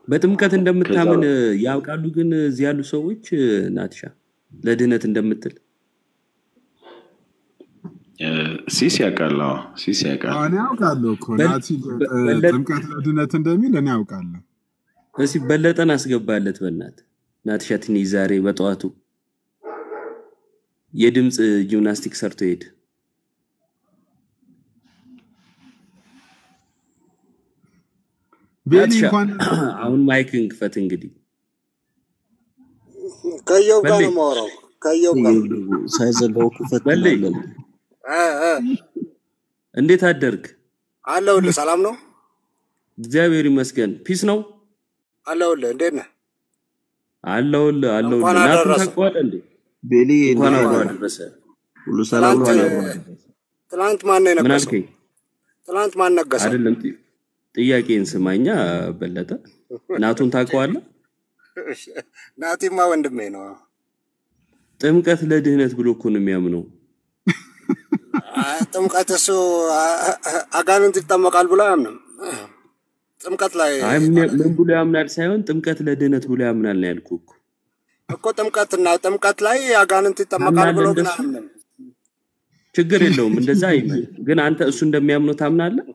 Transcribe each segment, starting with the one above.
በጥምቀት እንደምታምን ያውቃሉ። ግን እዚህ ያሉ ሰዎች ናትሻ ለድህነት እንደምትል ሲስ ያውቃል። አዎ ሲስ ያውቃል። እኔ ያውቃለሁ እኮ በል- ናቲ በ- በለጠ ጥምቀት ለድነት እንደሚል እኔ ያውቃለሁ። እስኪ በለጠን አስገባለት በእናት ናትሻ ትንሽ ዛሬ በጠዋቱ የድምፅ ጂምናስቲክ ሰርቶ ሄድ ቤሊ ናትሻ እንኳን አሁን ማይክን ክፈት እንግዲህ ከየው ጋር በሌ ነው የማወራው። ከየው ጋር ሳይዘጋው ክፈት በሌ ትላለህ። እ እ እንዴት አደርግ? አለሁልህ። ሰላም ነው እግዚአብሔር ይመስገን። ፒስ ነው አለሁልህ። እንዴት ነህ? አለሁልህ አለሁልህ። እንኳን ናቱን አደረሰ። ታውቀዋለህ እንዴ? ቤሊ እንኳን እንዴት አብሮ ነህ? አደረሰ። ሁሉ ሰላም ነው? ትላንት አለ ትላንት ማን ነው ምን የነገሰው? አልከኝ? ትላንት ማን ነገሰ? አይደለም ጥ- ጥያቄን ስማኛ በለጠ። ናቱን ታውቀዋለህ? ናቲማ ወንድሜ ነው። ጥምቀት ለድህነት ብሎ እኮ ነው የሚያምነው። አ- ጥምቀት እሱ አ- አ- አጋንንት ይጠመቃል ብሎ አያምንም። ጥምቀት ላይ አይ ምን ምን ብሎ ያምናል ሳይሆን ጥምቀት ለድህነት ብሎ ያምናል ነው ያልኩህ እኮ። እኮ ጥምቀትና ጥምቀት ላይ አጋንንት ይጠመቃል ታምናለህ ብሎ ግን እንደሱ? አያምንም። ችግር የለውም እንደዛ አይመን። ግን አንተ እሱ እንደሚያምነው ታምናለህ?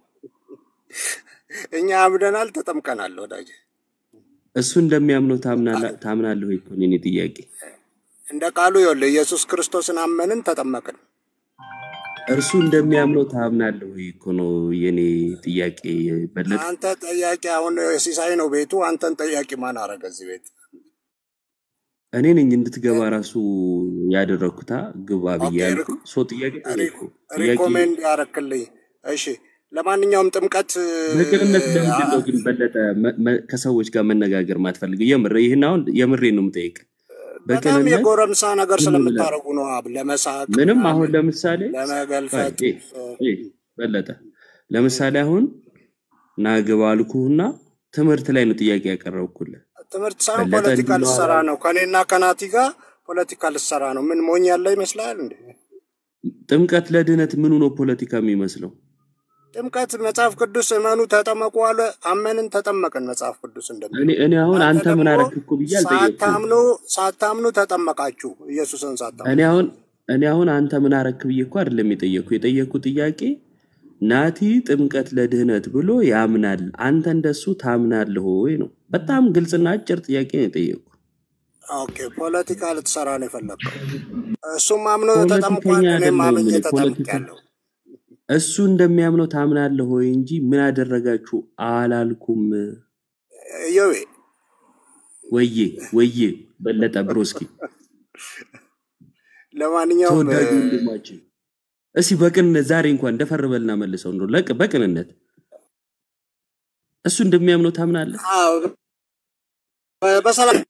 እኛ አምደናል፣ ተጠምቀናል። ወዳጅ እሱ እንደሚያምነው ታምናለህ ታምናለህ ወይ እኮ ነው የኔ ጥያቄ። እንደ ቃሉ ይኸውልህ ኢየሱስ ክርስቶስን አመንን፣ ተጠመቅን። እርሱ እንደሚያምነው ታምናለህ ወይ እኮ ነው የኔ ጥያቄ በለጠ። አንተ ጠያቂ አሁን ሲሳይ ነው ቤቱ። አንተን ጠያቂ ማን አረገ እዚህ ቤት? እኔ ነኝ እንድትገባ ራሱ ያደረግኩታ ግባ ብዬ ኦኬ ያልኩ ሶ ጥያቄ ጠየቅኩ። ጥያቄ ሪኮሜንድ ያረክልኝ። እሺ ለማንኛውም ጥምቀት በቅንነት ለምንድን ነው ግን በለጠ መ- መ- ከሰዎች ጋር መነጋገር ማትፈልገው? የምር ይህን አሁን የምሬ ነው የምጠይቅ። በጣም በቅንነት የጎረምሳ ነገር ዝም ብለህ ስለምታደርጉ ነው። አብ ለመሳቅ ምንም ምናምን አሁን ለምሳሌ ለመገልፈጥ ቆይ፣ ኤ፣ ኤ፣ በለጠ ለምሳሌ አሁን ና ግባ አልኩህና ትምህርት ላይ ነው ጥያቄ ያቀረብኩልህ። ትምህርት ሳይሆን በለጠ ፖለቲካ እንዲህ ነው ልሰራ አላለም። ነው። ከኔና ከናቲ ጋር ፖለቲካ ልሰራ ነው። ምን ሞኝ ያለ ይመስላል እንዴ? ጥምቀት ለድህነት ምኑ ነው ፖለቲካ የሚመስለው? ጥምቀት መጽሐፍ ቅዱስ እመኑ ተጠመቁ አለ። አመንን፣ ተጠመቅን። መጽሐፍ ቅዱስ እንደሚለው እኔ እኔ አሁን አንተ አንተ ምን ደግሞ አረግክ እኮ ብዬ አልጠየቅኩም። ሳታምኑ ሳታምኑ ተጠመቃችሁ። ኢየሱስን ሳታምኑ እኔ አሁን እኔ አሁን አንተ ምን አረክ ብዬ እኮ አይደለም የጠየቅኩ። የጠየቅኩ ጥያቄ ናቲ ጥምቀት ለድህነት ብሎ ያምናል፣ አንተ እንደሱ ታምናለህ ወይ ነው። በጣም ግልጽና አጭር ጥያቄ ነው የጠየቅኩ። ኦኬ፣ ፖለቲካ ልትሰራ ነው የፈለግከው። እሱም አምኖ ፖለቲከኛ ተጠምቋል፣ እኔም አይደለሁም አምኜ እኔ ፖለቲካ ተጠምቄያለሁ። እሱ እንደሚያምነው ታምናለህ ወይ እንጂ ምን አደረጋችሁ አላልኩም። እዮቤ ወዬ ወዬ በለጠ ብሮስኪ ለማንኛውም ተወዳጁ ወንድማችን እስኪ በቅንነት ዛሬ እንኳን ደፈር በልና መልሰው እንደው ለቅ በቅንነት እሱ እንደሚያምነው ታምናለህ? አዎ፣ በ- በሰላም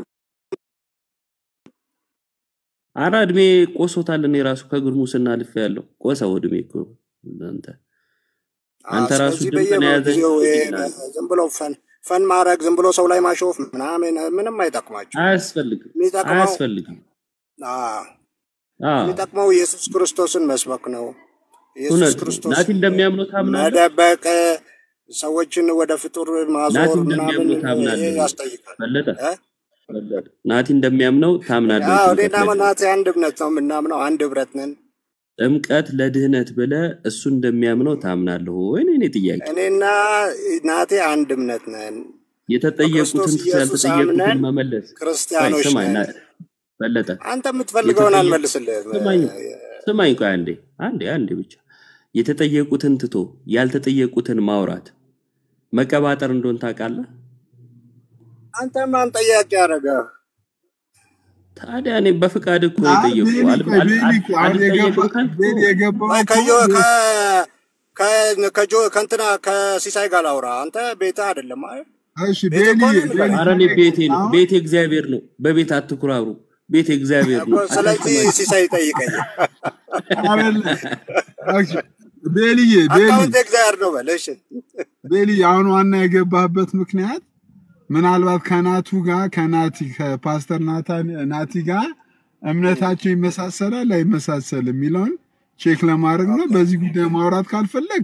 አራ እድሜ ቆሶታል። እኔ ራሱ ከጉርሙስና አልፌ ያለው ቆሰው እድሜ እኮ አንተ አዎ፣ አንተ ራሱ ስለዚህ ድምፅን የያዘ በየጊዜው ይሄ ይላል። ዝም ብሎ ፈን ፈን ማድረግ ዝም ብሎ ሰው ላይ ማሾፍ ምናምን ምንም አይጠቅማቸው። አያስፈልግም፣ የሚጠቅመው አያስፈልግም። አዎ፣ አዎ የሚጠቅመው ኢየሱስ ክርስቶስን መስበክ ነው። ኢየሱስ እውነት ነው። ክርስቶስ ናቲ እንደሚያምነው ታምናለህ? መደበቅ፣ ሰዎችን ወደ ፍጡር ናቲ ማዞር ምናምን እንደሚያምነው ይሄ ታምናለህ? ያስጠይቃል። በለጠ እ? በለጠ ናቲ እንደሚያምነው ታምናለህ? አዎ፣ ጥምቀት እኔና ለድህነት ናቲ አንድ እምነት ነው የምናምነው፣ አንድ ህብረት ነን። ጥምቀት ለድህነት ብለህ እሱ እንደሚያምነው ታምናለህ ወይ? ነው የእኔ ጥያቄ። እኔና ናቴ አንድ እምነት ነን። የተጠየቁትን በክርስቶስ ኢየሱስ ያልተጠየቁትን አምነን መመለስ። ቆይ ክርስቲያኖች ስማኝ ነን። ና- በለጠ አንተ የምትፈልገውን የተጠየቁ አልመልስልህም። ስማኝ ስማኝ፣ ቆይ አንዴ አንዴ አንዴ ብቻ የተጠየቁትን ትቶ ያልተጠየቁትን ማውራት መቀባጠር እንደሆን ታውቃለህ። አንተ ማን ጠያቂ ያደረገ? ታዲያ እኔ በፍቃድ እኮ ነው አይ የጠየቁ ቤሊ አል- ቆይ አል- ቤሊ አል- እኮ አሁን የገባ አልጠየቅም ካልክ ቤሊ እኮ የገባው ወይ እኮ ከዮ ቤ- ከ- ከ- ከጆ ከእንትና ከሲሳይ ጋር ላውራ። አንተ ቤትህ አይደለም አይደል? እሺ ቤት ቤሊ እኮ ነው ቤሊ ንገረኝ ኧረ እኔ ቆይ ቤቴ ነው አሁን ቤቴ እግዚአብሔር ነው። በቤት አትኩራሩ። ቤቴ እግዚአብሔር እኮ። ነው። ስለዚህ አታስማችሁ። ሲሳይ ጠይቀኝ። አይደለ ኦኬ ቤሊዬ ቤሊ አካውንት እግዚአብሔር ነው በል። እሺ ቤሊ አሁን ዋና የገባህበት ምክንያት ምናልባት ከናቱ ጋር ከናቲ ከፓስተር ናታን ናቲ ጋር እምነታቸው ይመሳሰላል አይመሳሰል የሚለውን ቼክ ለማድረግ ነው። ኦኬ በዚህ ጉዳይ ማውራት ካልፈለግ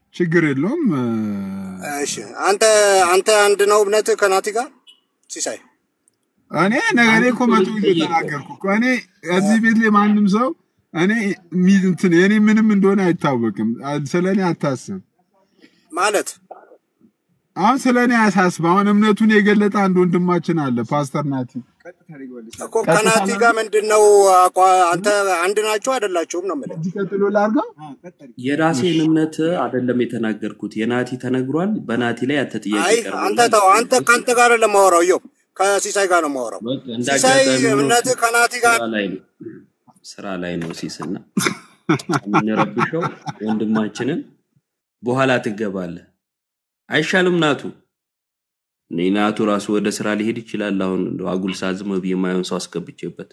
ችግር የለውም። እ፣ እሺ አንተ አንተ አንድ ነው እምነት ከናቲ ጋር ሲሳይ እኔ ነገ እኔ እኮ መቶ ጊዜ ተናገርኩ እኮ እኔ እዚህ ቤት ላይ ማንም ሰው እኔ ሚ- እንትን የኔ ምንም እንደሆነ አይታወቅም። ስለ እኔ አታስብ። ማለት አሁን ስለ እኔ አያሳስብ። አሁን እምነቱን የገለጠ አንድ ወንድማችን አለ ፓስተር ናቲ እኮ ከናቲ ጋር ምንድን ነው አቋ- አንተ አንድ ናችሁ አይደላችሁም ነው የምልህ። እዚህ ቀጥሎ ላድርገው። የራሴን እምነት አይደለም የተናገርኩት፣ የናቲ ተነግሯል። በናቲ ላይ አንተ ጥያቄ አይ አንተ ተው፣ አንተ ከአንተ ጋር ለማወራው ዮ ከሲሳይ ጋር ነው የማወራው። እንደ ሲሳይ አጋጣሚ ሆኖ እምነት ከናቲ ጋር ስራ ላይ ነው ስራ ላይ ነው ሲስና የምንረብሸው ወንድማችንን በኋላ ትገባለህ። አይሻልም ናቱ? እኔ ናቱ ራሱ ወደ ስራ ሊሄድ ይችላል። አሁን እንደው አጉል ሰዓት ዝም ብዬ የማየውን ሰው አስገብቼበት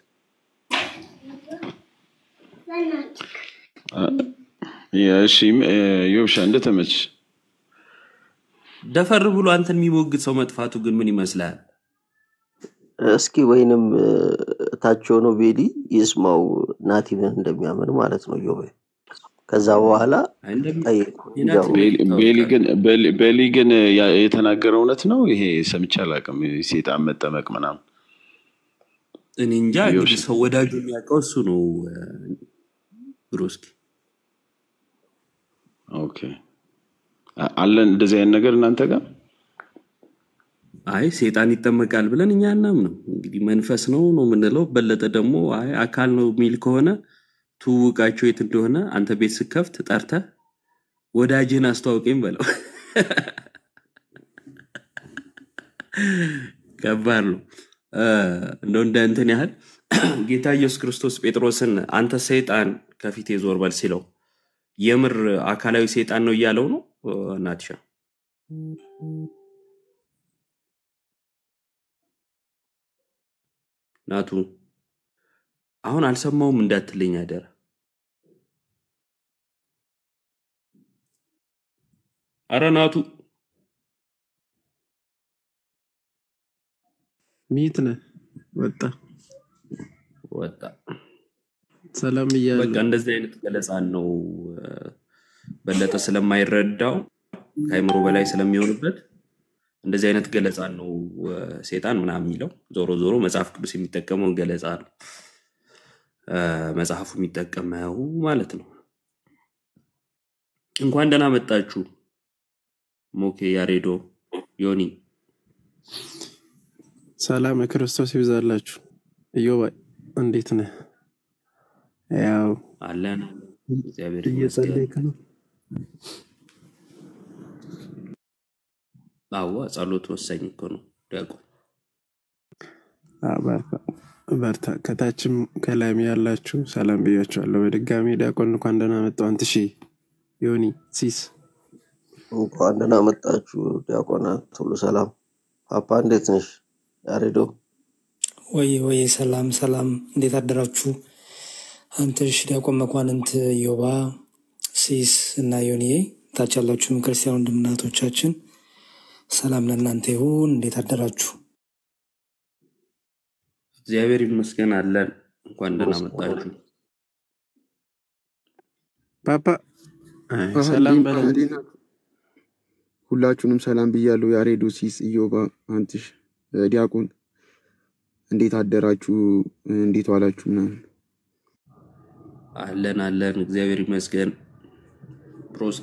እሺ ዮብሻ እንደተመች ደፈር ብሎ አንተን የሚሞግት ሰው መጥፋቱ ግን ምን ይመስላል? እስኪ ወይንም እ፣ ታች ሆኖ ቤሊ ይስማው ናቲ ምን እንደሚያምን ማለት ነው። ዮቤ ከዛ በኋላ አይ እንደሚ- ጠይቁ የናቲ ይገቡ። ቤሊ ቤሊ ግን ቤሊ- ቤሊ ግን ያ- የተናገረው እውነት ነው። ይሄ ሰምቼ አላውቅም። ሴጣን መጠመቅ ምናምን እኔ እንጃ እንግዲህ ዮብሻ ሰው ወዳጁ የሚያውቀው እሱ ነው። እ፣ ብሩስኪ ኦኬ አ- አለን እንደዚህ አይነት ነገር እናንተ ጋር አይ ሴጣን ይጠመቃል ብለን እኛ አናምንም። እንግዲህ መንፈስ ነው ነው የምንለው። በለጠ ደግሞ አይ አካል ነው የሚል ከሆነ ትውውቃቸው የት እንደሆነ አንተ ቤት ስከፍት ጠርተህ ወዳጅህን አስተዋውቀኝ በለው። ከባድ ነው። እ፣ እንደው እንደ እንትን ያህል ጌታ ኢየሱስ ክርስቶስ ጴጥሮስን አንተ ሰይጣን ከፊቴ ዞር በል ሲለው የምር አካላዊ ሰይጣን ነው እያለው ነው እ፣ ናትሻ ናቱ አሁን አልሰማውም እንዳትለኝ አደራ። አረ ናቱ ሚት ነህ ወጣ ወጣ። ሰላም በቃ እያለሁ እንደዚህ አይነት ገለጻን ነው እ፣ በለጠ ስለማይረዳው ከአይምሮ በላይ ስለሚሆንበት እንደዚህ አይነት ገለጻን ነው እ፣ ሴጣን ምናምን የሚለው። ዞሮ ዞሮ መጽሐፍ ቅዱስ የሚጠቀመውን ገለጻ ነው እ፣ መጽሐፉ የሚጠቀመው ማለት ነው። እንኳን ደህና መጣችሁ ሞኬ፣ ያሬዶ፣ ዮኒ። ሰላም ክርስቶስ ይብዛላችሁ። እዮባ እንዴት ነህ? ያው አለን እግዚአብሔር ይመስገን። እየጸለይክ ነው። አዋ ጸሎት ወሳኝ እኮ ነው ዲያቆን። አዎ፣ በርታ በርታ። ከታችም ከላይም ያላችሁ ሰላም ብያችኋለሁ። በድጋሚ ዲያቆን እንኳን ደህና መጣሁ። አንትሺ ዮኒ ሲስ እንኳን ደህና መጣችሁ ዲያቆናት፣ ሁሉ ሰላም። ፓፓ እንዴት ነሽ? ያሬዶ ወይ ወይ ሰላም ሰላም፣ እንዴት አደራችሁ? አንተሽ ዲያቆን መኳንንት ዮባ ሲስ እና ዮኒዬ ታች ያላችሁም ክርስቲያን ወንድምናቶቻችን ሰላም ለእናንተ ይሁን። እንዴት አደራችሁ? እግዚአብሔር ይመስገን አለን። እንኳን ደህና መጣችሁ። ፓፓ አይ፣ አሀ፣ ሰላም እንዴት- በለው። እንዴት ናችሁ? ሁላችሁንም ሰላም ብያለሁ። ያሬዶ፣ ሲስ፣ ኢዮባ፣ አንትሽ፣ እ፣ ዲያቆን እንዴት አደራችሁ? እንዴት ዋላችሁ? ምናምን አለን አለን፣ እግዚአብሔር ይመስገን። ፕሮስኪ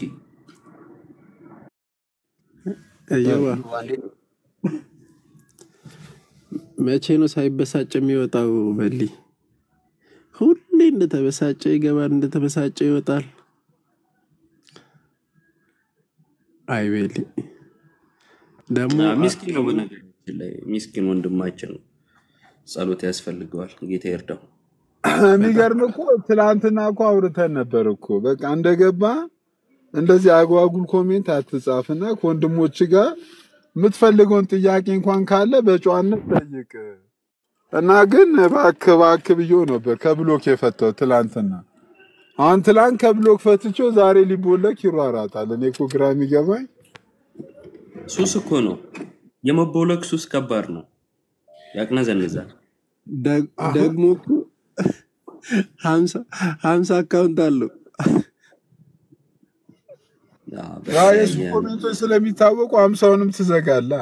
እዮባ መቼ ነው ሳይበሳጭ የሚወጣው? በሊ ሁሌ እንደተበሳጨ ይገባል፣ እንደተበሳጨ ይወጣል። አይ ቤሊ ደግሞ አ፣ ሚስኪን ነው፣ በነገራችን ላይ ሚስኪን ወንድማችን ነው። ጸሎት ያስፈልገዋል። ጌታ ይርዳው። የሚገርም እኮ ትላንትና እኮ አውርተን ነበር እኮ በቃ እንደገባ እንደዚህ አጓጉል ኮሜንት አትጻፍና ከወንድሞች ጋር የምትፈልገውን ጥያቄ እንኳን ካለ በጨዋነት ጠይቅ እና ግን እባክህ እባክህ ብዬው ነበር ከብሎክ የፈታው ትላንትና። አሁን ትላንት ከብሎክ ፈትቼው ዛሬ ሊቦለክ ይሯራጣል። እኔ እኮ ግራ የሚገባኝ ሱስ እኮ ነው የመቦለቅ ሱስ ከባድ ነው፣ ያቅነዘንዛል። ደግ- ደግሞ እኮ ሀምሳ ሀምሳ አካውንት አለው። ያ የእሱ በተለያየ ኮሜንቶች ስለሚታወቁ አምሳውንም ትዘጋላ።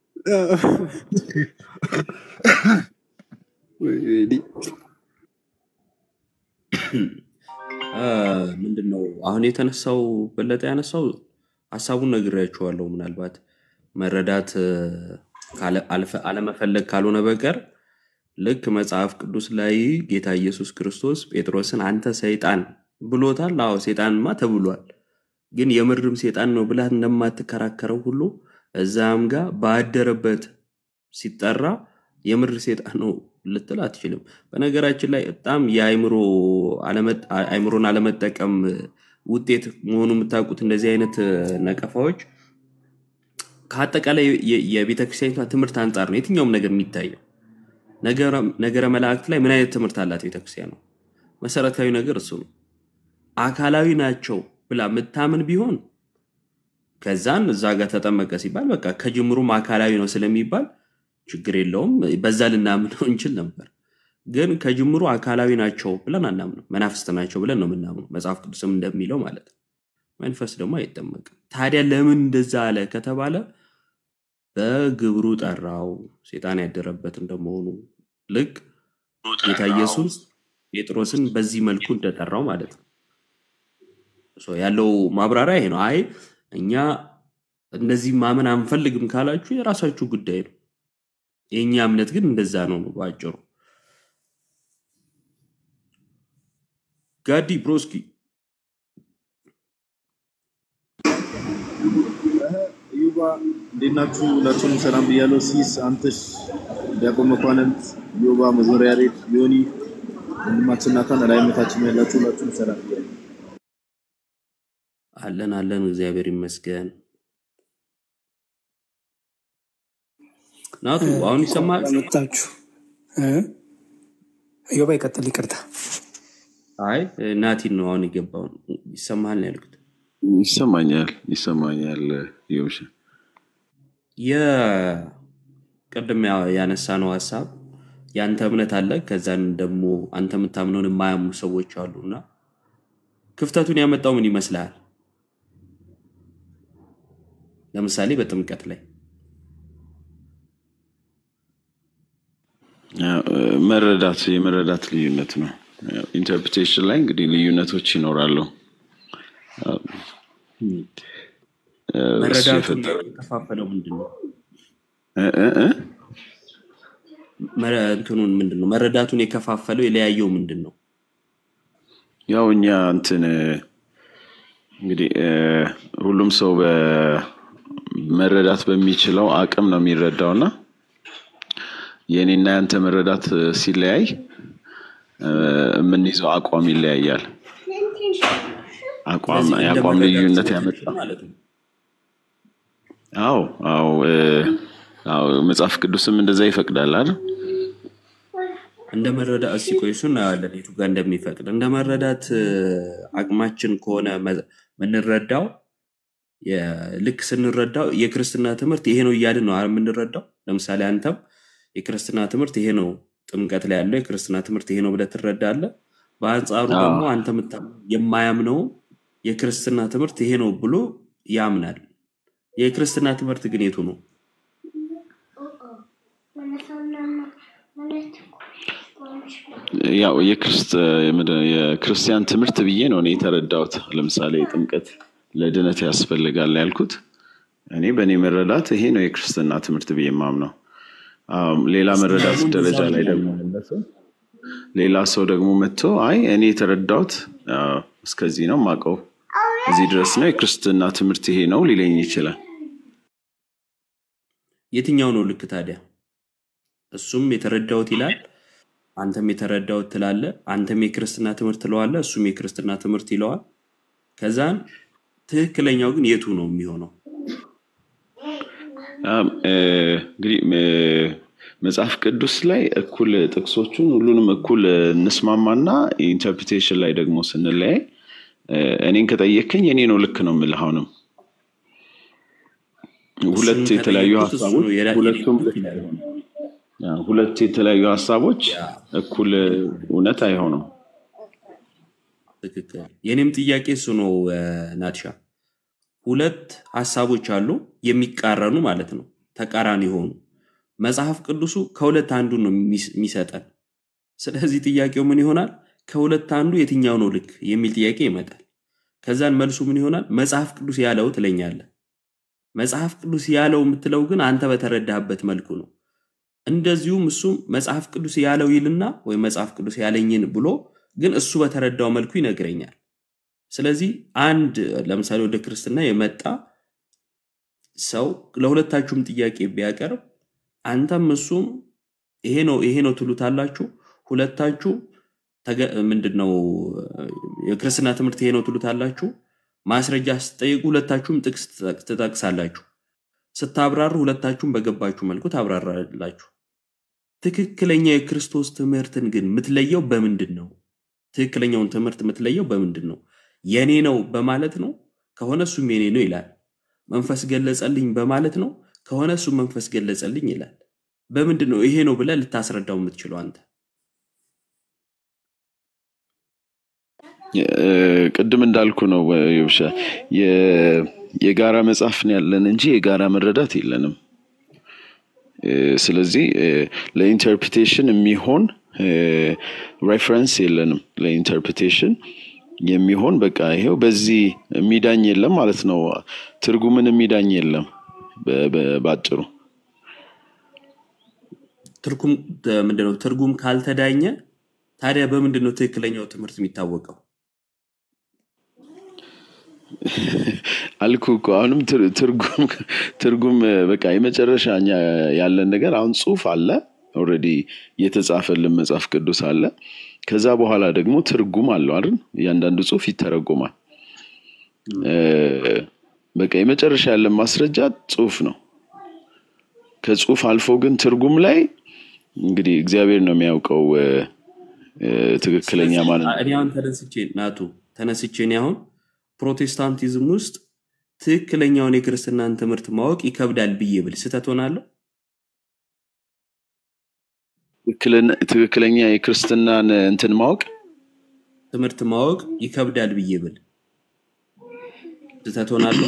ምንድን ነው አሁን የተነሳው በለጠ ያነሳው ሀሳቡን ነግሬያችኋለሁ። ምናልባት መረዳት እ፣ ካለ- አልፈ- አለመፈለግ ካልሆነ በቀር ልክ መጽሐፍ ቅዱስ ላይ ጌታ ኢየሱስ ክርስቶስ ጴጥሮስን አንተ ሰይጣን ብሎታል። አዎ ሰይጣንማ ተብሏል። ግን የምድርም ሰይጣን ነው ብላ እንደማትከራከረው ሁሉ እዛም ጋር ባደረበት ሲጠራ የምድር ሰይጣን ነው ልትል አትችልም። በነገራችን ላይ በጣም የአእምሮ አለመጠ- አእምሮን አለመጠቀም ውጤት መሆኑ የምታውቁት እንደዚህ አይነት እ፣ ነቀፋዎች ከአጠቃላይ የ- የቤተ ክርስቲያኒቷ ትምህርት አንጻር ነው የትኛውም ነገር የሚታየው። ነገረ ነገረ መላእክት ላይ ምን አይነት ትምህርት አላት ቤተክርስቲያን ነው? መሰረታዊ ነገር እሱ ነው። አካላዊ ናቸው ብላ የምታምን ቢሆን ከዛን እዛ ጋር ተጠመቀ ሲባል በቃ ከጅምሩም አካላዊ ነው ስለሚባል ችግር የለውም፣ በዛ ልናምነው እንችል ነበር። ግን ከጅምሩ አካላዊ ናቸው ብለን አናምነው፣ መናፍስት ናቸው ብለን ነው የምናምነው፣ መጽሐፍ ቅዱስም እንደሚለው ማለት ነው። መንፈስ ደግሞ አይጠመቅም። ታዲያ ለምን እንደዛ አለ ከተባለ በግብሩ ጠራው፣ ሴጣን ያደረበት እንደመሆኑ ልክ ጌታ ኢየሱስ ጴጥሮስን በዚህ መልኩ እንደጠራው ማለት ነው። ሶ ያለው ማብራሪያ ይሄ ነው። አይ እኛ እንደዚህ ማመን አንፈልግም ካላችሁ የራሳችሁ ጉዳይ ነው። የእኛ እምነት ግን እንደዛ ነው ነው በአጭሩ። ጋዲ ብሮስኪ እዩባ እንዴት ናችሁ? ሁላችሁንም ሰላም ብያለሁ። ሲስ አንተሽ፣ ዲያቆን መኳንንት፣ ዮባ፣ መዞሪያ ሬድ፣ ዮኒ ወንድማችን ናታን ላይነታችን ያላችሁ ሁላችሁም ሰላም ብያለሁ። አለን አለን፣ እግዚአብሔር ይመስገን። ናቱ አሁን ይሰማል? መጣችሁ ዮባ ይቀጥል። ይቅርታ አይ ናቲን ነው አሁን የገባው። ይሰማል ነው ያልኩት። ይሰማኛል ይሰማኛል። ዮሽ የቅድም ያነሳ ነው ሀሳብ የአንተ እምነት አለ፣ ከዛን ደግሞ አንተ የምታምነውን የማያምኑ ሰዎች አሉ እና ክፍተቱን ያመጣው ምን ይመስልሃል? ለምሳሌ በጥምቀት ላይ መረዳት የመረዳት ልዩነት ነው። ኢንተርፕሬቴሽን ላይ እንግዲህ ልዩነቶች ይኖራሉ። እሱ መረዳቱን የፈጠረ የከፋፈለው ምንድን ነው? እ እ እ? መረ- እንትኑን ምንድን ነው? መረዳቱን የከፋፈለው የለያየው ምንድን ነው? ያው እኛ እንትን እንግዲህ እ፣ ሁሉም ሰው በመረዳት በሚችለው አቅም ነው የሚረዳው እና የእኔና ያንተ መረዳት እ፣ ሲለያይ እ፣ የምንይዘው አቋም ይለያያል። አቋም ስለዚህ እንደ የአቋም መረዳት ልዩነት ስሜቶች ያመጣ ማለት ነው። አዎ አዎ እ፣ አዎ መጽሐፍ ቅዱስም እንደዛ ይፈቅዳል አይደል? እንደ መረዳት እስኪ ቆይ እሱ እናያለን የቱ ጋር እንደሚፈቅድ። እንደ መረዳት እ፣ አቅማችን ከሆነ መ- የምንረዳው የ- ልክ ስንረዳው የክርስትና ትምህርት ይሄ ነው እያልን ነው አይደል የምንረዳው። ለምሳሌ አንተም የክርስትና ትምህርት ይሄ ነው፣ ጥምቀት ላይ ያለው የክርስትና ትምህርት ይሄ ነው ብለህ ትረዳለህ። በአንጻሩ አዎ ደግሞ አንተ የምታ- የማያምነው የክርስትና ትምህርት ይሄ ነው ብሎ ያምናል። የክርስትና ትምህርት ግን የቱ ነው? ያው የክርስት- የምድ- የክርስቲያን ትምህርት ብዬ ነው እኔ የተረዳሁት። ለምሳሌ ጥምቀት ለድነት ያስፈልጋል ያልኩት እኔ በእኔ መረዳት ይሄ ነው የክርስትና ትምህርት ብዬ የማምነው። አም፣ ሌላ እሱ መረዳት ደግሞ እንደዛ ደረጃ ላይ ብሎ ደግሞ ያለ ሰው ሌላ ሰው ደግሞ መጥቶ አይ እኔ የተረዳሁት አ፣ እስከዚህ ነው ማቀው እዚህ ድረስ ነው የክርስትና ትምህርት ይሄ ነው ሊለኝ ይችላል። የትኛው ነው ልክ ታዲያ? እሱም የተረዳሁት ይላል፣ አንተም የተረዳሁት ትላለ። አንተም የክርስትና ትምህርት ትለዋለ፣ እሱም የክርስትና ትምህርት ይለዋል። ከዛን ትክክለኛው ግን የቱ ነው የሚሆነው? አም፣ እ፣ እንግዲህ እ፣ መጽሐፍ ቅዱስ ላይ እኩል ጥቅሶቹን ሁሉንም እኩል እንስማማና ኢንተርፕሪቴሽን ላይ ደግሞ ስንለያይ እ፣ እኔን ከጠየከኝ እኔ ነው ልክ ነው የምልህ። አሁንም እሱን ሁለት የተለያዩ ከጠየቁት እሱ ሀሳቦች ነው የራ- የኔ ሁለቱም ልክ ልክ ይላል። አይሆኑም። ያ፣ ሁለት የተለያዩ ሀሳቦች ያ እኩል እውነት አይሆኑም። ትክክል። የኔም ጥያቄ እሱ ነው እ፣ ናትሻ። ሁለት ሀሳቦች አሉ የሚቃረኑ ማለት ነው፣ ተቃራኒ የሆኑ መጽሐፍ ቅዱሱ ከሁለት አንዱን ነው የሚስ- የሚሰጠን። ስለዚህ ጥያቄው ምን ይሆናል? ከሁለት አንዱ የትኛው ነው ልክ የሚል ጥያቄ ይመጣል። ከዛን መልሱ ምን ይሆናል? መጽሐፍ ቅዱስ ያለው ትለኛለህ። መጽሐፍ ቅዱስ ያለው የምትለው ግን አንተ በተረዳህበት መልኩ ነው። እንደዚሁም እሱም መጽሐፍ ቅዱስ ያለው ይልና ወይም መጽሐፍ ቅዱስ ያለኝን ብሎ ግን እሱ በተረዳው መልኩ ይነግረኛል። ስለዚህ አንድ ለምሳሌ ወደ ክርስትና የመጣ ሰው ለሁለታችሁም ጥያቄ ቢያቀርብ አንተም እሱም ይሄ ነው ይሄ ነው ትሉታላችሁ። ሁለታችሁ ተገ- ምንድን ነው የክርስትና ትምህርት ይሄ ነው ትሉታላችሁ። ማስረጃ ስትጠይቁ ሁለታችሁም ጥቅስ ትጠቅ- ትጠቅሳላችሁ። ስታብራሩ ሁለታችሁም በገባችሁ መልኩ ታብራራላችሁ። ትክክለኛ የክርስቶስ ትምህርትን ግን የምትለየው በምንድን ነው? ትክክለኛውን ትምህርት የምትለየው በምንድን ነው? የኔ ነው በማለት ነው ከሆነ እሱም የኔ ነው ይላል። መንፈስ ገለጸልኝ በማለት ነው ከሆነ እሱም መንፈስ ገለጸልኝ ይላል። በምንድን ነው ይሄ ነው ብለህ ልታስረዳው የምትችለው አንተ? እ፣ ቅድም እንዳልኩ ነው እ፣ ይብሻ የ- የጋራ መጽሐፍ ነው ያለን እንጂ የጋራ መረዳት የለንም። እ፣ ስለዚህ እ፣ ለኢንተርፕሬቴሽን የሚሆን ሬፈረንስ የለንም። ለኢንተርፕሬቴሽን የሚሆን በቃ ይሄው በዚህ የሚዳኝ የለም ማለት ነው። ትርጉምን የሚዳኝ የለም በ- በ- በአጭሩ ትርጉም ምንድነው? ትርጉም ካልተዳኘ ታዲያ በምንድን ነው ትክክለኛው ትምህርት የሚታወቀው? አልኩ እኮ አሁንም ትር- ትርጉም ትርጉም እ፣ በቃ የመጨረሻ እኛ ያለን ነገር አሁን ጽሁፍ አለ ኦልሬዲ የተጻፈልን መጽሐፍ ቅዱስ አለ። ከዛ በኋላ ደግሞ ትርጉም አለው አይደል? እያንዳንዱ ጽሁፍ ይተረጎማል። እ፣ በቃ የመጨረሻ ያለን ማስረጃ ጽሁፍ ነው። ከጽሁፍ አልፎ ግን ትርጉም ላይ እንግዲህ እግዚአብሔር ነው የሚያውቀው እ፣ እ፣ ትክክለኛ ስለዚህ ማለት እኔ አሁን ተነስቼ ናቱ ተነስቼ እኔ አሁን ፕሮቴስታንቲዝም ውስጥ ትክክለኛውን የክርስትናን ትምህርት ማወቅ ይከብዳል ብዬ ብል ስህተት ሆናለሁ? ትክክለኛ የክርስትናን እንትን ማወቅ ትምህርት ማወቅ ይከብዳል ብዬ ብል ስህተት ሆናለሁ?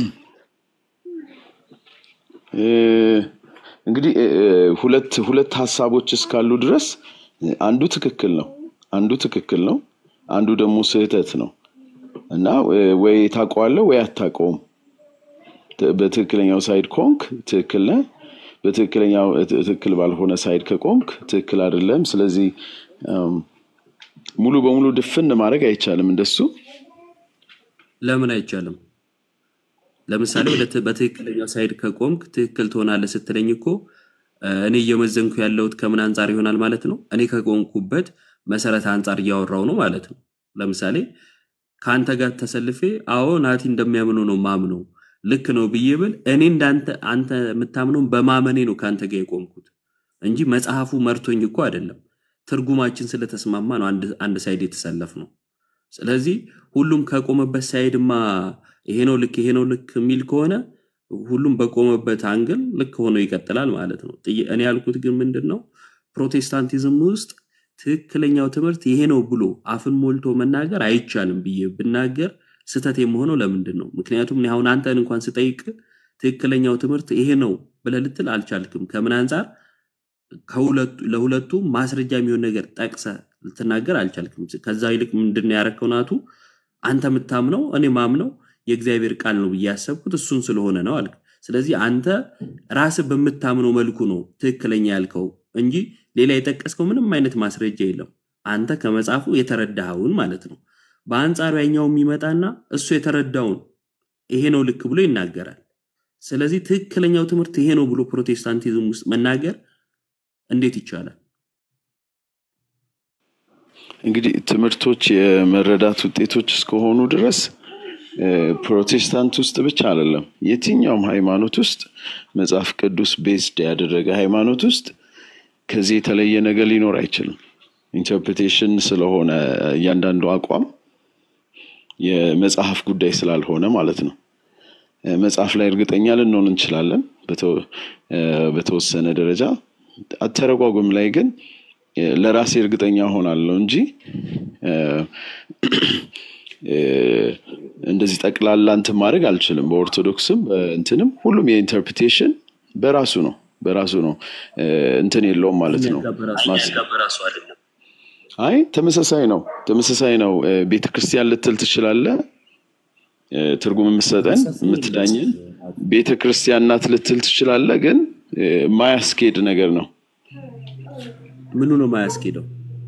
እ፣ እንግዲህ እ፣ እ፣ ሁለት ሁለት ሀሳቦች እስካሉ ድረስ እ፣ አንዱ ትክክል ነው፣ አንዱ ትክክል ነው፣ አንዱ ደግሞ ስህተት ነው እና እ፣ ወይ ታውቀዋለህ ወይ አታውቀውም። ት- በትክክለኛው ሳይድ ኮንክ ትክክል ነህ፣ በትክክለኛው እ፣ ትክክል ባልሆነ ሳይድ ከቆምክ ትክክል አይደለም። ስለዚህ እም፣ ሙሉ በሙሉ ድፍን ማድረግ አይቻልም እንደሱ ለምን አይቻልም? ለምሳሌ ወደ ት- በትክክለኛው ሳይድ ከቆምክ ትክክል ትሆናለህ ስትለኝ እኮ እ፣ እኔ እየመዘንኩ ያለሁት ከምን አንጻር ይሆናል ማለት ነው? እኔ ከቆምኩበት መሰረት አንጻር እያወራው ነው ማለት ነው። ለምሳሌ ከአንተ ጋር ተሰልፌ አዎ ናቲ እንደሚያምኑ ነው ማምነው ልክ ነው ብዬ ብል እኔ እንዳንተ አንተ የምታምነውን በማመኔ ነው ከአንተ ጋር የቆምኩት እንጂ መጽሐፉ መርቶኝ እኮ አይደለም። ትርጉማችን ስለተስማማ ነው አንድ አንድ ሳይድ የተሰለፍ ነው። ስለዚህ ሁሉም ከቆመበት ሳይድማ ይሄ ነው ልክ ይሄ ነው ልክ የሚል ከሆነ ሁሉም በቆመበት አንግል ልክ ሆኖ ይቀጥላል ማለት ነው። ጥያ- እኔ ያልኩት ግን ምንድን ነው ፕሮቴስታንቲዝም ውስጥ ትክክለኛው ትምህርት ይሄ ነው ብሎ አፍን ሞልቶ መናገር አይቻልም ብዬ ብናገር ስህተት የመሆነው ለምንድን ነው? ምክንያቱም እኔ አሁን አንተን እንኳን ስጠይቅ ትክክለኛው ትምህርት ይሄ ነው ብለህ ልትል አልቻልክም። ከምን አንጻር ከሁለቱ ለሁለቱ ማስረጃ የሚሆን ነገር ጠቅሰ ልትናገር አልቻልክም። ከዛ ይልቅ ምንድን ነው ያረከው ናቱ? አንተ የምታምነው እኔ ማምነው የእግዚአብሔር ቃል ነው ብዬ ያሰብኩት እሱን ስለሆነ ነው አልክ። ስለዚህ አንተ ራስህ በምታምነው መልኩ ነው ትክክለኛ ያልከው እንጂ ሌላ የጠቀስከው ምንም አይነት ማስረጃ የለም። አንተ ከመጽሐፉ የተረዳኸውን ማለት ነው። በአንጻሩ ያኛው የሚመጣና እሱ የተረዳውን ይሄ ነው ልክ ብሎ ይናገራል። ስለዚህ ትክክለኛው ትምህርት ይሄ ነው ብሎ ፕሮቴስታንቲዝም ውስጥ መናገር እንዴት ይቻላል? እንግዲህ ትምህርቶች የመረዳት ውጤቶች እስከሆኑ ድረስ እ፣ ፕሮቴስታንት ውስጥ ብቻ አይደለም፣ የትኛውም ሃይማኖት ውስጥ መጽሐፍ ቅዱስ ቤዝድ ያደረገ ሃይማኖት ውስጥ ከዚህ የተለየ ነገር ሊኖር አይችልም። ኢንተርፕሬቴሽን ስለሆነ እያንዳንዱ አቋም የመጽሐፍ ጉዳይ ስላልሆነ ማለት ነው። እ፣ መጽሐፍ ላይ እርግጠኛ ልንሆን እንችላለን በተወ- እ፣ በተወሰነ ደረጃ። አተረጓጎም ላይ ግን እ፣ ለራሴ እርግጠኛ ሆናለሁ እንጂ እ፣ እ፣ እንደዚህ ጠቅላላ እንትን ማድረግ አልችልም። በኦርቶዶክስም እንትንም ሁሉም የኢንተርፕሬቴሽን በራሱ ነው በራሱ ነው እ፣ እንትን የለውም ማለት ነው። ማስ- በራሱ አይደለም አይ ተመሳሳይ ነው ተመሳሳይ ነው። እ፣ ቤተ ክርስቲያን ልትል ትችላለህ። እ፣ ትርጉም የምትሰጠን የምትዳኝን ቤተ ክርስቲያን ናት ልትል ትችላለህ። ግን እ፣ የማያስኬድ ነገር ነው። ምኑ ነው የማያስኬደው?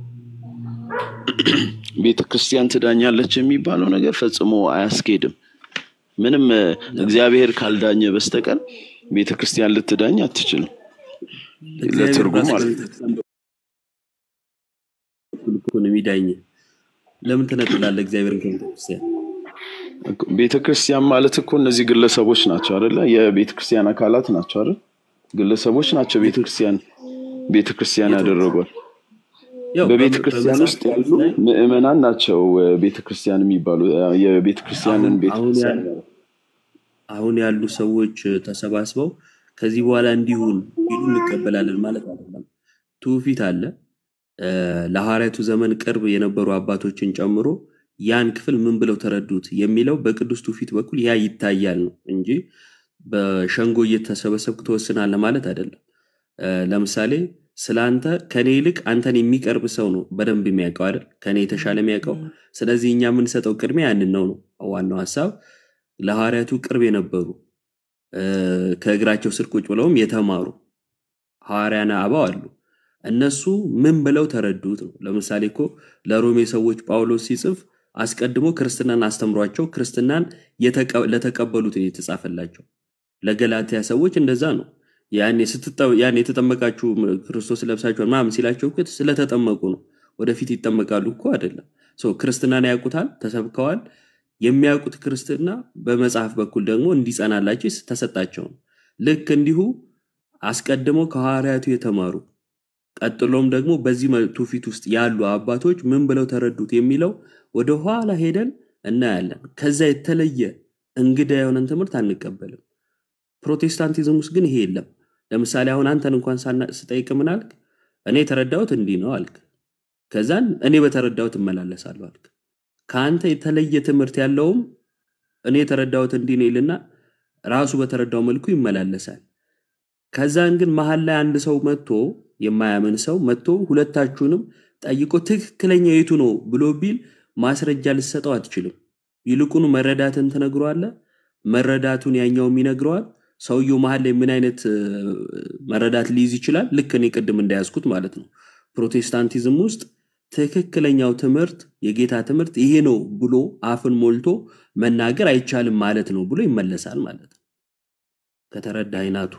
ቤተ ክርስቲያን ትዳኛለች የሚባለው ነገር ፈጽሞ አያስኬድም። ምንም እ፣ እግዚአብሔር ካልዳኘ በስተቀር ቤተ ክርስቲያን ልትዳኝ አትችልም። እግዚአብሔር ለትርጉም ራሱ ማለት ነው። በቤተክርስቲያን በኩል እኮ ነው የሚዳኝ። ለምን ትነጥላለህ እግዚአብሔርን ከቤተክርስቲያን? ቤተ ክርስቲያን ማለት እኮ እነዚህ ግለሰቦች ናቸው አይደለ? የቤተ ክርስቲያን አካላት ናቸው አይደል? ግለሰቦች ናቸው ቤተ ክርስቲያን ቤተ ክርስቲያን ያደረጓል። ያው በቤተ በም- ክርስቲያን በመጽሐፍ ውስጥ ያሉ ቅዱስ ላይ ምዕመናን ናቸው እ፣ ቤተ ክርስቲያን የሚባሉ እ፣ የቤተ ክርስቲያንን አሁን ቤተ አሁን ክርስቲያን ያሉ አሁን ያሉ ሰዎች ተሰባስበው ከዚህ በኋላ እንዲሁን ቢሉ እንቀበላለን ማለት አይደለም። ትውፊት አለ። እ፣ ለሐዋርያቱ ዘመን ቅርብ የነበሩ አባቶችን ጨምሮ ያን ክፍል ምን ብለው ተረዱት የሚለው በቅዱስ ትውፊት በኩል ያ ይታያል ነው እንጂ በሸንጎ እየተሰበሰብክ ትወስናለህ ማለት አይደለም። እ፣ ለምሳሌ ስለ አንተ ከኔ ይልቅ አንተን የሚቀርብ ሰው ነው በደንብ የሚያውቀው አይደል? ከኔ የተሻለ የሚያውቀው። ስለዚህ እኛ የምንሰጠው ቅድሚያ ያንን ነው ነው ዋናው ሀሳብ። ለሐዋርያቱ ቅርብ የነበሩ እ፣ ከእግራቸው ስር ቁጭ ብለውም የተማሩ ሐዋርያነ አበው አሉ። እነሱ ምን ብለው ተረዱት ነው። ለምሳሌ እኮ ለሮሜ ሰዎች ጳውሎስ ሲጽፍ አስቀድሞ ክርስትናን አስተምሯቸው ክርስትናን የተቀ- ለተቀበሉት ነው የተጻፈላቸው። ለገላትያ ሰዎች እንደዛ ነው። ያኔ ስትጠ- ያኔ የተጠመቃችሁ ክርስቶስ ለብሳችኋል ምናምን ሲላቸው እኮ ስለተጠመቁ ነው። ወደፊት ይጠመቃሉ እኮ አይደለም። ሶ ክርስትናን ያውቁታል፣ ተሰብከዋል። የሚያውቁት ክርስትና በመጽሐፍ በኩል ደግሞ እንዲጸናላቸው ተሰጣቸው ነው። ልክ እንዲሁ አስቀድመው ከሐዋርያቱ የተማሩ ቀጥሎም ደግሞ በዚህ መ- ትውፊት ውስጥ ያሉ አባቶች ምን ብለው ተረዱት የሚለው ወደ ኋላ ሄደን እናያለን። ከዛ የተለየ እንግዳ የሆነን ትምህርት አንቀበልም። ፕሮቴስታንቲዝም ውስጥ ግን ይሄ የለም። ለምሳሌ አሁን አንተን እንኳን ሳና- ስጠይቅ ምን አልክ? እኔ የተረዳሁት እንዲህ ነው አልክ። ከዛን እኔ በተረዳሁት እመላለሳለሁ አልክ። ከአንተ የተለየ ትምህርት ያለውም እኔ የተረዳሁት እንዲህ ነው ይልና ራሱ በተረዳው መልኩ ይመላለሳል። ከዛን ግን መሀል ላይ አንድ ሰው መጥቶ የማያምን ሰው መጥቶ ሁለታችሁንም ጠይቆ ትክክለኛ የቱ ነው ብሎ ቢል ማስረጃ ልሰጠው አትችልም። ይልቁኑ መረዳትን ትነግረዋለህ። መረዳቱን ያኛውም ይነግረዋል። ሰውየው መሀል ላይ ምን አይነት እ፣ መረዳት ሊይዝ ይችላል? ልክ እኔ ቅድም እንዳያዝኩት ማለት ነው። ፕሮቴስታንቲዝም ውስጥ ትክክለኛው ትምህርት የጌታ ትምህርት ይሄ ነው ብሎ አፍን ሞልቶ መናገር አይቻልም ማለት ነው ብሎ ይመለሳል ማለት ነው። ከተረዳ አይናቱ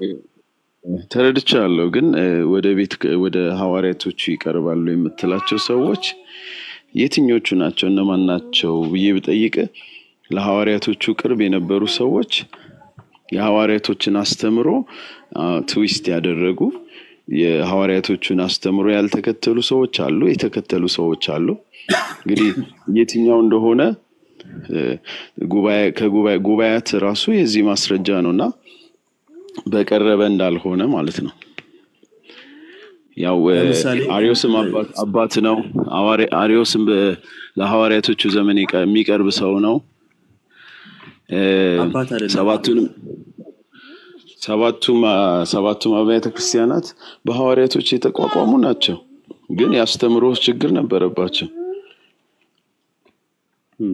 ተረድቻለሁ። ግን እ፣ ወደ ቤት ወደ ሐዋርያቶቹ ይቀርባሉ የምትላቸው ሰዎች የትኞቹ ናቸው? እነማን ናቸው ብዬ ብጠይቅ ለሐዋርያቶቹ ቅርብ የነበሩ ሰዎች የሐዋርያቶችን አስተምሮ አ፣ ትዊስት ያደረጉ የሐዋርያቶቹን አስተምሮ ያልተከተሉ ሰዎች አሉ፣ የተከተሉ ሰዎች አሉ። እንግዲህ የትኛው እንደሆነ እ፣ ጉባኤ ከጉባኤ ጉባኤያት ራሱ የዚህ ማስረጃ ነው እና በቀረበ እንዳልሆነ ማለት ነው። ያው እ፣ ለምሳሌ አርዮስም አባት አባት ነው። ሐዋርያ- አርዮስም በ- ለሐዋርያቶቹ ዘመን የቀ- የሚቀርብ ሰው ነው። እ፣ አባት አይደለም ሰባቱንም ሰባቱም አ፣ ሰባቱም አብያተ ክርስቲያናት በሐዋርያቶች የተቋቋሙ ናቸው። ግን የአስተምሮ ችግር ነበረባቸው። እም፣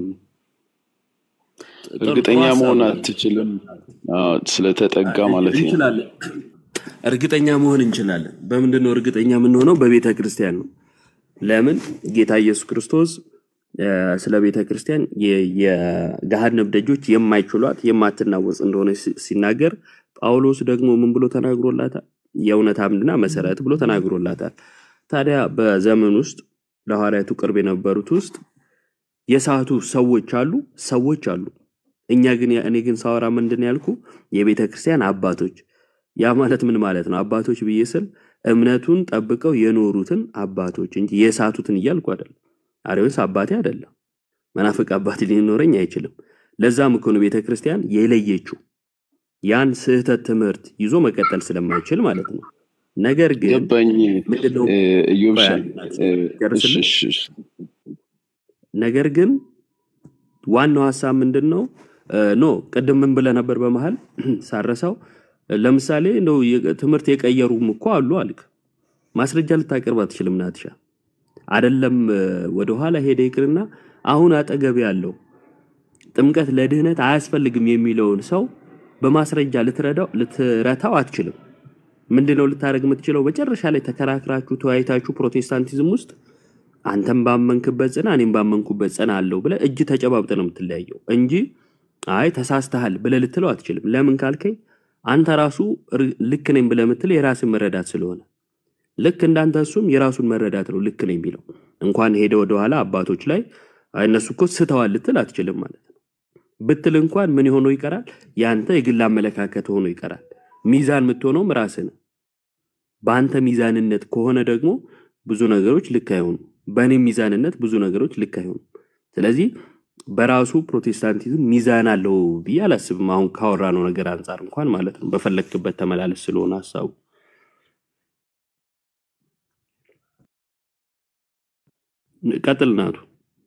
ጥሩ እርግጠኛ ጥሩ ሀሳብ መሆን ነው። አትችልም። አዎ፣ ስለተጠጋ ማለት ነው። እንችላለን። እርግጠኛ መሆን እንችላለን። በምንድን ነው እርግጠኛ የምንሆነው? በቤተ ክርስቲያን ነው። ለምን ጌታ ኢየሱስ ክርስቶስ እ፣ ስለ ቤተ ክርስቲያን የ- የገሃነም ደጆች የማይችሏት የማትናወጽ እንደሆነ ሲ- ሲናገር ጳውሎስ ደግሞ ምን ብሎ ተናግሮላታል? የእውነት አምድና መሰረት ብሎ ተናግሮላታል። ታዲያ በዘመን ውስጥ ለሐዋርያቱ ቅርብ የነበሩት ውስጥ የሳቱ ሰዎች አሉ፣ ሰዎች አሉ። እኛ ግን እኔ ግን ሳወራ ምንድን ነው ያልኩ የቤተ ክርስቲያን አባቶች። ያ ማለት ምን ማለት ነው? አባቶች ብዬ ስል እምነቱን ጠብቀው የኖሩትን አባቶች እንጂ የሳቱትን እያልኩ አይደለም። አሬዎስ አባቴ አይደለም፣ መናፍቅ አባቴ ሊኖረኝ አይችልም። ለዛም እኮ ነው ቤተ ክርስቲያን የለየችው ያን ስህተት ትምህርት ይዞ መቀጠል ስለማይችል ማለት ነው። ነገር ግን ገባኝ። ምንድነው እ፣ ኢዮብ ቆይ ሸ- አንድ እ፣ እሺ፣ ጨርስልኝ። እሺ፣ እሺ። ነገር ግን ዋናው ሀሳብ ምንድን ነው? እ፣ ኖ ቅድም ምን ብለህ ነበር በመሀል ሳረሳው፣ ለምሳሌ እንደው የ- ትምህርት የቀየሩም እኮ አሉ አልክ። ማስረጃ ልታቀርብ አትችልም ናትሻ። አደለም እ፣ ወደኋላ ሄደ ይቅርና አሁን አጠገብ ያለው ጥምቀት ለድህነት አያስፈልግም የሚለውን ሰው በማስረጃ ልትረዳው ልትረታው አትችልም። ምንድነው ልታደርግ የምትችለው? መጨረሻ ላይ ተከራክራችሁ ተወያይታችሁ ፕሮቴስታንቲዝም ውስጥ አንተም ባመንክበት ጽና እኔም ባመንኩበት ጽና አለው ብለህ እጅ ተጨባብጠ ነው የምትለያየው እንጂ አይ ተሳስተሃል ብለህ ልትለው አትችልም። ለምን ካልከኝ አንተ ራሱ ር- ልክ ነኝ ብለህ የምትለው የራስን መረዳት ስለሆነ ልክ እንዳንተ እሱም የራሱን መረዳት ነው ልክ ነኝ የሚለው እንኳን ሄደ ወደኋላ አባቶች ላይ አይ እነሱ እኮ ስተዋል ልትል አትችልም ማለት ነው። ብትል እንኳን ምን ሆኖ ይቀራል? ያንተ የግል አመለካከት ሆኖ ይቀራል። ሚዛን የምትሆነውም ራስህ ነህ። በአንተ ሚዛንነት ከሆነ ደግሞ ብዙ ነገሮች ልክ አይሆኑም። በእኔ ሚዛንነት ብዙ ነገሮች ልክ አይሆኑም። ስለዚህ በራሱ ፕሮቴስታንቲዝም ሚዛን አለው ብዬ አላስብም። አሁን ካወራነው ነገር አንጻር እንኳን ማለት ነው። በፈለግክበት ተመላለስ ስለሆነ ሀሳቡ ቀጥል ናቱ።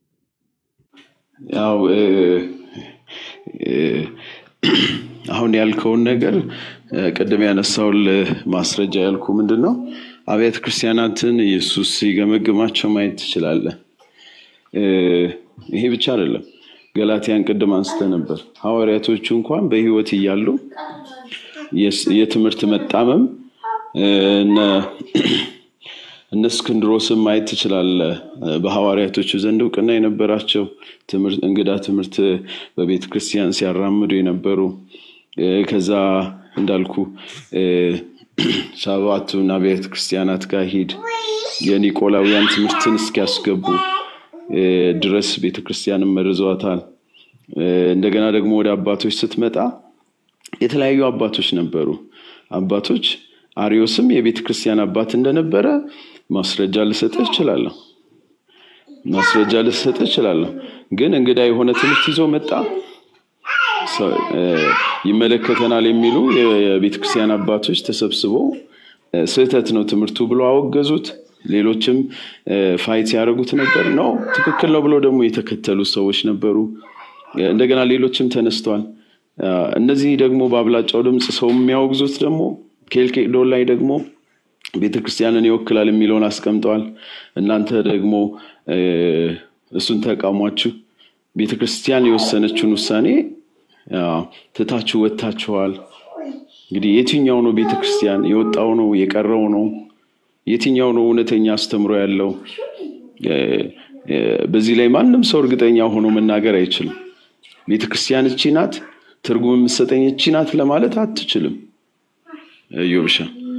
ያው እ፣ እ፣ አሁን ያልከውን ነገር እ፣ ቅድም ያነሳውል ማስረጃ ያልኩ ምንድን ነው አብያተ ክርስቲያናትን ኢየሱስ ሲገመግማቸው ማየት ትችላለህ። እ፣ ይሄ ብቻ አይደለም። ገላትያን ቅድም አንስተ ነበር። ሐዋርያቶቹ እንኳን በሕይወት እያሉ የስ- የትምህርት መጣመም እ፣ እነ እነ እስክንድሮስን ማየት ትችላለህ። በሐዋርያቶቹ ዘንድ እውቅና የነበራቸው ትምህርት እንግዳ ትምህርት በቤተ ክርስቲያን ሲያራምዱ የነበሩ እ፣ ከዛ እንዳልኩ እ፣ ሰባቱን አብያተ ክርስቲያናት ጋር ሂድ የኒቆላውያን ትምህርትን እስኪያስገቡ እ፣ ድረስ ቤተ ክርስቲያንን መርዘዋታል። እ፣ እንደገና ደግሞ ወደ አባቶች ስትመጣ የተለያዩ አባቶች ነበሩ። አባቶች አሪዮስም የቤተ ክርስቲያን አባት እንደነበረ ማስረጃ ልሰጥህ እችላለሁ። ማስረጃ ልሰጥህ እችላለሁ። ግን እንግዳ የሆነ ትምህርት ይዞ መጣ። ሰ- እ፣ ይመለከተናል የሚሉ የቤተ ክርስቲያን አባቶች ተሰብስበው እ፣ ስህተት ነው ትምህርቱ ብሎ አወገዙት። ሌሎችም እ፣ ፋይት ያደረጉት ነበር ነው ትክክል ነው ብሎ ደግሞ የተከተሉ ሰዎች ነበሩ። እ፣ እንደገና ሌሎችም ተነስተዋል። እ፣ እነዚህ ደግሞ በአብላጫው ድምፅ ሰው የሚያወግዙት ደግሞ ኬልቄዶን ላይ ደግሞ ቤተክርስቲያንን ይወክላል የሚለውን አስቀምጠዋል። እናንተ ደግሞ እ፣ እሱን ተቃውሟችሁ ቤተክርስቲያን የወሰነችውን ውሳኔ ያው ትታችሁ ወጥታችኋል። እንግዲህ የትኛው ነው ቤተክርስቲያን የወጣው ነው የቀረው ነው? የትኛው ነው እውነተኛ አስተምሮ ያለው? እ፣ እ፣ በዚህ ላይ ማንም ሰው እርግጠኛ ሆኖ መናገር አይችልም። ቤተክርስቲያን እቺ ናት፣ ትርጉም የምትሰጠኝ እቺ ናት ለማለት አትችልም። እዮብሻ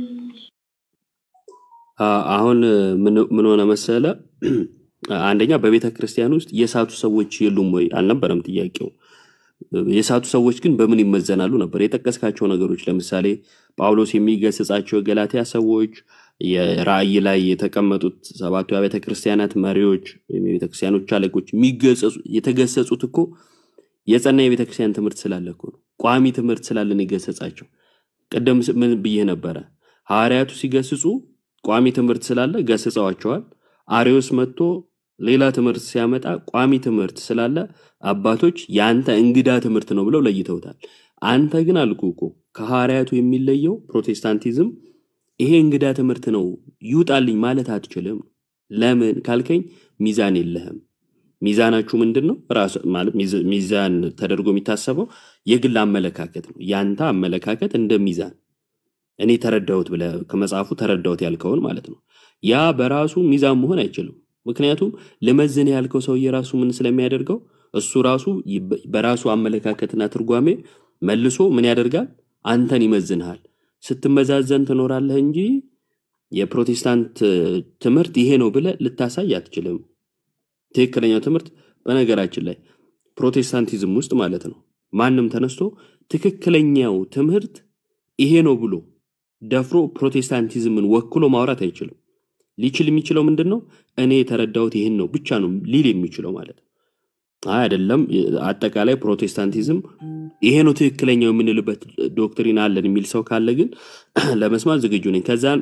አ- አሁን ምን ምን ሆነ መሰለ፣ አንደኛ በቤተ ክርስቲያን ውስጥ የሳቱ ሰዎች የሉም ወይ አልነበረም ጥያቄው። የሳቱ ሰዎች ግን በምን ይመዘናሉ ነበር የጠቀስካቸው ነገሮች። ለምሳሌ ጳውሎስ የሚገስጻቸው የገላትያ ሰዎች፣ የራእይ ላይ የተቀመጡት ሰባቱ የቤተ ክርስቲያናት መሪዎች ወይም የቤተ ክርስቲያኖች አለቆች የሚገሰጹ- የተገሰጹት እኮ የጸና የቤተ ክርስቲያን ትምህርት ስላለ እኮ ነው። ቋሚ ትምህርት ስላለን የገሰጻቸው። ቅድም ስ- ምን ብዬ ነበረ? ሐዋርያቱ ሲገስጹ ቋሚ ትምህርት ስላለ ገስጸዋቸዋል። አሪዮስ መጥቶ ሌላ ትምህርት ሲያመጣ ቋሚ ትምህርት ስላለ አባቶች የአንተ እንግዳ ትምህርት ነው ብለው ለይተውታል። አንተ ግን አልኩ እኮ ከሐዋርያቱ የሚለየው ፕሮቴስታንቲዝም ይሄ እንግዳ ትምህርት ነው ይውጣልኝ ማለት አትችልም። ለምን ካልከኝ ሚዛን የለህም። ሚዛናችሁ ምንድን ነው? ራሱ ማለት ሚዝ- ሚዛን ተደርጎ የሚታሰበው የግል አመለካከት ነው። ያንተ አመለካከት እንደ ሚዛን እኔ ተረዳሁት ብለህ ከመጽሐፉ ተረዳሁት ያልከውን ማለት ነው። ያ በራሱ ሚዛን መሆን አይችልም። ምክንያቱም ልመዝን ያልከው ሰውዬ ራሱ ምን ስለሚያደርገው እሱ ራሱ ይ- በራሱ አመለካከትና ትርጓሜ መልሶ ምን ያደርጋል? አንተን ይመዝንሃል። ስትመዛዘን ትኖራለህ እንጂ የፕሮቴስታንት እ፣ ትምህርት ይሄ ነው ብለህ ልታሳይ አትችልም። ትክክለኛው ትምህርት በነገራችን ላይ ፕሮቴስታንቲዝም ውስጥ ማለት ነው ማንም ተነስቶ ትክክለኛው ትምህርት ይሄ ነው ብሎ ደፍሮ ፕሮቴስታንቲዝምን ወክሎ ማውራት አይችልም። ሊችል የሚችለው ምንድን ነው? እኔ የተረዳሁት ይህን ነው ብቻ ነው ሊል የሚችለው ማለት ነው። አይ አይደለም፣ አጠቃላይ ፕሮቴስታንቲዝም ይሄ ነው ትክክለኛው የምንልበት ዶክትሪን አለን የሚል ሰው ካለ ግን ለመስማት ዝግጁ ነኝ። ከዛን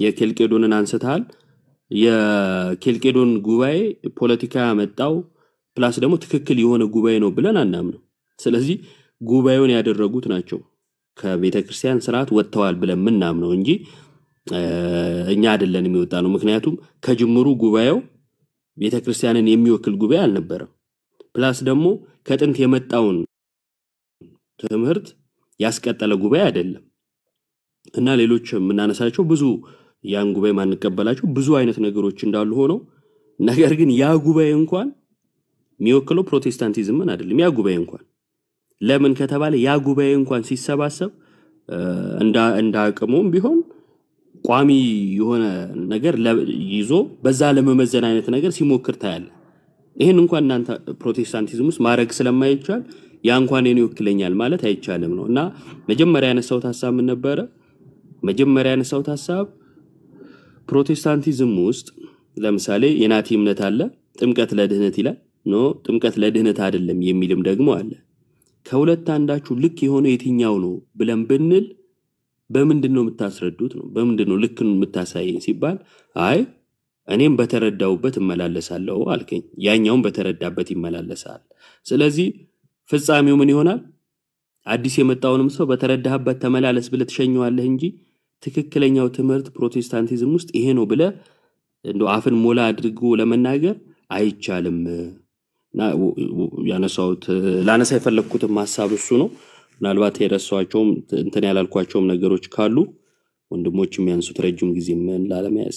የኬልቄዶንን አንስተሃል። የኬልቄዶን ጉባኤ ፖለቲካ ያመጣው ፕላስ ደግሞ ትክክል የሆነ ጉባኤ ነው ብለን አናምንም። ስለዚህ ጉባኤውን ያደረጉት ናቸው ከቤተ ክርስቲያን ስርዓት ወጥተዋል ብለን ምናምነው እንጂ እ፣ እኛ አይደለን የሚወጣ ነው። ምክንያቱም ከጅምሩ ጉባኤው ቤተ ክርስቲያንን የሚወክል ጉባኤ አልነበረም። ፕላስ ደግሞ ከጥንት የመጣውን ትምህርት ያስቀጠለ ጉባኤ አይደለም እና ሌሎች የምናነሳቸው ብዙ ያን ጉባኤ ማንቀበላቸው ብዙ አይነት ነገሮች እንዳሉ ሆነው ነገር ግን ያ ጉባኤ እንኳን የሚወክለው ፕሮቴስታንቲዝምን አይደለም። ያ ጉባኤ እንኳን ለምን ከተባለ ያ ጉባኤ እንኳን ሲሰባሰብ እ፣ እንደ እንደ አቅሙም ቢሆን ቋሚ የሆነ ነገር ለ- ይዞ በዛ ለመመዘን አይነት ነገር ሲሞክር ታያለ። ይህን እንኳን እናንተ ፕሮቴስታንቲዝም ውስጥ ማድረግ ስለማይቻል ያ እንኳን የኔ ይወክለኛል ማለት አይቻልም ነው እና መጀመሪያ ያነሳሁት ሀሳብ ምን ነበረ? መጀመሪያ ያነሳሁት ሀሳብ ፕሮቴስታንቲዝም ውስጥ ለምሳሌ የናቲ እምነት አለ፣ ጥምቀት ለድህነት ይላል። ኖ ጥምቀት ለድህነት አይደለም የሚልም ደግሞ አለ። ከሁለት አንዳችሁ ልክ የሆነ የትኛው ነው ብለን ብንል በምንድን ነው የምታስረዱት ነው? በምንድን ነው ልክ የምታሳየኝ ሲባል አይ እኔም በተረዳውበት እመላለሳለሁ አልከኝ፣ ያኛውም በተረዳበት ይመላለሳል። ስለዚህ ፍጻሜው ምን ይሆናል? አዲስ የመጣውንም ሰው በተረዳህበት ተመላለስ ብለህ ትሸኘዋለህ እንጂ ትክክለኛው ትምህርት ፕሮቴስታንቲዝም ውስጥ ይሄ ነው ብለህ እንደ አፍን ሞላ አድርጎ ለመናገር አይቻልም። እና w- w- ያነሳሁት ላነሳ የፈለግኩትም ሀሳብ እሱ ነው። ምናልባት የረሳኋቸውም እንትን ያላልኳቸውም ነገሮች ካሉ ወንድሞች የሚያንሱት ረጅም ጊዜ ምን ላለመያዝ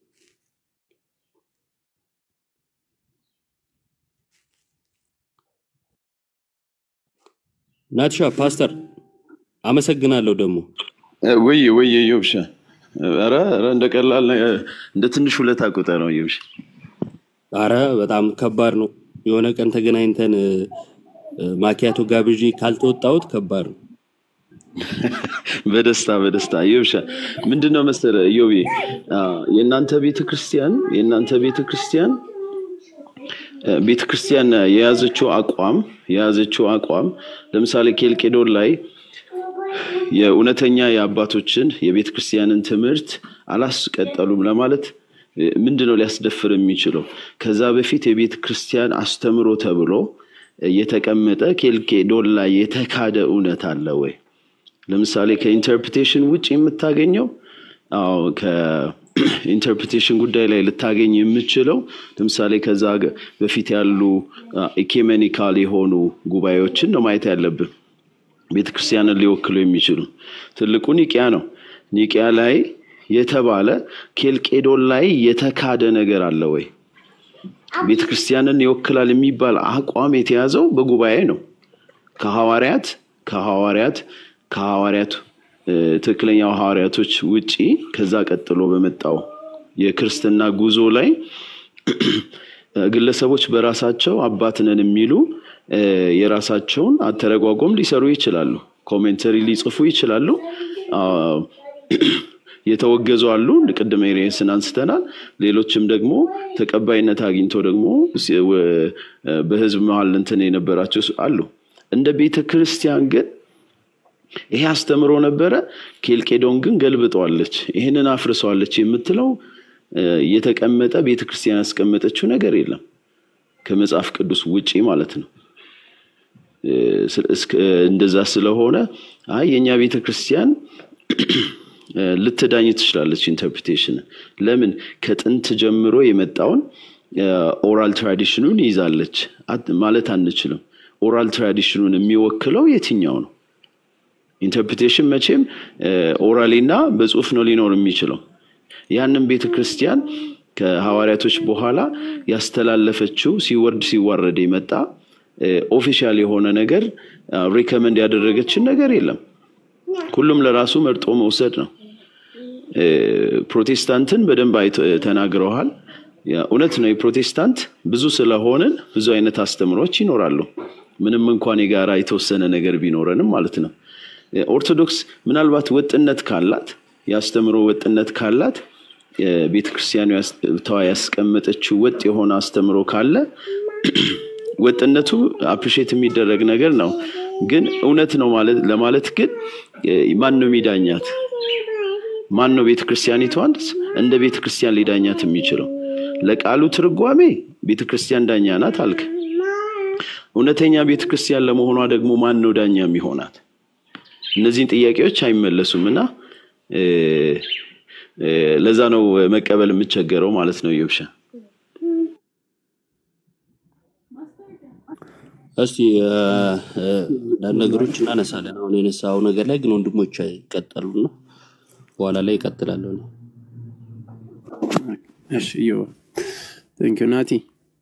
ናትሻ ፓስተር አመሰግናለሁ ደግሞ ወይ ወይ ዮብሻ ኧረ ኧረ እንደ ቀላል ነ- እንደ ትንሽ ሁለት አቁጠ ነው ዮብሻ አረ በጣም ከባድ ነው። የሆነ ቀን ተገናኝተን እ፣ እ፣ ማኪያቶ ጋብዥ ካልተወጣሁት ከባድ ነው። በደስታ በደስታ ዮብሻ ምንድን ነው መሰለ ዮቤ አ፣ የእናንተ ቤተ ክርስቲያን የእናንተ ቤተ ክርስቲያን እ፣ ቤተ ክርስቲያን የያዘችው አቋም የያዘችው አቋም ለምሳሌ ኬልቄዶን ላይ የእውነተኛ የአባቶችን የቤተ ክርስቲያንን ትምህርት አላስቀጠሉም ለማለት እ፣ ምንድን ነው ሊያስደፍር የሚችለው? ከዛ በፊት የቤተ ክርስቲያን አስተምሮ ተብሎ እ፣ የተቀመጠ ኬልቄዶን ላይ የተካደ እውነት አለ ወይ? ለምሳሌ ከኢንተርፕሬቴሽን ውጭ የምታገኘው አዎ ከኢንተርፕሬቴሽን ጉዳይ ላይ ልታገኝ የምችለው ለምሳሌ ከዛ ገ- በፊት ያሉ ኢኬሜኒካል የሆኑ ጉባኤዎችን ነው ማየት ያለብን ቤተክርስቲያንን ሊወክሉ የሚችሉ ትልቁ ኒቂያ ነው ኒቂያ ላይ የተባለ ኬልቄዶን ላይ የተካደ ነገር አለ ወይ ቤተክርስቲያንን ይወክላል የሚባል አቋም የተያዘው በጉባኤ ነው ከሐዋርያት ከሐዋርያት ከሐዋርያት እ፣ ትክክለኛው ሐዋርያቶች ውጪ ከዛ ቀጥሎ በመጣው የክርስትና ጉዞ ላይ እ፣ ግለሰቦች በራሳቸው አባት ነን የሚሉ እ፣ የራሳቸውን አተረጓጎም ሊሰሩ ይችላሉ። ኮሜንተሪ ሊጽፉ ይችላሉ። አ፣ የተወገዙ አሉ። ቅድመ ኤሪየስን አንስተናል። ሌሎችም ደግሞ ተቀባይነት አግኝቶ ደግሞ ሲ- ወ- በህዝብ መሀል እንትን የነበራቸው አሉ። እንደ ቤተ ክርስቲያን ግን ይሄ አስተምሮ ነበረ። ኬልቄዶን ግን ገልብጠዋለች፣ ይህንን አፍርሰዋለች የምትለው እ፣ የተቀመጠ ቤተክርስቲያን ያስቀመጠችው ነገር የለም ከመጽሐፍ ቅዱስ ውጪ ማለት ነው። እ፣ ስለ- እስከ- እንደዛ ስለሆነ አይ የእኛ ቤተክርስቲያን እ፣ ልትዳኝ ትችላለች ኢንተርፕሬቴሽን ለምን ከጥንት ጀምሮ የመጣውን ኦራል ትራዲሽኑን ይዛለች አት- ማለት አንችልም። ኦራል ትራዲሽኑን የሚወክለው የትኛው ነው? ኢንተርፕሬቴሽን መቼም ኦራሊ እና በጽሁፍ ነው ሊኖር የሚችለው። ያንን ቤተ ክርስቲያን ከሐዋርያቶች በኋላ ያስተላለፈችው ሲወርድ ሲዋረድ የመጣ ኦፊሻል የሆነ ነገር ሪከመንድ ያደረገችን ነገር የለም። ሁሉም ለራሱ መርጦ መውሰድ ነው። እ፣ ፕሮቴስታንትን በደንብ አይተ- ተናግረዋል። ያ እውነት ነው። የፕሮቴስታንት ብዙ ስለሆንን ብዙ አይነት አስተምሮች ይኖራሉ። ምንም እንኳን የጋራ የተወሰነ ነገር ቢኖረንም ማለት ነው። እ፣ ኦርቶዶክስ ምናልባት ወጥነት ካላት የአስተምሮ ወጥነት ካላት ቤተ ክርስቲያኑ ያስቀመጠችው ወጥ የሆነ አስተምሮ ካለ ወጥነቱ አፕሪሼት የሚደረግ ነገር ነው። ግን እውነት ነው ማለት ለማለት ግን እ፣ ማን ነው የሚዳኛት? ማን ነው ቤተ ክርስቲያኒቷን እንደ ቤተ ክርስቲያን ሊዳኛት የሚችለው? ለቃሉ ትርጓሜ ቤተ ክርስቲያን ዳኛ ናት አልክ። እውነተኛ ቤተክርስቲያን ለመሆኗ ደግሞ ማን ነው ዳኛ የሚሆናት? እነዚህን ጥያቄዎች አይመለሱም እና እ፣ እ፣ ለዛ ነው መቀበል የምቸገረው ማለት ነው ዮብሻ። እስቲ እ፣ እ፣ አንዳንድ ነገሮች እናነሳለን። አሁን የነሳው ነገር ላይ ግን ወንድሞች ይቀጠሉና በኋላ ላይ ይቀጥላለሁ። እኔ። እሺ ዮ ቴንክ ዩ ናቲ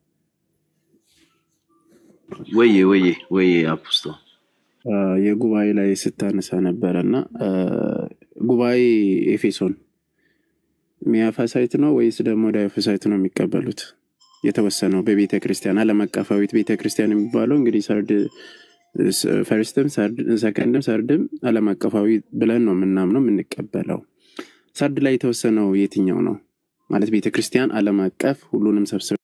ወዬ ወዬ ወዬ አፖስቶ አ፣ የጉባኤ ላይ ስታነሳ ነበረ እና አ፣ ጉባኤ ኤፌሶን ሚያፋሳይት ነው ወይስ ደግሞ ዳይፋሳይት ነው የሚቀበሉት? የተወሰነው በቤተ ክርስቲያን ዓለም አቀፋዊት ቤተ ክርስቲያን የሚባለው እንግዲህ ሰርድ ፈርስትም ሰከንድም ሰርድም ዓለም አቀፋዊ ብለን ነው የምናምነው የምንቀበለው። ሰርድ ላይ የተወሰነው የትኛው ነው ማለት ቤተ ክርስቲያን ዓለም አቀፍ ሁሉንም ሰብስብ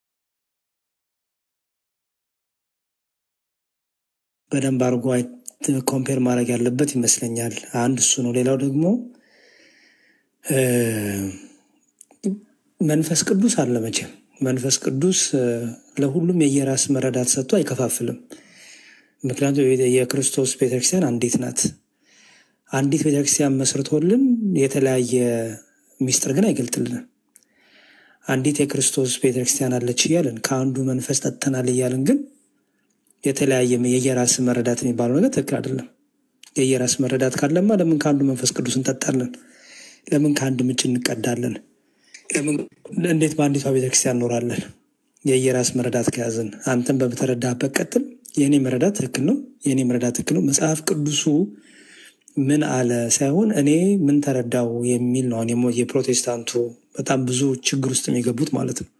በደንብ አድርጎ ኮምፔር ማድረግ ያለበት ይመስለኛል። አንድ እሱ ነው። ሌላው ደግሞ እ፣ መንፈስ ቅዱስ አለ መቼም መንፈስ ቅዱስ እ፣ ለሁሉም የየራስ መረዳት ሰጥቶ አይከፋፍልም። ምክንያቱም የቤተ- የክርስቶስ ቤተክርስቲያን አንዲት ናት። አንዲት ቤተክርስቲያን መስርቶልን የተለያየ ሚስጥር ግን አይገልጥልንም። አንዲት የክርስቶስ ቤተክርስቲያን አለች እያልን ከአንዱ መንፈስ ጠጥተናል እያልን ግን የተለያየ የየራስ መረዳት የሚባለው ነገር ትክክል አይደለም። የየራስ መረዳት ካለማ ለምን ከአንዱ መንፈስ ቅዱስ እንጠጣለን? ለምን ከአንድ ምንጭ እንቀዳለን? ለምን እንዴት በአንዲቷ ቤተክርስቲያን እኖራለን? የየራስ መረዳት ከያዝን አንተን በተረዳህበት ቀጥል። የእኔ መረዳት ትክክል ነው፣ የእኔ መረዳት ትክክል ነው። መጽሐፍ ቅዱሱ ምን አለ ሳይሆን እኔ ምን ተረዳው የሚል ነው። አሁን የሞ- የፕሮቴስታንቱ በጣም ብዙ ችግር ውስጥ የሚገቡት ማለት ነው።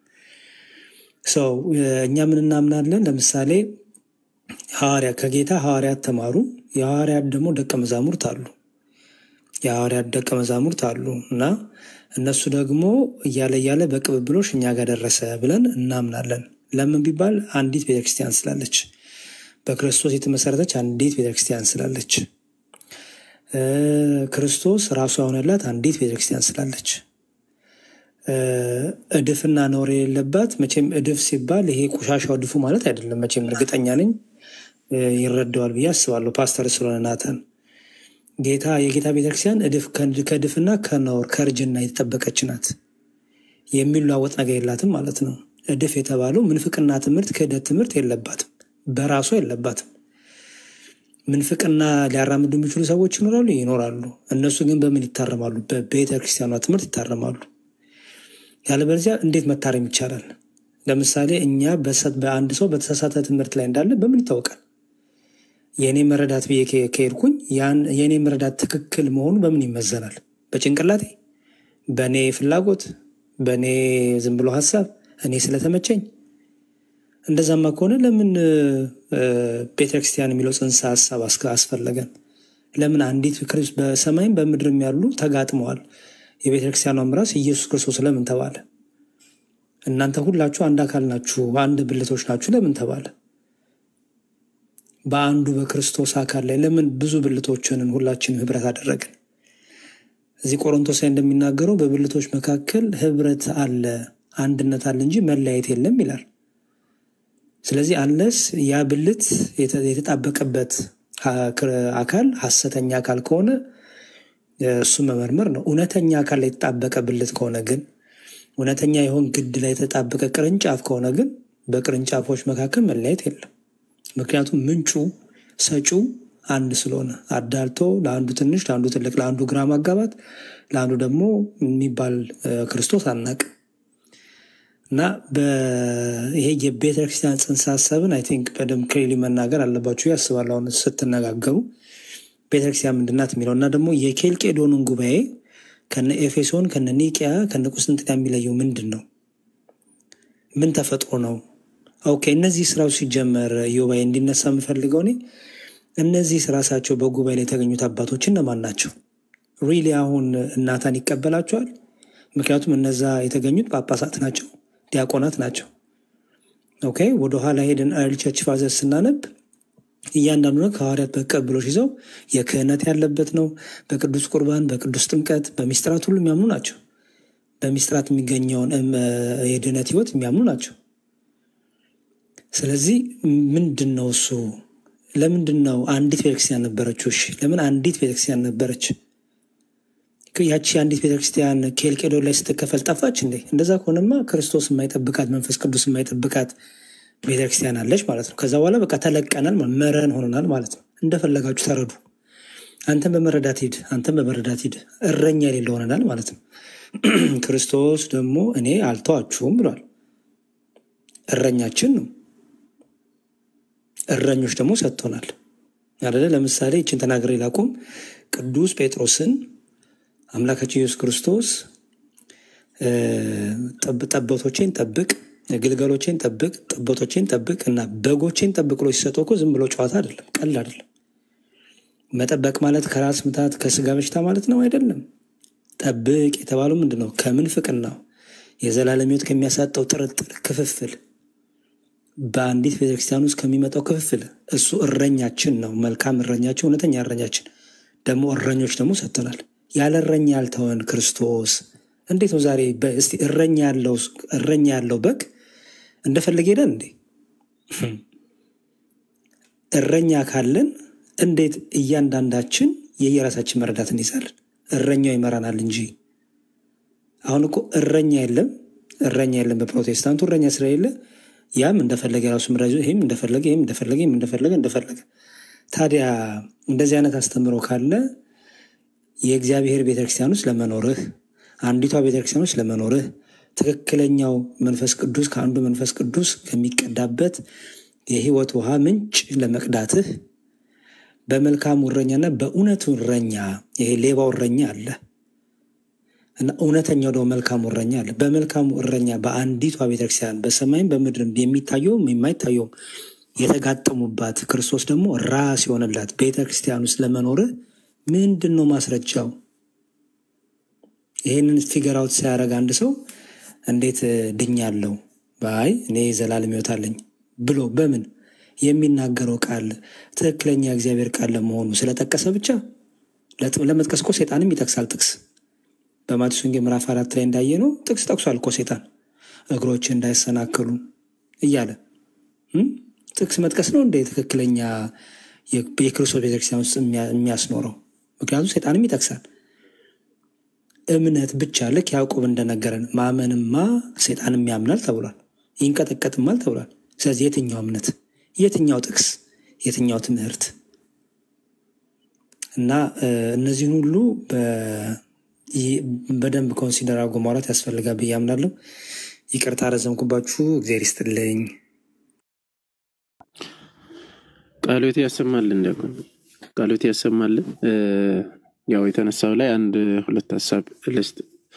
ሰው እኛ ምን እናምናለን? ለምሳሌ ሐዋርያ ከጌታ ሐዋርያት ተማሩ። የሐዋርያት ደግሞ ደቀ መዛሙርት አሉ። የሐዋርያት ደቀ መዛሙርት አሉ እና እነሱ ደግሞ እያለ እያለ በቅብብሎሽ እኛ ጋር ደረሰ ብለን እናምናለን። ለምን ቢባል አንዲት ቤተክርስቲያን ስላለች፣ በክርስቶስ የተመሰረተች አንዲት ቤተክርስቲያን ስላለች፣ እ፣ ክርስቶስ ራሱ የሆነላት አንዲት ቤተክርስቲያን ስላለች እ፣ እድፍና ነውር የሌለባት መቼም እድፍ ሲባል ይሄ ቆሻሻው እድፉ ማለት አይደለም። መቼም እርግጠኛ ነኝ እ፣ ይረዳዋል ብዬ አስባለሁ። ፓስተር ስለሆነ ናተን ጌታ የጌታ ቤተክርስቲያን እድፍ ከእድ- ከእድፍና ከነውር ከእርጅና የተጠበቀች ናት። የሚለዋወጥ ነገር የላትም ማለት ነው። እድፍ የተባለው ምንፍቅና ትምህርት፣ ክህደት ትምህርት የለባትም፣ በራሷ የለባትም። ምንፍቅና ሊያራምዱ የሚችሉ ሰዎች ይኖራሉ ይኖራሉ። እነሱ ግን በምን ይታረማሉ? በቤተ ክርስቲያኗ ትምህርት ይታረማሉ። ያለበለዚያ እንዴት መታረም ይቻላል? ለምሳሌ እኛ በሰ- በአንድ ሰው በተሳሳተ ትምህርት ላይ እንዳለ በምን ይታወቃል? የእኔ መረዳት ብዬ ከ- ከሄድኩኝ ያን የእኔ መረዳት ትክክል መሆኑ በምን ይመዘናል? በጭንቅላቴ፣ በእኔ ፍላጎት፣ በእኔ ዝም ብሎ ሀሳብ፣ እኔ ስለተመቸኝ። እንደዛማ ከሆነ ለምን እ፣ ቤተክርስቲያን የሚለው ጽንሰ ሀሳብ አስከ- አስፈለገን? ለምን አንዲት ክርስ- በሰማይም በምድርም ያሉ ተጋጥመዋል። የቤተክርስቲያኗም ራስ ኢየሱስ ክርስቶስ ለምን ተባለ? እናንተ ሁላችሁ አንድ አካል ናችሁ፣ አንድ ብልቶች ናችሁ ለምን ተባለ? በአንዱ በክርስቶስ አካል ላይ ለምን ብዙ ብልቶችንን ሁላችንም ህብረት አደረግን? እዚህ ቆሮንቶስ ላይ እንደሚናገረው በብልቶች መካከል ህብረት አለ፣ አንድነት አለ እንጂ መለያየት የለም ይላል። ስለዚህ አንለስ ያ ብልት የተ- የተጣበቀበት ሀ- ክር- አካል ሐሰተኛ አካል ከሆነ እሱ መመርመር ነው። እውነተኛ አካል ላይ የተጣበቀ ብልት ከሆነ ግን እውነተኛ የሆን ግድ ላይ የተጣበቀ ቅርንጫፍ ከሆነ ግን በቅርንጫፎች መካከል መለያየት የለም። ምክንያቱም ምንጩ ሰጪው አንድ ስለሆነ አዳልቶ ለአንዱ ትንሽ፣ ለአንዱ ትልቅ፣ ለአንዱ ግራ ማጋባት፣ ለአንዱ ደግሞ የሚባል እ፣ ክርስቶስ አናቅም እና በ- ይሄ የቤተ ክርስቲያን ጽንሰ ሀሳብን አይ ቲንክ በደንብ ክሊሊ መናገር አለባችሁ ያስባል። አሁን ስትነጋገሩ ቤተክርስቲያን ምንድናት የሚለው እና ደግሞ የኬልቄዶንን ጉባኤ ከነ ኤፌሶን ከነ ኒቅያ ከነ ቁስጥንጥንያ የሚለየው ምንድን ነው? ምን ተፈጥሮ ነው? ኦኬ እነዚህ ስራዎች ሲጀመር ዮባይ እንዲነሳ የምፈልገው እኔ እነዚህ ራሳቸው በጉባኤ ላይ የተገኙት አባቶች እነማን ናቸው? ሪሊ አሁን እናታን ይቀበላቸዋል? ምክንያቱም እነዛ የተገኙት ጳጳሳት ናቸው፣ ዲያቆናት ናቸው። ኦኬ ወደኋላ ሄደን ኤርሊ ቸርች ፋዘር ስናነብ እያንዳንዱ ነገር ከሐዋርያት በቀብሎች ይዘው የክህነት ያለበት ነው። በቅዱስ ቁርባን፣ በቅዱስ ጥምቀት፣ በሚስጥራት ሁሉ የሚያምኑ ናቸው። በሚስጥራት የሚገኘውን እም፣ የድህነት ህይወት የሚያምኑ ናቸው። ስለዚህ ምንድን ነው እሱ? ለምንድን ነው አንዲት ቤተክርስቲያን ነበረችው? እሺ ለምን አንዲት ቤተክርስቲያን ነበረች? ያቺ አንዲት ቤተክርስቲያን ኬልቄዶን ላይ ስትከፈል ጠፋች እንዴ? እንደዛ ከሆነማ ክርስቶስ የማይጠብቃት መንፈስ ቅዱስ የማይጠብቃት ቤተክርስቲያን አለች ማለት ነው። ከዛ በኋላ በቃ ተለቀናል፣ ማለት መረን ሆነናል ማለት ነው። እንደፈለጋችሁ ተረዱ። አንተን በመረዳት ሂድ፣ አንተን በመረዳት ሂድ። እረኛ የሌለ ሆነናል ማለት ነው። ክርስቶስ ደግሞ እኔ አልተዋችሁም ብሏል። እረኛችን ነው። እረኞች ደግሞ ሰጥቶናል አደለ? ለምሳሌ ይችን ተናግሬ ላቁም። ቅዱስ ጴጥሮስን አምላካችን ኢየሱስ ክርስቶስ ጠቦቶቼን ጠብቅ፣ ግልገሎቼን ጠብቅ፣ ጠቦቶቼን ጠብቅ እና በጎቼን ጠብቅ ብሎ ሲሰጠው እኮ ዝም ብሎ ጨዋታ አይደለም፣ ቀልድ አይደለም። መጠበቅ ማለት ከራስ ምታት ከስጋ በሽታ ማለት ነው አይደለም። ጠብቅ የተባለው ምንድን ነው? ከምንፍቅናው የዘላለም ሕይወት ከሚያሳጠው ጥርጥር ክፍፍል በአንዲት ቤተክርስቲያን ውስጥ ከሚመጣው ክፍፍል እሱ እረኛችን ነው። መልካም እረኛችን፣ እውነተኛ እረኛችን ደግሞ እረኞች ደግሞ ሰጥቶናል። ያለ እረኛ ያልተወን ክርስቶስ እንዴት ነው ዛሬ እስቲ እረኛ ያለው እረኛ ያለው በግ እንደፈለገ ሄዳል እንዴ? እረኛ ካለን እንዴት እያንዳንዳችን የየራሳችን መረዳት እንይዛለን? እረኛው ይመራናል እንጂ አሁን እኮ እረኛ የለም፣ እረኛ የለም። በፕሮቴስታንቱ እረኛ ስለሌለ ያም እንደፈለገ የራሱ ምራ ይዞ ይህም እንደፈለገ ይህም እንደፈለገ ይህም እንደፈለገ እንደፈለገ። ታዲያ እንደዚህ አይነት አስተምሮ ካለ የእግዚአብሔር ቤተክርስቲያን ውስጥ ለመኖርህ አንዲቷ ቤተክርስቲያን ውስጥ ለመኖርህ ትክክለኛው መንፈስ ቅዱስ ከአንዱ መንፈስ ቅዱስ ከሚቀዳበት የህይወት ውሃ ምንጭ ለመቅዳትህ በመልካሙ እረኛና በእውነቱ እረኛ ይሄ ሌባው እረኛ አለ እና እውነተኛው ደግሞ መልካሙ እረኛ አለ። በመልካሙ እረኛ በአንዲቷ ቤተክርስቲያን በሰማይም በምድርም የሚታየውም የማይታየውም የተጋጠሙባት ክርስቶስ ደግሞ ራስ የሆነላት ቤተክርስቲያን ውስጥ ለመኖርህ ምንድን ነው ማስረጃው? ይህንን ፊገር አውት ሲያደርግ አንድ ሰው እንዴት ድኛለሁ ባይ እኔ ዘላለም ሕይወት አለኝ ብሎ በምን የሚናገረው ቃል ትክክለኛ እግዚአብሔር ቃል ለመሆኑ ስለጠቀሰ ብቻ ለመጥቀስ እኮ ሴጣንም ይጠቅሳል። ጥቅስ በማቴዎስ ወንጌል ምዕራፍ አራት ላይ እንዳየ ነው ጥቅስ ጠቅሷል እኮ ሴጣን እግሮች እንዳይሰናከሉ እያለ ጥቅስ መጥቀስ ነው እንደ ትክክለኛ የክርስቶስ ቤተክርስቲያን ውስጥ የሚያስኖረው። ምክንያቱም ሴጣንም ይጠቅሳል። እምነት ብቻ ልክ ያዕቆብ እንደነገረን ማመንማ ሴጣንም ያምናል ተብሏል፣ ይንቀጠቀጥማል ተብሏል። ስለዚህ የትኛው እምነት፣ የትኛው ጥቅስ፣ የትኛው ትምህርት እና እነዚህን ሁሉ በደንብ ኮንሲደር አድርጎ ማውራት ያስፈልጋል ብዬ አምናለሁ። ይቅርታ ረዘምኩባችሁ። እግዚአብሔር ይስጥልኝ። ቃሎት ያሰማልን ደግሞ ቃሎት ያሰማልን። ያው የተነሳው ላይ አንድ ሁለት ሀሳብ ልስጥ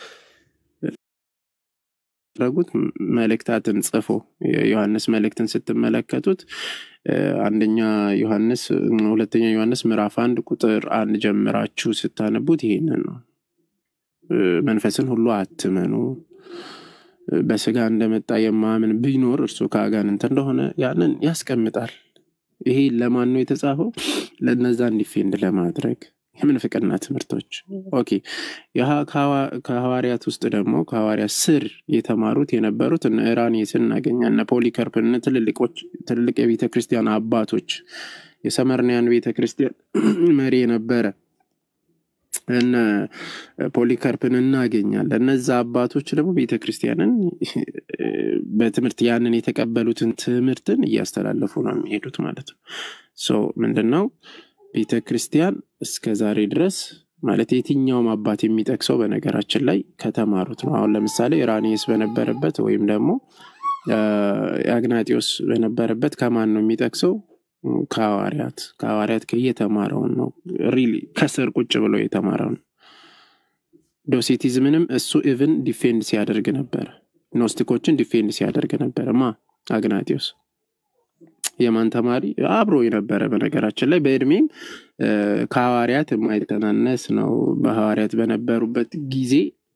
ያደረጉት መልእክታትን ጽፎ የዮሐንስ መልእክትን ስትመለከቱት አንደኛ ዮሐንስ ሁለተኛ ዮሐንስ ምዕራፍ አንድ ቁጥር አንድ ጀምራችሁ ስታነቡት ይሄንን ነው። መንፈስን ሁሉ አትመኑ፣ በስጋ እንደመጣ የማምን ቢኖር እርሱ ከአጋንንት እንደሆነ ያንን ያስቀምጣል። ይሄ ለማን ነው የተጻፈው? ለነዛ እንዲፌንድ ለማድረግ የምንፍቅና ትምህርቶች ኦኬ። ከሐዋርያት ውስጥ ደግሞ ከሐዋርያት ስር የተማሩት የነበሩት እነ ኢራኔስን እናገኛ እነ ፖሊከርፕን ትልልቅ የቤተ ክርስቲያን አባቶች የሰመርንያን ቤተ ክርስቲያን መሪ የነበረ እነ ፖሊከርፕን እናገኛለን። እነዛ አባቶች ደግሞ ቤተ ክርስቲያንን በትምህርት ያንን የተቀበሉትን ትምህርትን እያስተላለፉ ነው የሚሄዱት ማለት ነው። ሶ ምንድን ነው ቤተ ክርስቲያን እስከ ዛሬ ድረስ ማለት የትኛውም አባት የሚጠቅሰው በነገራችን ላይ ከተማሩት ነው። አሁን ለምሳሌ ኢራኔስ በነበረበት ወይም ደግሞ አግናጢዮስ በነበረበት ከማን ነው የሚጠቅሰው? ከሐዋርያት ከሐዋርያት እየተማረውን ነው። ሪሊ ከስር ቁጭ ብሎ የተማረውን ዶሴቲዝምንም እሱ ኢቭን ዲፌንድ ሲያደርግ ነበረ። ኖስቲኮችን ዲፌንድ ሲያደርግ ነበረ። ማ አግናጢዮስ የማን ተማሪ አብሮ የነበረ በነገራችን ላይ በእድሜም ከሐዋርያት የማይተናነስ ነው። በሐዋርያት በነበሩበት ጊዜ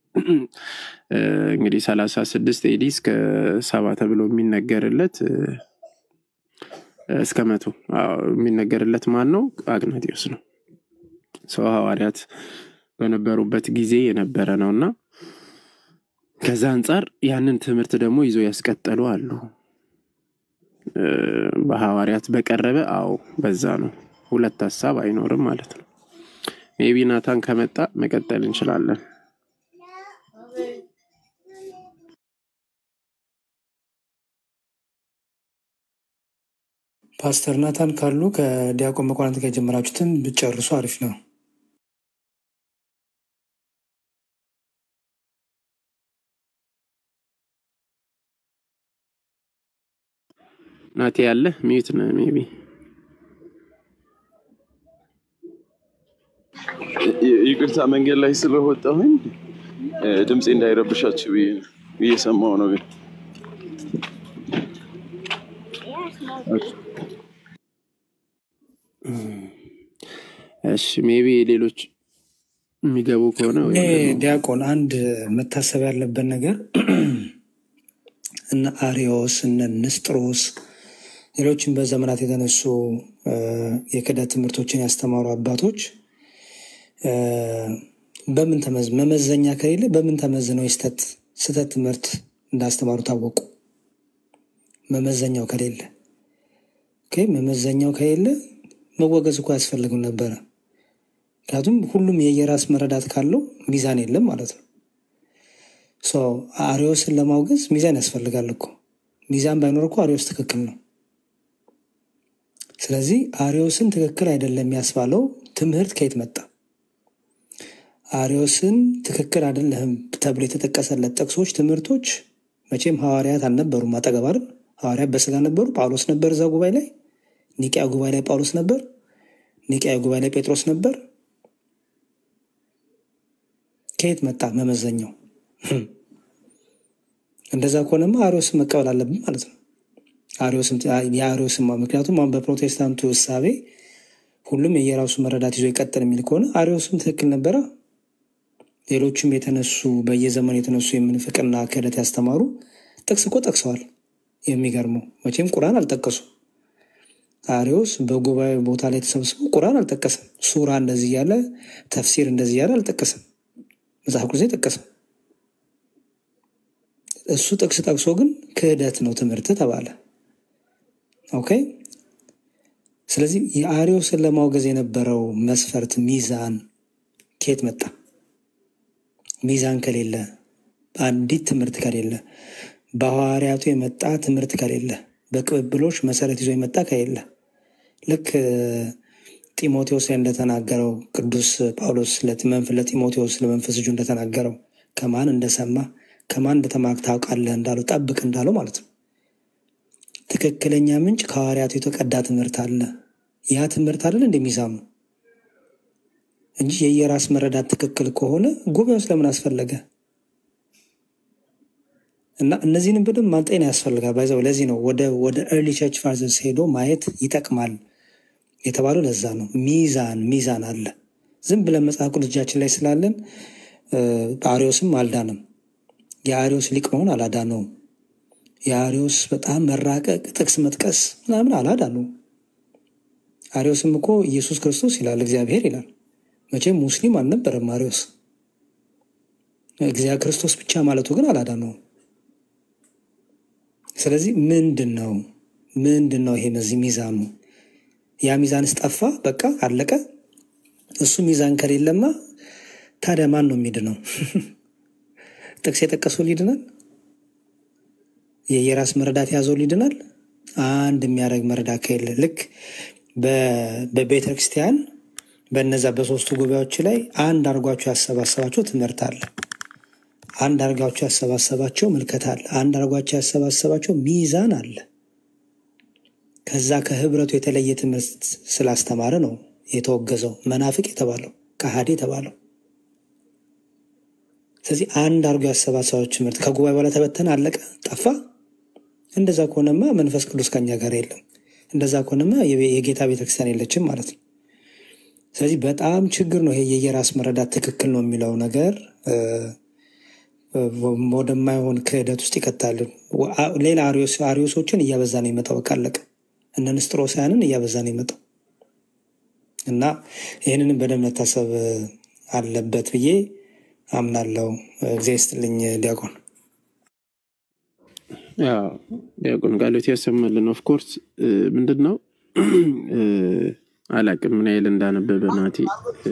እንግዲህ ሰላሳ ስድስት ኤዲ እስከ ሰባ ተብሎ የሚነገርለት እስከ መቶ የሚነገርለት ማን ነው? አግናጢዮስ ነው። ሰው ሐዋርያት በነበሩበት ጊዜ የነበረ ነው እና ከዛ አንጻር ያንን ትምህርት ደግሞ ይዞ ያስቀጠሉ አሉ። እ፣ በሐዋርያት በቀረበ አዎ፣ በዛ ነው። ሁለት ሀሳብ አይኖርም ማለት ነው። ሜቢ ናታን ከመጣ መቀጠል እንችላለን። ፓስተር ናታን ካሉ ከዲያቆን መኳንንት ጋር የጀመራችሁትን ብጨርሱ አሪፍ ነው። ናቴ ያለ ሚዩት ነው ሜቢ ይ- ይቅርታ መንገድ ላይ ስለወጣሁኝ እ፣ ድምፄ እንዳይረብሻችሁ ብዬ ነው። እየሰማሁ ነው ግን እሺ ሜቢ ሌሎች የሚገቡ ከሆነ እኔ ወይም ደግሞ ዲያቆን አንድ መታሰብ ያለበት ነገር እነ አሪዮስ እነ ንስጥሮስ ሌሎችም በዘመናት የተነሱ እ፣ የክህደት ትምህርቶችን ያስተማሩ አባቶች እ፣ በምን ተመዝ መመዘኛ ከሌለ በምን ተመዝነው የስተት ስህተት ትምህርት እንዳስተማሩ ታወቁ? መመዘኛው ከሌለ ኦኬ፣ መመዘኛው ከሌለ መወገዝ እኮ አያስፈልግም ነበረ። ምክንያቱም ሁሉም የየራስ መረዳት ካለው ሚዛን የለም ማለት ነው። ሶ አሪዮስን ለማውገዝ ሚዛን ያስፈልጋል እኮ። ሚዛን ባይኖር እኮ አሪዮስ ትክክል ነው። ስለዚህ አሪዮስን ትክክል አይደለም ያስባለው ትምህርት ከየት መጣ? አሪዮስን ትክክል አይደለህም ተብሎ የተጠቀሰለት ጥቅሶች፣ ትምህርቶች መቼም ሐዋርያት አልነበሩም አጠገብ አይደል? ሐዋርያት በስጋ ነበሩ። ጳውሎስ ነበር እዛ ጉባኤ ላይ። ኒቅያ ጉባኤ ላይ ጳውሎስ ነበር። ኒቅያ ጉባኤ ላይ ጴጥሮስ ነበር። ከየት መጣ መመዘኛው? እንደዛ ከሆነማ አሪዮስን መቀበል አለብን ማለት ነው። አሪዮስም የአሪዮስም ምክንያቱም አሁን በፕሮቴስታንቱ እሳቤ ሁሉም የየራሱ መረዳት ይዞ ይቀጥል የሚል ከሆነ አሪዮስም ትክክል ነበረ። ሌሎችም የተነሱ በየዘመኑ የተነሱ የምንፍቅና ክህደት ያስተማሩ ጥቅስ እኮ ጠቅሰዋል። የሚገርመው መቼም ቁርአን አልጠቀሱም። አሪዮስ በጉባኤ ቦታ ላይ ተሰብስቦ ቁርአን አልጠቀሰም። ሱራ እንደዚህ እያለ ተፍሲር እንደዚህ እያለ አልጠቀሰም። መጽሐፍ ቅዱስ አይጠቀስም። እሱ ጥቅስ ጠቅሶ ግን ክህደት ነው ትምህርት ተባለ። ኦኬ። ስለዚህ የአሪዮስን ለማውገዝ የነበረው መስፈርት ሚዛን ከየት መጣ? ሚዛን ከሌለ፣ አንዲት ትምህርት ከሌለ፣ በሐዋርያቱ የመጣ ትምህርት ከሌለ፣ በቅብብሎች መሰረት ይዞ የመጣ ከሌለ ልክ እ፣ ጢሞቴዎስ ላይ እንደተናገረው ቅዱስ ጳውሎስ ለመንፍ- ለጢሞቴዎስ ለመንፈስ ልጁ እንደተናገረው ከማን እንደሰማ ከማን እንደተማርክ ታውቃለህ እንዳለው ጠብቅ እንዳለው ማለት ነው። ትክክለኛ ምንጭ ከሐዋርያቱ የተቀዳ ትምህርት አለ። ያ ትምህርት አይደል እንደሚዛሙ እንጂ የየራስ መረዳት ትክክል ከሆነ ጉባኤው ስለምን አስፈለገ? እና እነዚህንም በደንብ ማጤን ያስፈልጋል። ባይዘው ለዚህ ነው ወደ ወደ ኤርሊ ቸርች ፋዘርስ ሄዶ ማየት ይጠቅማል የተባለው ለዛ ነው። ሚዛን ሚዛን አለ። ዝም ብለን መጽሐፍ ቅዱስ እጃችን ላይ ስላለን እ፣ አሪዮስም አልዳንም። የአሪዮስ ሊቅ መሆን አላዳነውም። የአሪዮስ በጣም መራቀቅ ጥቅስ መጥቀስ ምናምን አላዳነውም። አሪዮስም እኮ ኢየሱስ ክርስቶስ ይላል፣ እግዚአብሔር ይላል። መቼም ሙስሊም አልነበረም አሪዮስ። እግዚአብሔር ክርስቶስ ብቻ ማለቱ ግን አላዳነውም። ስለዚህ ምንድን ነው ምንድን ነው ይሄ በዚህ ሚዛኑ? ያ ሚዛንስ ጠፋ፣ በቃ አለቀ። እሱ ሚዛን ከሌለማ ታዲያ ማን ነው የሚድነው? ጥቅስ የጠቀሰው ሊድናል? የየራስ መረዳት የያዘው ሊድናል? አንድ የሚያደርግ መረዳት ከሌለ ልክ በ- በቤተ ክርስቲያን በነዛ በሶስቱ ጉባኤዎች ላይ አንድ አድርጓቸው ያሰባሰባቸው ትምህርት አለ። አንድ አድርጓቸው ያሰባሰባቸው ምልከታ አለ። አንድ አድርጓቸው ያሰባሰባቸው ሚዛን አለ። ከዛ ከህብረቱ የተለየ ትምህርት ስላስተማረ ነው የተወገዘው፣ መናፍቅ የተባለው፣ ከሃዲ የተባለው። ስለዚህ አንድ አድርጎ ያሰባሰባቸው ትምህርት ከጉባኤ በኋላ ተበተነ፣ አለቀ፣ ጠፋ። እንደዛ ከሆነማ መንፈስ ቅዱስ ከኛ ጋር የለም። እንደዛ ከሆነማ የቤ- የጌታ ቤተክርስቲያን የለችም ማለት ነው። ስለዚህ በጣም ችግር ነው ይሄ የየራስ መረዳት ትክክል ነው የሚለው ነገር እ፣ ወደማይሆን ክህደት ውስጥ ይከታል። ወ- አ- ሌላ አሪዮስ- አሪዮሶችን እያበዛ ነው የመጣው። በቃ አለቀ። እነ ንስጥሮሳያንን እያበዛ ነው የመጣው እና ይህንንም በደንብ መታሰብ አለበት ብዬ አምናለው። እግዚአብሔር ይስጥልኝ ዲያቆን። ያው ዲያቆን ቃሎት ያሰማልን። ኦፍኮርስ ምንድን ነው እ፣ አላቅም ምን ያህል እንዳነበበ ናቲ እ፣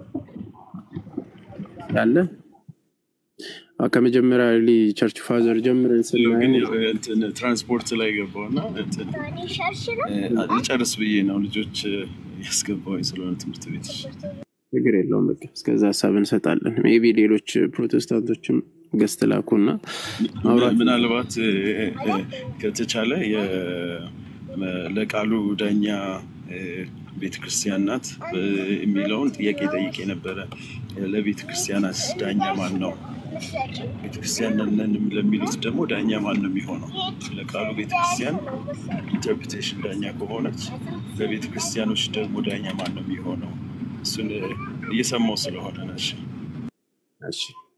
ያለ አዎ፣ ከመጀመሪያ ሊ ቸርች ፋዘር ጀምረን ግን ስናየው እንትን ትራንስፖርት ላይ ገባውና እንትን እ፣ ልጨርስ ብዬ ነው ልጆች እ፣ ያስገባሁኝ ስለሆነ ትምህርት ቤት ችግር የለውም። በቃ እስከዛ ሀሳብ እንሰጣለን። ሜይ ቢ ሌሎች ፕሮቴስታንቶችም ገስት ላኩና ማውራት ምናልባት እ፣ እ፣ ከተቻለ የ- መ- ለቃሉ ዳኛ እ፣ ቤተክርስቲያን ናት እ፣ የሚለውን ጥያቄ ጠይቄ ነበረ። ለቤተ ክርስቲያናስ ዳኛ ማን ነው? ቤተክርስቲያን ነን ለሚሉት ደግሞ ዳኛ ማን ነው የሚሆነው? ለቃሉ ቤተክርስቲያን ኢንተርፕሬቴሽን ዳኛ ከሆነች ለቤተ ክርስቲያኖች ደግሞ ዳኛ ማን ነው የሚሆነው? እሱን እ፣ እየሰማው ስለሆነ ነሽ እሺ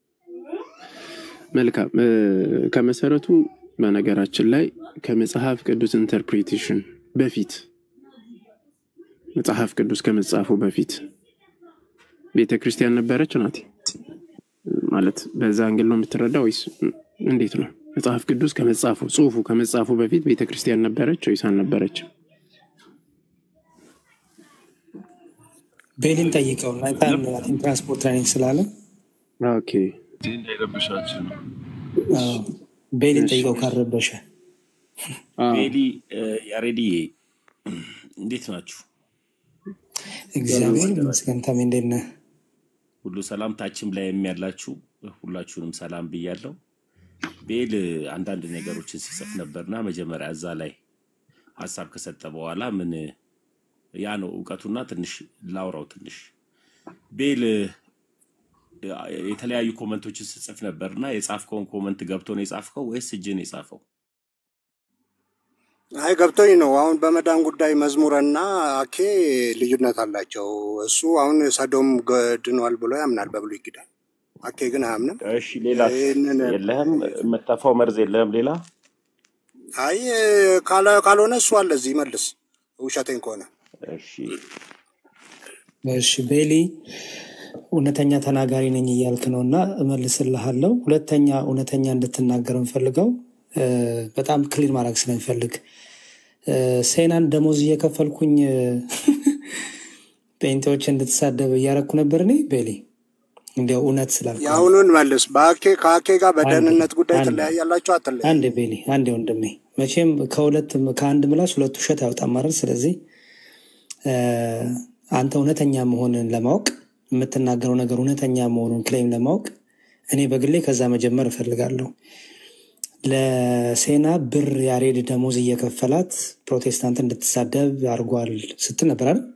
መልካም እ፣ ከመሰረቱ በነገራችን ላይ ከመጽሐፍ ቅዱስ ኢንተርፕሪቴሽን በፊት መጽሐፍ ቅዱስ ከመጻፉ በፊት ቤተ ክርስቲያን ነበረች ናት ማለት በዛ አንግል ነው የምትረዳ ወይስ እንዴት ነው? መጽሐፍ ቅዱስ ከመጻፉ ጽሁፉ ከመጻፉ በፊት ቤተ ክርስቲያን ነበረች ወይስ አልነበረችም? ቤሊን ጠይቀው ናይታን ትራንስፖርት ትሬኒንግ ስላለ ኦኬ ይህ እንዳይረብሻችሁ ነው። አዎ፣ ቤሊን እሺ ጠይቀው ካረበሸ አዎ ቤሊ እ፣ ያሬድዬ እንዴት ናችሁ? እግዚአብሔር ይመስገን። ታሜ እንዴት ነህ? ሁሉ ሰላም ታችም ላይ የሚያላችሁ ሁላችሁንም ሰላም ብያለሁ። ቤል አንዳንድ ነገሮችን ሲጽፍ ነበርና መጀመሪያ እዛ ላይ ሀሳብ ከሰጠ በኋላ ምን ያ ነው እውቀቱና ትንሽ ላውራው ትንሽ ቤል የተለያዩ ኮመንቶችን ስጽፍ ነበርና የጻፍከውን ኮመንት ገብቶ ነው የጻፍከው ወይስ እጅን የጻፈው? አይ ገብቶኝ ነው። አሁን በመዳን ጉዳይ መዝሙረና አኬ ልዩነት አላቸው። እሱ አሁን ሰዶም ገድኗል ብሎ ያምናል በብሉይ ኪዳን። አኬ ግን አያምንም። እሺ ሌላ ይህንን የለህም? የምትተፋው መርዝ የለህም ሌላ? አይ ካለ- ካልሆነ እሱ አለ እዚህ መልስ፣ ውሸቴን ከሆነ እሺ እሺ ቤሊ እውነተኛ ተናጋሪ ነኝ እያልክ ነው እና እመልስልሃለሁ። ሁለተኛ እውነተኛ እንድትናገር እንፈልገው በጣም ክሊር ማድረግ ስለሚፈልግ እ፣ ሴናን ደሞዝ እየከፈልኩኝ እ፣ ጴንጤዎች እንድትሳደብ እያረኩ ነበር እኔ ቤሊ እንዲያው እውነት ስላልኩ ነው። የአሁኑን መልስ። በአኬ ከአኬ ጋር አንዴ በደህንነት ጉዳይ አንዴ ትለያያላችሁ አትለያዩ? አንዴ ቤሊ አንዴ ወንድሜ መቼም ከሁለት ከአንድ ምላስ ሁለት ውሸት ያወጣም አይደል? ስለዚህ እ፣ አንተ እውነተኛ መሆንን ለማወቅ የምትናገረው ነገር እውነተኛ መሆኑን ክሌም ለማወቅ እኔ በግሌ ከዛ መጀመር እፈልጋለሁ። ለሴና ብር ያሬድ ደሞዝ እየከፈላት ፕሮቴስታንት እንድትሳደብ አድርጓል ስትል ነበር አይደል?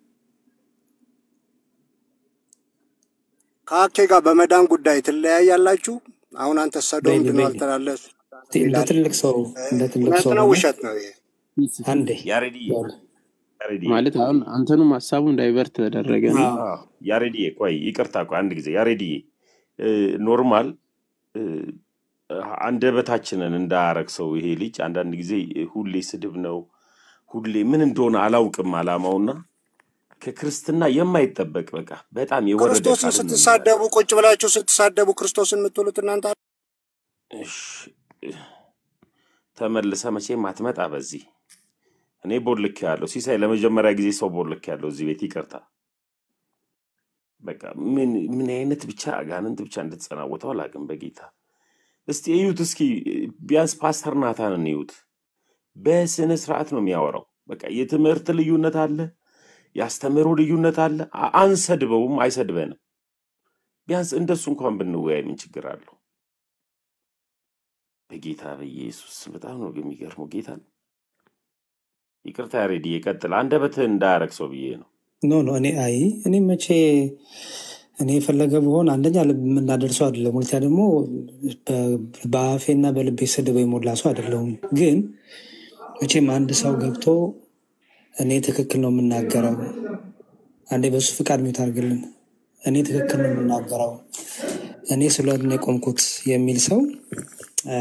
ከአኬ ጋር በመዳን ጉዳይ ትለያያላችሁ? አሁን አንተ ሰዶም ቤሊ ድኗል ቤሊ ትላለህ እንደ ይላል። ትልቅ ሰው እንደ ትልቅ እውነት ሰው ነው ሆነ ውሸት ነው ይሄ? አንዴ ያሬድዬ ያለ ያሬድዬ ማለት አሁን አንተኑም ሀሳቡን ዳይቨርት ተደረገ እና አዎ አዎ፣ ያሬድዬ ቆይ ይቅርታ ቆይ አንድ ጊዜ ያሬድዬ እ፣ ኖርማል እ፣ አንደበታችንን እንዳያረግ ሰው ይሄ ልጅ አንዳንድ ጊዜ ሁሌ ስድብ ነው ሁሌ ምን እንደሆነ አላውቅም አላማውና ከክርስትና የማይጠበቅ በቃ በጣም የወረደ ክርስቶስን ቃልን ነው የሚናገር ስትሳደቡ ቁጭ ብላችሁ ስትሳደቡ ክርስቶስን የምትውሉት እናንተ እሺ፣ ተመልሰ መቼም አትመጣ በዚህ እኔ ቦልክ ያለው ሲሳይ ለመጀመሪያ ጊዜ ሰው ቦልክ ያለው እዚህ ቤት ይቅርታ በቃ ምን ምን አይነት ብቻ አጋንንት ብቻ እንድትጸናወተው አላውቅም በጌታ እስቲ እዩት እስኪ ቢያንስ ፓስተር ናታንን እዩት በስነ ስርዓት ነው የሚያወራው በቃ የትምህርት ልዩነት አለ የአስተምህሮ ልዩነት አለ አ- አንሰድበውም አይሰድበንም ቢያንስ እንደሱ እንኳን ብንወያይ ምን ችግር አለው በጌታ በኢየሱስ በጣም ነው የሚገርመው ጌታ ይቅርታ ያሬድ ይቀጥል አንደበትህ እንዳያረግ ሰው ብዬ ነው ኖ ኖ እኔ አይ እኔ መቼ እኔ የፈለገ ብሆን አንደኛ ልብ የምናደርሰው አይደለም፣ ሁለተኛ ደግሞ በ- በአፌና በልቤ ስድብ የሞላ ሰው አይደለሁም። ግን መቼም አንድ ሰው ገብቶ እኔ ትክክል ነው የምናገረው፣ አንዴ በሱ ፍቃድ ሚውት አድርግልን፣ እኔ ትክክል ነው የምናገረው፣ እኔ ስለሆነ የቆምኩት የሚል ሰው አ፣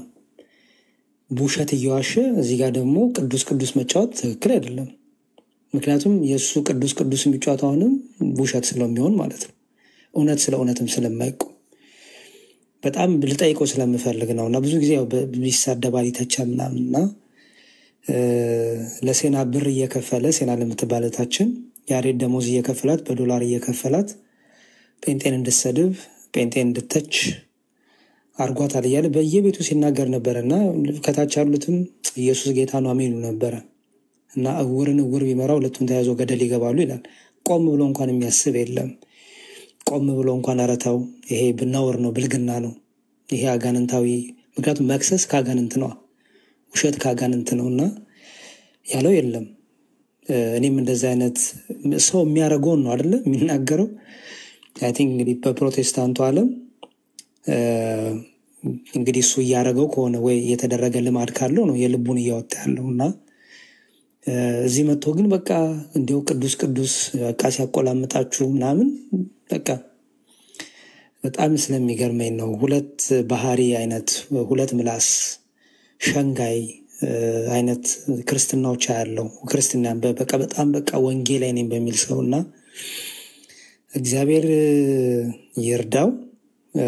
ውሸት እየዋሸ እዚህ ጋር ደግሞ ቅዱስ ቅዱስ መጫወት ትክክል አይደለም። ምክንያቱም የእሱ ቅዱስ ቅዱስ የሚጫወተው አሁንም ውሸት ስለሚሆን ማለት ነው። እውነት ስለ እውነትም ስለማይቆም በጣም ልጠይቀው ስለምፈልግ ነው እና ብዙ ጊዜ ያው በ- ይሳደባል ይተቻል ምናምን እና እ፣ ለሴና ብር እየከፈለ ሴና ለምትባል እህታችን ያሬድ ደሞዝ እየከፈላት በዶላር እየከፈላት ጴንጤን እንድትሰድብ ጴንጤን እንድተች አርጓታል እያለ በየቤቱ ሲናገር ነበረ እና ከታች ያሉትም ኢየሱስ ጌታ ነው አሜኑ ነበረ እና እውርን እውር ቢመራ ሁለቱን ተያይዞ ገደል ይገባሉ ይላል። ቆም ብሎ እንኳን የሚያስብ የለም። ቆም ብሎ እንኳን ረተው ይሄ ብናወር ነው ብልግና ነው ይሄ አጋንንታዊ ምክንያቱም መክሰስ ከአጋንንት ነዋ ውሸት ከአጋንንት ነው እና ያለው የለም እ፣ እኔም እንደዚህ አይነት ሰው የሚያደርገውን ነው አደለ የሚናገረው አይ ቲንክ እንግዲህ በፕሮቴስታንቱ ዓለም እ፣ እንግዲህ እሱ እያደረገው ከሆነ ወይ የተደረገ ልማድ ካለው ነው የልቡን እያወጣ ያለው እና እ፣ እዚህ መጥቶ ግን በቃ እንዲያው ቅዱስ ቅዱስ በቃ ሲያቆላምጣችሁ ምናምን በቃ በጣም ስለሚገርመኝ ነው። ሁለት ባህሪ አይነት ሁለት ምላስ ሸንጋይ እ፣ አይነት ክርስትናዎች ያለው ክርስትና በ- በቃ በጣም በቃ ወንጌላዊ ነኝ በሚል ሰው እና እግዚአብሔር እ፣ ይርዳው። እ፣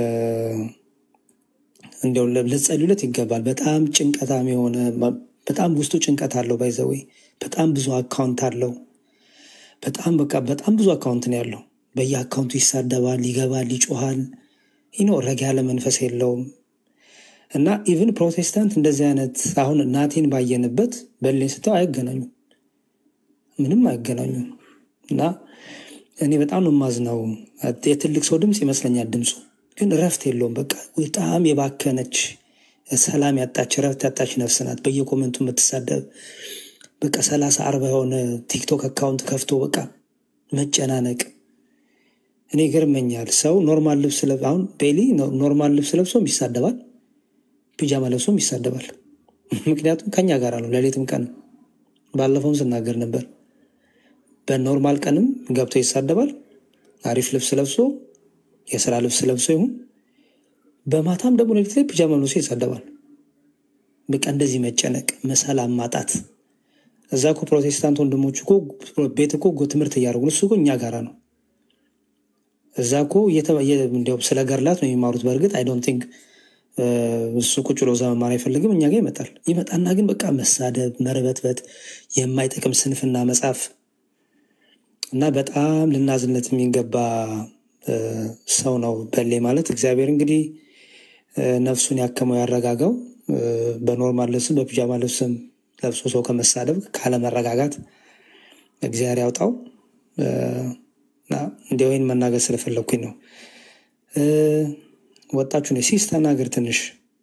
እንዲያው ለ- ልትጸልዩለት ይገባል። በጣም ጭንቀታም የሆነ በ- በጣም ውስጡ ጭንቀት አለው። ባይዘዌ በጣም ብዙ አካውንት አለው። በጣም በቃ በጣም ብዙ አካውንት ነው ያለው። በየአካውንቱ ይሳደባል፣ ይገባል፣ ይጮሃል። ይኖ ረግ ያለ መንፈስ የለውም። እና ኢቭን ፕሮቴስታንት እንደዚህ አይነት አሁን ናቴን ባየንበት በሌን ስተው አይገናኙም፣ ምንም አይገናኙም። እና እኔ በጣም ነው የማዝነው። የትልቅ ሰው ድምፅ ይመስለኛል ድምፁ፣ ግን እረፍት የለውም። በቃ በጣም የባከነች ሰላም ያጣች እረፍት ያጣች ነፍስ ናት። በየኮመንቱ የምትሳደብ በቃ ሰላሳ አርባ የሆነ ቲክቶክ አካውንት ከፍቶ በቃ መጨናነቅ እኔ ይገርመኛል። ሰው ኖርማል ልብስ ለብ አሁን ቤሊ ኖርማል ልብስ ለብሶም ይሳደባል፣ ፒጃማ ለብሶም ይሳደባል። ምክንያቱም ከኛ ጋር ነው፣ ሌሊትም ቀን ባለፈውም ስናገር ነበር። በኖርማል ቀንም ገብቶ ይሳደባል። አሪፍ ልብስ ለብሶ የስራ ልብስ ለብሶ ይሁን በማታም ደግሞ ሌሊት ላይ ፒጃማ ለብሶ ይሳደባል። በቃ እንደዚህ መጨነቅ፣ መሰላም ማጣት። እዛ እኮ ፕሮቴስታንት ወንድሞች እኮ ቤት እኮ ትምህርት እያደረጉ ነው። እሱ እኮ እኛ ጋራ ነው። እዛ እኮ እየተ- እየ- እንዲያውም ስለ ገርላት ነው የሚማሩት። በእርግጥ አይ ዶንት ቲንክ እሱ ቁጭ ብሎ እዛ መማር አይፈልግም። እኛ ጋር ይመጣል። ይመጣና ግን በቃ መሳደብ፣ መርበትበት፣ የማይጠቅም ስንፍና መጻፍ እና በጣም ልናዝነት የሚገባ እ፣ ሰው ነው በሌ ማለት። እግዚአብሔር እንግዲህ እ፣ ነፍሱን ያከመው ያረጋጋው። እ፣ በኖርማል ልብስም በፒጃማ ልብስም ለብሶ ሰው ከመሳደብ ካለመረጋጋት እግዚአብሔር ያውጣው። እ፣ እና እንዲያው ይህን መናገር ስለፈለግኩኝ ነው። እ፣ ወጣችሁ ነው ሲስ ተናገር ትንሽ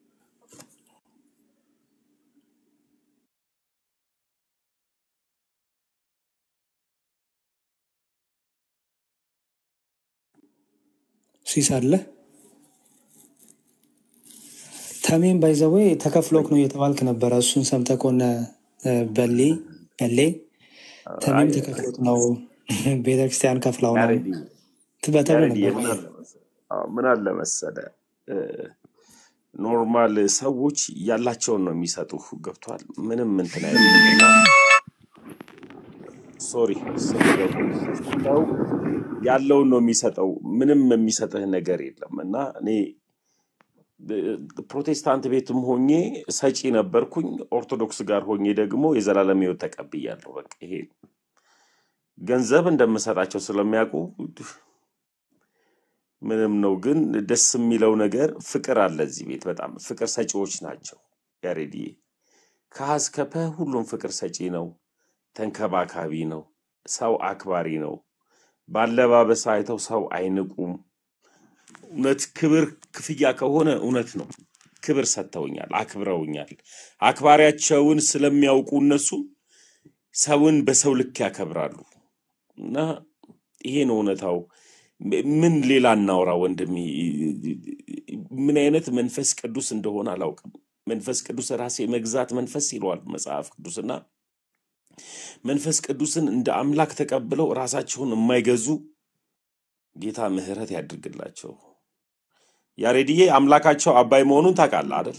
ሲስ አለ ተሜን ባይዘዌ ተከፍሎክ ነው እየተባልክ ነበረ። እሱን ሰምተህ ከሆነ እ፣ በሌ በሌ ተሜም አይ ተከፍሎት ነው ቤተክርስቲያን ከፍላው ነው ያሬዲ ትበተብሎ ያሬዲ ነበር። ምን አለ መሰለህ አዎ፣ ምን አለ መሰለህ እ፣ ኖርማል ሰዎች ያላቸውን ነው የሚሰጡ ገብቷል። ምንም እንትን አይሉም እና ሶሪ ስለገቡ ሰው ያለውን ነው የሚሰጠው። ምንም የሚሰጥህ ነገር የለም እና እኔ ብ- ፕሮቴስታንት ቤትም ሆኜ ሰጪ ነበርኩኝ። ኦርቶዶክስ ጋር ሆኜ ደግሞ የዘላለም ሕይወት ተቀብያለሁ። በቃ ይሄ ገንዘብ እንደምሰጣቸው ስለሚያውቁ ምንም ነው። ግን ደስ የሚለው ነገር ፍቅር አለ እዚህ ቤት። በጣም ፍቅር ሰጪዎች ናቸው። ያሬድዬ ከሀ እስከ ፐ ሁሉም ፍቅር ሰጪ ነው፣ ተንከባካቢ ነው፣ ሰው አክባሪ ነው። ባለባበስ አይተው ሰው አይንቁም። እውነት ክብር ክፍያ ከሆነ እውነት ነው። ክብር ሰጥተውኛል፣ አክብረውኛል። አክባሪያቸውን ስለሚያውቁ እነሱ ሰውን በሰው ልክ ያከብራሉ እና ይሄ ነው እውነታው። ም- ምን ሌላ እናውራ ወንድሜ? ምን አይነት መንፈስ ቅዱስ እንደሆነ አላውቅም። መንፈስ ቅዱስ ራሴ መግዛት መንፈስ ይለዋል መጽሐፍ ቅዱስና መንፈስ ቅዱስን እንደ አምላክ ተቀብለው ራሳቸውን የማይገዙ ጌታ ምሕረት ያድርግላቸው። ያሬድዬ አምላካቸው አባይ መሆኑን ታውቃለህ አይደል?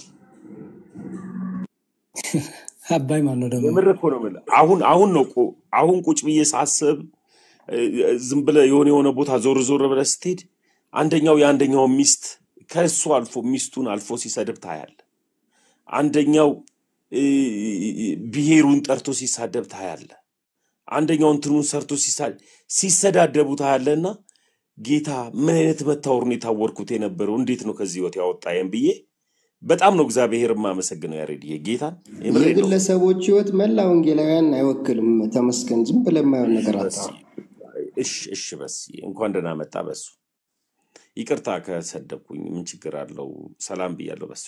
አባይ ማን ነው ደግሞ? የምር እኮ ነው የምልህ። አሁን አሁን ነው እኮ አሁን ቁጭ ብዬ ሳስብ እ፣ ዝም ብለህ የሆነ የሆነ ቦታ ዞር ዞር ብለህ ስትሄድ አንደኛው የአንደኛው ሚስት ከእሱ አልፎ ሚስቱን አልፎ ሲሰድብ ታያለ። አንደኛው እ፣ ብሔሩን ጠርቶ ሲሳደብ ታያለ። አንደኛው እንትኑን ሰርቶ ሲሳ- ሲሰዳደቡ ታያለና ጌታ ምን አይነት መታወሩን የታወርኩት የነበረው እንዴት ነው ከዚህ ህይወት ያወጣየን ብዬ በጣም ነው እግዚአብሔር የማመሰግነው። ያሬድዬ ጌታን የምሬ ነው። የግለሰቦች ህይወት መላ ወንጌላውያን አይወክልም። ተመስገን። ዝም ብለህ የማይሆን ነገር በስ አታወራ። እሽ እሽ በስ እንኳን ደህና መጣ በሱ ይቅርታ ከሰደብኩኝ ምን ችግር አለው? ሰላም ብያለሁ በሱ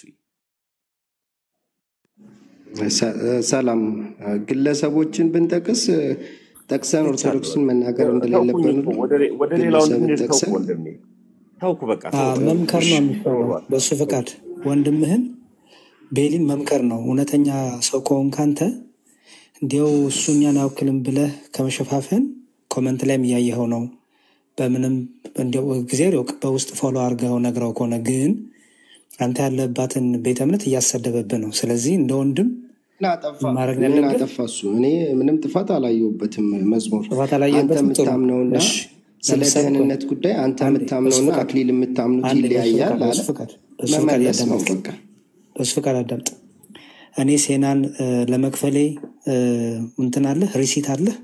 ሰ- ሰላም ግለሰቦችን ብንጠቅስ ጠቅሰን ትቻለሁ። ኦርቶዶክስን መናገር ተውኩኝ እንደሌለብን እኮ ሁሉ ወደ ሌ- ወደ ሌላው ግለሰብን እንድንሄድ ተውኩ ጠቅሰን ወንድሜ ተውኩ በቃ አ፣ ተውኩ መምከር እሺ ነው የሚሻለው። በሱ ፍቃድ ወንድምህን ቤሊን መምከር ነው። እውነተኛ ሰው ከሆንክ አንተ እንዲያው እሱ እኛን አይወክልም ብለህ ከመሸፋፈን ኮመንት ላይም እያየኸው ነው። በምንም እንዲያው እግዚአብሔር ያውቅ በውስጥ ፎሎ አድርገው ነግረው ከሆነ ግን አንተ ያለባትን ቤተ እምነት እያሰደበብህ ነው። ስለዚህ እንደ ወንድም ምን አጠፋ? ማድረግ ምን ያለብህ አጠፋ እሱ? እኔ ምንም ጥፋት አላየሁበትም። መዝሙር ጥፋት አንተ አላየበትም። ጥሩ የምታምነውና እሺ፣ ስለ ለምሳሌ ቆይ ደህንነት ጉዳይ አንተ አንዴ በሱ የምታምነውና ፍቃድ አክሊል የምታምኑት አንዴ በሱ ይለያያል ፍቃድ አለ። በሱ ፍቃድ በሱ ፍቃድ መመለስ ነው ያዳምጥ በቃ። በሱ ፍቃድ አዳምጥ። እኔ ሴናን እ፣ ለመክፈሌ እ፣ እንትን አለህ ሪሲት አለህ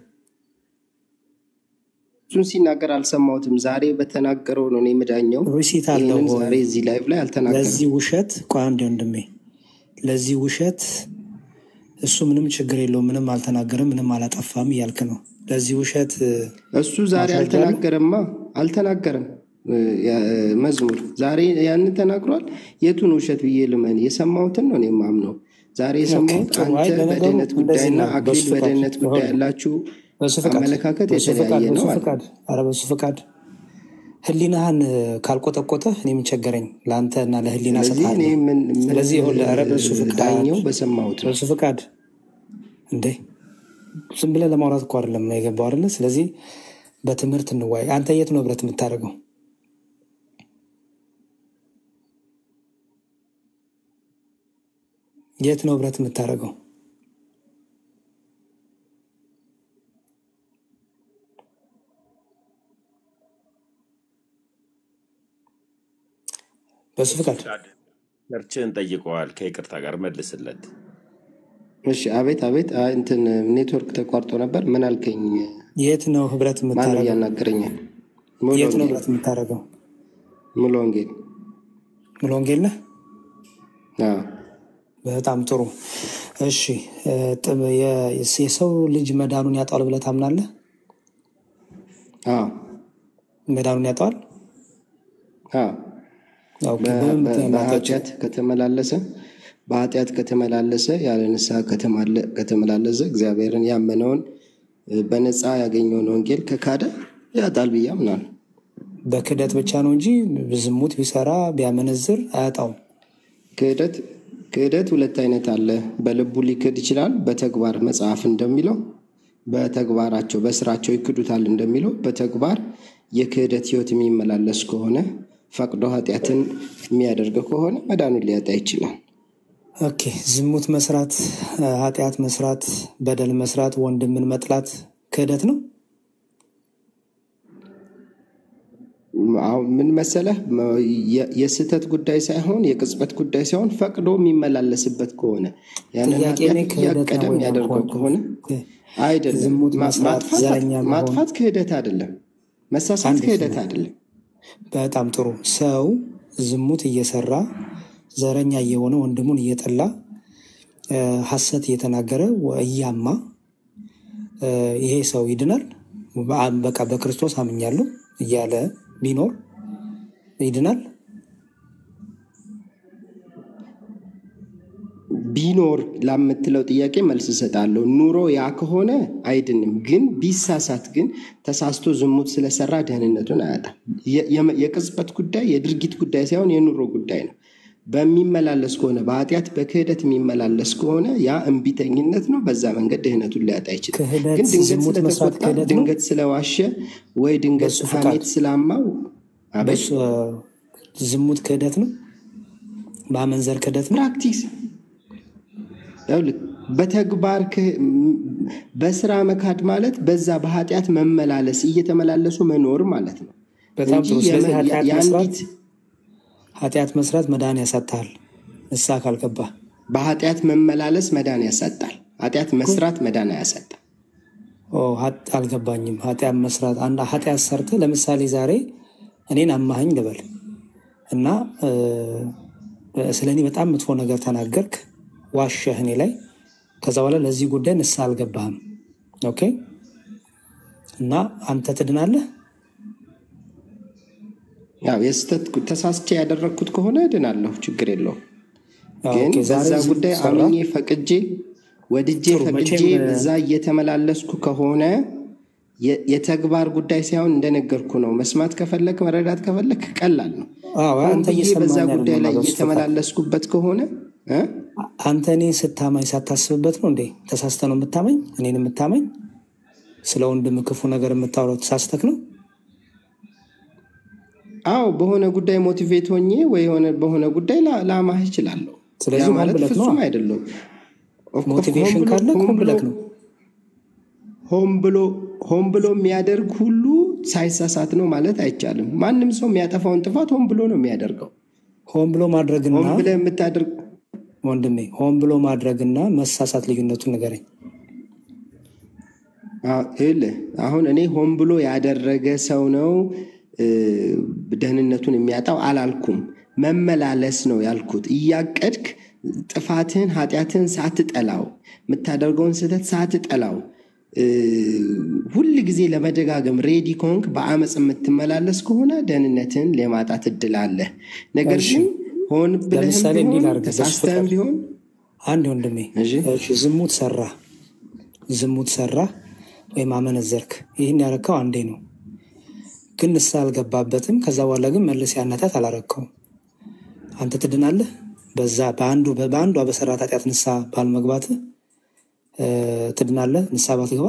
እሱን ሲናገር አልሰማሁትም። ዛሬ በተናገረው ነው እኔ የምዳኘው። ሪሲት አለው ይህንን ወይ? ዛሬ እዚህ ላይቭ ላይ አልተናገረም። ለዚህ ውሸት ቆይ አንዴ ወንድሜ፣ ለዚህ ውሸት እሱ ምንም ችግር የለውም፣ ምንም አልተናገረም፣ ምንም አላጠፋም እያልክ ነው። ለዚህ ውሸት እ፣ እሱ ዛሬ ማስረጃ አለ? አልተናገረማ፣ አልተናገረም። እ፣ ያ- መዝሙር ዛሬ ያንን ተናግሯል። የቱን ውሸት ብዬ ልመን? የሰማሁትን ነው እኔ የማምነው። ዛሬ ኦኬ የሰማሁት ጥሩ። አይ አንተ ለነገሩ በድህነት እንደዚህ ጉዳይና ነው። በሱ አክሊል ፍቃድ በድህነት ጉዳይ ይኸውልህ፣ ያላችሁ በሱ ፍቃድ አመለካከት በሱ ፍቃድ የተለያየ በሱ ነው አለ። ፍቃድ ኧረ በሱ ፍቃድ ህሊናህን እ፣ ካልቆጠቆጠ እኔ ምን ቸገረኝ? ለአንተ እና ለህሊና ስለዚህ እኔ ሰጥሃለሁ። ምን ምን ስለዚህ ይኸውልህ፣ ኧረ በሱ ፍቃድ ዳኘው በሰማሁት ነው። በሱ ፍቃድ እንዴ ዝም ብለህ ለማውራት እኮ አይደለም ነው የገባው አይደለ? ስለዚህ በትምህርት እንዋይ። አንተ የት ነው ህብረት የምታደርገው? የት ነው ህብረት የምታደርገው? በሱ ፍቃድ ቸርችን ጠይቀዋል። ከይቅርታ ጋር መልስለት። እሺ፣ አቤት አቤት። አይ፣ እንትን ኔትወርክ ተቋርጦ ነበር። ምን አልከኝ? የት ነው ህብረት ማን ነው የምታደርገው? እያናገረኝ? ሙሉ የት ነው ወንጌል ህብረት የምታደርገው? ሙሉ ወንጌል። ሙሉ ወንጌል ነህ? አዎ። በጣም ጥሩ። እሺ እ፣ ጥም- የ- የሰው ልጅ መዳኑን ያጣዋል ብለህ ታምናለህ? አዎ። መዳኑን ያጣዋል? አዎ። ኦኬ፣ በ- በምን በ- ምክንያት ሊያጣ ይችላል? በኃጢአት ከተመላለሰ በኃጢአት ከተመላለሰ ያለ ንስሐ ከተማለ- ከተመላለሰ እግዚአብሔርን ያመነውን እ፣ በነፃ ያገኘውን ወንጌል ከካደ ያጣል ብዬ አምናለሁ። በክህደት ብቻ ነው እንጂ ዝሙት ቢሰራ ቢያመነዝር አያጣውም። ክህደት ክህደት ሁለት አይነት አለ። በልቡ ሊክድ ይችላል። በተግባር መጽሐፍ እንደሚለው በተግባራቸው በስራቸው ይክዱታል እንደሚለው በተግባር የክህደት ህይወት የሚመላለስ ከሆነ ፈቅዶ ኃጢአትን የሚያደርግ ከሆነ መዳኑን ሊያጣ ይችላል። ኦኬ፣ ዝሙት መስራት፣ እ፣ ኃጢአት መስራት፣ በደል መስራት፣ ወንድምን መጥላት ክህደት ነው። አሁን ምን መሰለህ መ- የ- የስህተት ጉዳይ ሳይሆን የቅጽበት ጉዳይ ሳይሆን ፈቅዶ የሚመላለስበት ከሆነ ያንን ጥያቄ ኃጢአት እኔ ክህደት እያቀደ ነው ወይ ነው የሚያደርገው ያልኩህ። ከሆነ አይደለም። ዝሙት ማ- መስራት፣ ማጥፋት ዘረኛ መሆን ማጥፋት ክህደት አይደለም። መሳሳት አንድ ክህደት ስሙ። አይደለም። በጣም ጥሩ። ሰው ዝሙት እየሰራ ዘረኛ እየሆነ ወንድሙን እየጠላ እ፣ ሐሰት እየተናገረ ወ- እያማ እ፣ ይሄ ሰው ይድናል? በአ- በቃ በክርስቶስ አምኛለሁ እያለ ቢኖር ይድናል? ቢኖር ላምትለው ጥያቄ መልስ እሰጣለሁ። ኑሮ ያ ከሆነ አይድንም። ግን ቢሳሳት ግን ተሳስቶ ዝሙት ስለሰራ ደህንነቱን አያጣም። የ- የመ- የቅጽበት ጉዳይ የድርጊት ጉዳይ ሳይሆን የኑሮ ጉዳይ ነው። በሚመላለስ ከሆነ በኃጢአት በክህደት የሚመላለስ ከሆነ ያ እምቢተኝነት ነው። በዛ መንገድ ድህነቱን ሊያጣ ይችላል። ክህደት ግን ድንገት ዝሙት መስራት ስለተቆጣ፣ ክህደት ነው? ድንገት ስለዋሸ ወይ ድንገት በሱ ፍቃድ ሐሜት ስላማው አቤት በሱ እ፣ ዝሙት ክህደት ነው? ማመንዘር ክህደት ነው? ፕራክቲስ ይኸውልህ፣ በተግባር ክህ- ም- በስራ መካድ ማለት በዛ በኃጢአት መመላለስ እየተመላለሱ መኖር ማለት ነው በጣም እንጂ ጥሩ። ስለዚህ የመ- የ- ኃጢአት መስራት የአንዲት ኃጢአት መስራት መዳን ያሳጣል ንስሐ ካልገባ በኃጢአት መመላለስ መዳን ያሳጣል። ኃጢአት መስራት መዳን አያሳጣም። ኦ፣ ሀጥ- አልገባኝም። ኃጢአት መስራት አንድ ኃጢአት ሰርተ ለምሳሌ ዛሬ እኔን አማኸኝ ልበል እና ስለ እኔ በጣም መጥፎ ነገር ተናገርክ፣ ዋሸህ እኔ ላይ። ከዛ በኋላ ለዚህ ጉዳይ ንስሐ አልገባህም። ኦኬ እና አንተ ትድናለህ። ያው የስህተት ጉ- ተሳስቼ ያደረግኩት ከሆነ እድናለሁ፣ ችግር የለውም። አዎ፣ ግን ኦኬ፣ ዛሬ በዛ ዝም ጉዳይ ሰራ። አምኜ ፈቅጄ ወድጄ ጥሩ፣ ፈቅጄ መቼም በዛ እየተመላለስኩ ከሆነ የ- የተግባር ጉዳይ ሳይሆን እንደነገርኩ ነው። መስማት ከፈለክ መረዳት ከፈለክ ቀላል ነው። አዎ፣ ሆን አንተ ብዬ በዛ እየሰማኝ ጉዳይ ላይ አይደለም። እየተመላለስኩበት ከሆነ እ? አንተ እኔን ስታማኝ ሳታስብበት ነው እንዴ? ተሳስተ ነው የምታመኝ? እኔን የምታመኝ? ስለ ወንድም ክፉ ነገር የምታወራው ተሳስተክ ነው? አዎ በሆነ ጉዳይ ሞቲቬት ሆኜ ወይ የሆነ በሆነ ጉዳይ ላ- ላማህ እችላለሁ። ያ ስለዚህ ሆን ማለት ብለክ ነው። ፍጹም አይደለም። ኦፍ- ኦፍ- ሞቲቬሽን ሆን ብሎ- ካለ ሆን ሆን ብሎ ብለክ ነው። ሆን ብሎ ሆን ብሎ የሚያደርግ ሁሉ ሳይሳሳት ነው ማለት አይቻልም። ማንም ሰው የሚያጠፋውን ጥፋት ሆን ብሎ ነው የሚያደርገው። ሆን ብሎ ማድረግና ሆን ብለህ የምታደርግ ወንድሜ ሆን ብሎ ማድረግና መሳሳት ልዩነቱን ንገረኝ። አዎ፣ ይኸውልህ አሁን እኔ ሆን ብሎ ያደረገ ሰው ነው እ፣ ደህንነቱን የሚያጣው አላልኩም። መመላለስ ነው ያልኩት። እያቀድክ ጥፋትህን ኃጢአትህን ሳትጠላው የምታደርገውን ስህተት ሳትጠላው እ፣ ሁል ጊዜ ለመደጋገም ሬዲ ከሆንክ በአመፅ የምትመላለስ ከሆነ ደህንነትን ለማጣት እድል አለ። ነገር እሺ፣ ግን ሆን ብለህም ለምሳሌ እንዲህ ቢሆን ላድርግ፣ በሱ ተሳስተህም ፍቃድ ቢሆን አንድ ወንድሜ እሺ እሺ፣ ዝሙት ሰራ ዝሙት ሰራ ወይም አመነዘርክ፣ ይህን ያረከው አንዴ ነው፣ ግን ንስሐ አልገባበትም። ከዛ በኋላ ግን መልስ ያናታት አላረከውም። አንተ ትድናለህ። በዛ በአንዱ በአንዷ በሰራት ኃጢአት ንስሐ ባልመግባት ትድናለህ። ንስሐ ባትገባ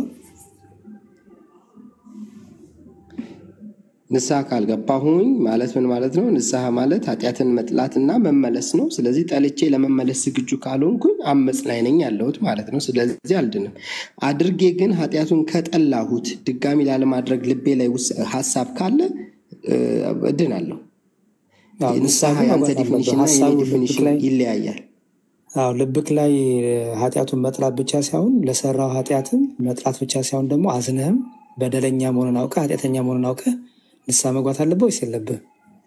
ንስሐ ካልገባሁኝ ማለት ምን ማለት ነው? ንስሐ ማለት ኃጢአትን መጥላትና መመለስ ነው። ስለዚህ ጠልቼ ለመመለስ ዝግጁ ካልሆንኩኝ አመፅ ላይ ነኝ ያለሁት ማለት ነው። ስለዚህ አልድንም። አድርጌ ግን ኃጢአቱን ከጠላሁት ድጋሚ ላለማድረግ ልቤ ላይ ውስ- ሀሳብ ካለ እ፣ እድናለሁ። አዎ፣ ንስሐ ንስሐ ግን የአንተ መግባት አለብህ። ዲፊኒሽን እና የኔ ሀሳቡ ልብክ ዲፊኒሽን ላይ ይለያያል። አዎ ልብክ ላይ ኃጢአቱን መጥላት ብቻ ሳይሆን ለሰራው ኃጢአትም መጥላት ብቻ ሳይሆን ደግሞ አዝነህም በደለኛ መሆኑን አውቀህ ኃጢአተኛ መሆኑን አውቀህ ንስሐ መግባት አለብህ ወይስ የለብህ?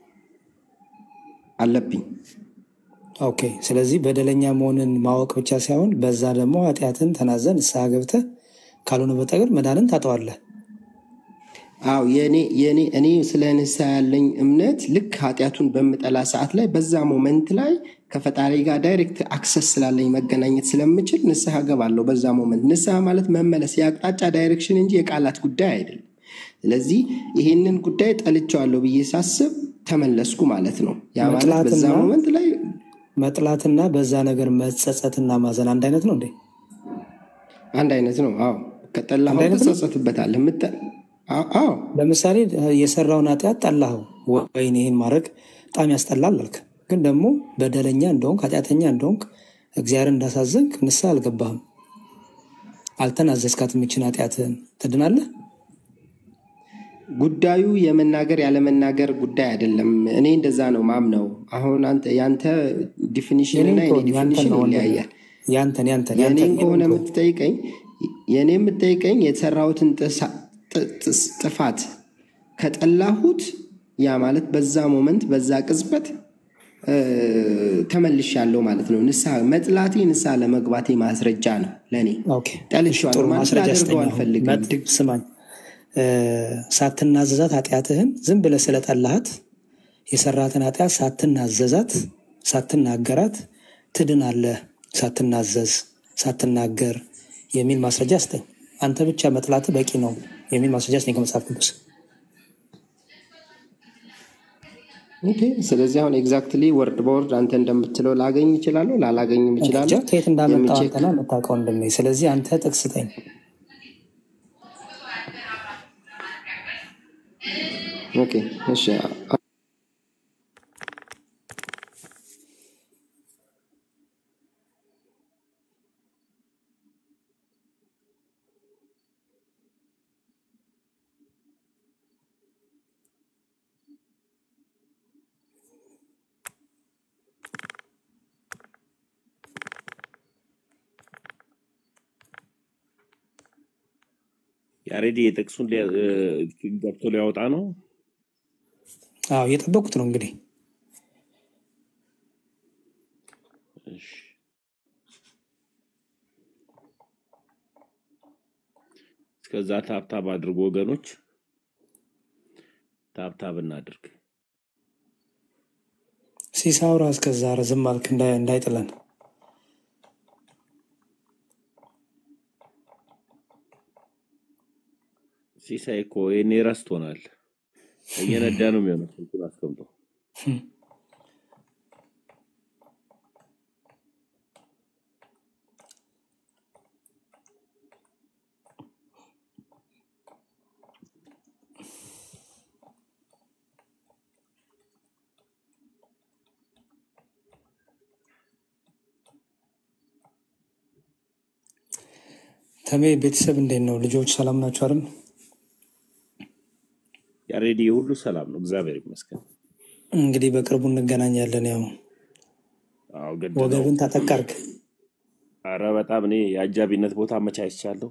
አለብኝ። ኦኬ። ስለዚህ በደለኛ መሆንን ማወቅ ብቻ ሳይሆን በዛ ደግሞ ኃጢአትን ተናዘህ ንስሐ ገብተህ ካልሆነ በስተቀር መዳንን ታጠዋለህ። አዎ የኔ የኔ እኔ ስለ ንስሐ ያለኝ እምነት ልክ ኃጢአቱን በምጠላ ሰዓት ላይ በዛ ሞመንት ላይ ከፈጣሪ ጋር ዳይሬክት አክሰስ ስላለኝ መገናኘት ስለምችል ንስሐ ገባለሁ። በዛ ሞመንት ንስሐ ማለት መመለስ የአቅጣጫ ዳይሬክሽን እንጂ የቃላት ጉዳይ አይደለም። ስለዚህ ይሄንን ጉዳይ ጠልቼዋለሁ ብዬ ሳስብ ተመለስኩ ማለት ነው። ያ ማለት በዛ መጥላትና ሞመንት ላይ መጥላትና በዛ ነገር መጸጸትና ማዘን አንድ አይነት ነው እንዴ? አንድ አይነት ነው። አዎ አንድ ከጠላኸው አይነት ነው። ትጸጸትበታለህ። ምጠ- አዎ አዎ፣ ለምሳሌ የሰራውን ኃጢአት ጠላኸው፣ ወይን ይህን ማድረግ በጣም ያስጠላል አልክ። ግን ደግሞ በደለኛ እንደሆንክ ኃጢአተኛ እንደሆንክ እግዚአብሔር እንዳሳዘንክ ንስሐ አልገባህም፣ አልተናዘዝካትም። ይችን ኃጢአትህን ትድናለህ። ጉዳዩ የመናገር ያለመናገር ጉዳይ አይደለም። እኔ እንደዛ ነው ማምነው። አሁን አንተ ያንተ ዲፊኒሽን የኔን እና የኔ ተወኝ፣ ያንተን ዲፊኒሽን ነው ወንድሜ፣ ይለያያል። ያንተን ያንተን የእኔን ያንተን ከሆነ የኔን ተወኝ። የምትጠይቀኝ የእኔ የምትጠይቀኝ የተሰራሁትን ጥሳ- ጥ- ጥስ- ጥፋት ከጠላሁት ያ ማለት በዛ ሞመንት በዛ ቅጽበት እ፣ ተመልሻለሁ ማለት ነው። ንስሐ መጥላቴ ንስሐ ለመግባቴ ማስረጃ ነው ለእኔ። ኦኬ፣ እሺ፣ ጠልሼዋለሁ ጥሩ ማለት ማስረጃ ላደርገው ስጠኝ። አሁን አልፈልግም። መጥ- ድግ ስማኝ፣ እ፣ ሳትናዘዛት ኃጢአትህን ዝም ብለህ ስለጠላሃት የሰራትን ኃጢአት ሳትናዘዛት ሳትናገራት ትድናለህ። ሳትናዘዝ ሳትናገር የሚል ማስረጃ ስጠኝ። አንተ ብቻ መጥላት በቂ ነው የሚል ማስረጃ ስጠኝ ከመጽሐፍ ቅዱስ። ኦኬ። ስለዚህ አሁን ኤግዛክትሊ ወርድ በወርድ አንተ እንደምትለው ላገኝ እችላለሁ፣ ላላገኝም እንጃ እችላለሁ። ከየት እንዳመጣው የሚቼክ አንተና የምታውቀው እንደሚ። ስለዚህ አንተ ጥቅስ ስጠኝ። ኦኬ፣ እሺ ያሬድ የጥቅሱን ሊያ- እ፣ ገብቶ ሊያወጣ ነው። አዎ እየጠበቁት ነው እንግዲህ እሺ። እስከዛ ታብታብ አድርጎ ወገኖች፣ ታብታብ እናድርግ። ሲሳውራ እስከዛ ረዝም አልክ እንዳይ- እንዳይጥለን ሲሳይ እኮ ይሄኔ ረስቶናል። እየነዳ ነው የሚሆነው ስልኩን አስቀምጦ። ተሜ ቤተሰብ እንዴት ነው? ልጆች ሰላም ናቸው አይደል? ያሬድ ሁሉ ሰላም ነው፣ እግዚአብሔር ይመስገን። እንግዲህ በቅርቡ እንገናኛለን። ያው አዎ ግድ ነው። ወገብን ታጠቃርክ። አረ በጣም እኔ የአጃቢነት ቦታ አመቻችቻለሁ።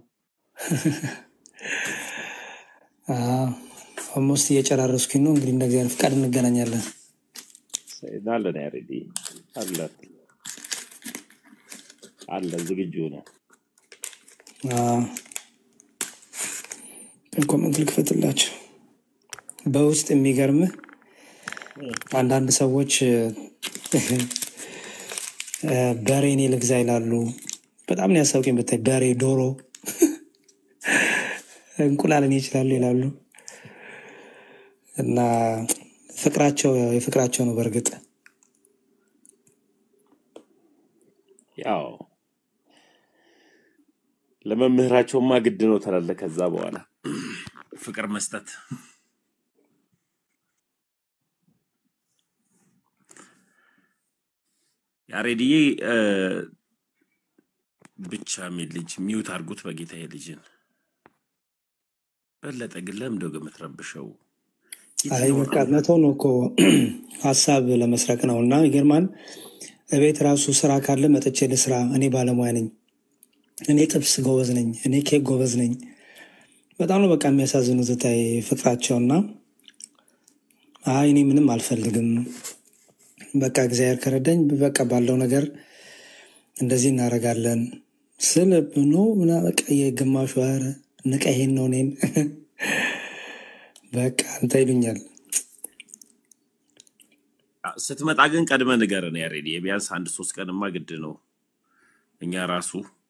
ኦልሞስት እየጨራረስኩኝ ነው። እንግዲህ እንደ እግዚአብሔር ፍቃድ እንገናኛለን። አለን ያሬድ አለ አለ ዝግጁ ነው። ኮመንት ልክፈትላቸው። በውስጥ የሚገርምህ አንዳንድ ሰዎች እ፣ በሬ እኔ ልግዛ ይላሉ። በጣም ነው ያሳውቀኝ ብታይ። በሬ፣ ዶሮ፣ እንቁላል እኔ ይችላሉ ይላሉ እና ፍቅራቸው ያው የፍቅራቸው ነው በእርግጥ ያው ለመምህራቸውማ ግድ ነው ትላለህ። ከዛ በኋላ ፍቅር መስጠት ያሬድዬ እ፣ ብቻ የሚል ልጅ ሚዩት አድርጉት በጌታ ልጅን በለጠ ግን ለምንድነው ግን የምትረብሸው? አይ የትኛውን በቃ መተው ነው እኮ ሀሳብ ለመስረቅ ነው። እና ይገርማል። እቤት ራሱ ስራ ካለ መጥቼ ልስራ፣ እኔ ባለሙያ ነኝ፣ እኔ ጥብስ ጎበዝ ነኝ፣ እኔ ኬክ ጎበዝ ነኝ። በጣም ነው በቃ የሚያሳዝኑት ታይ ፍቅራቸውና አይ እኔ ምንም አልፈልግም፣ በቃ እግዚአብሔር ከረዳኝ በቃ ባለው ነገር እንደዚህ እናደርጋለን ስል ኖ ምና በቃ የግማሹ ኧረ ንቀ ይሄን ነው እኔን በቃ አንተ ይሉኛል። ስትመጣ ግን ቀድመ ንገረን ያሬድ። ቢያንስ አንድ ሶስት ቀንማ ግድ ነው። እኛ ራሱ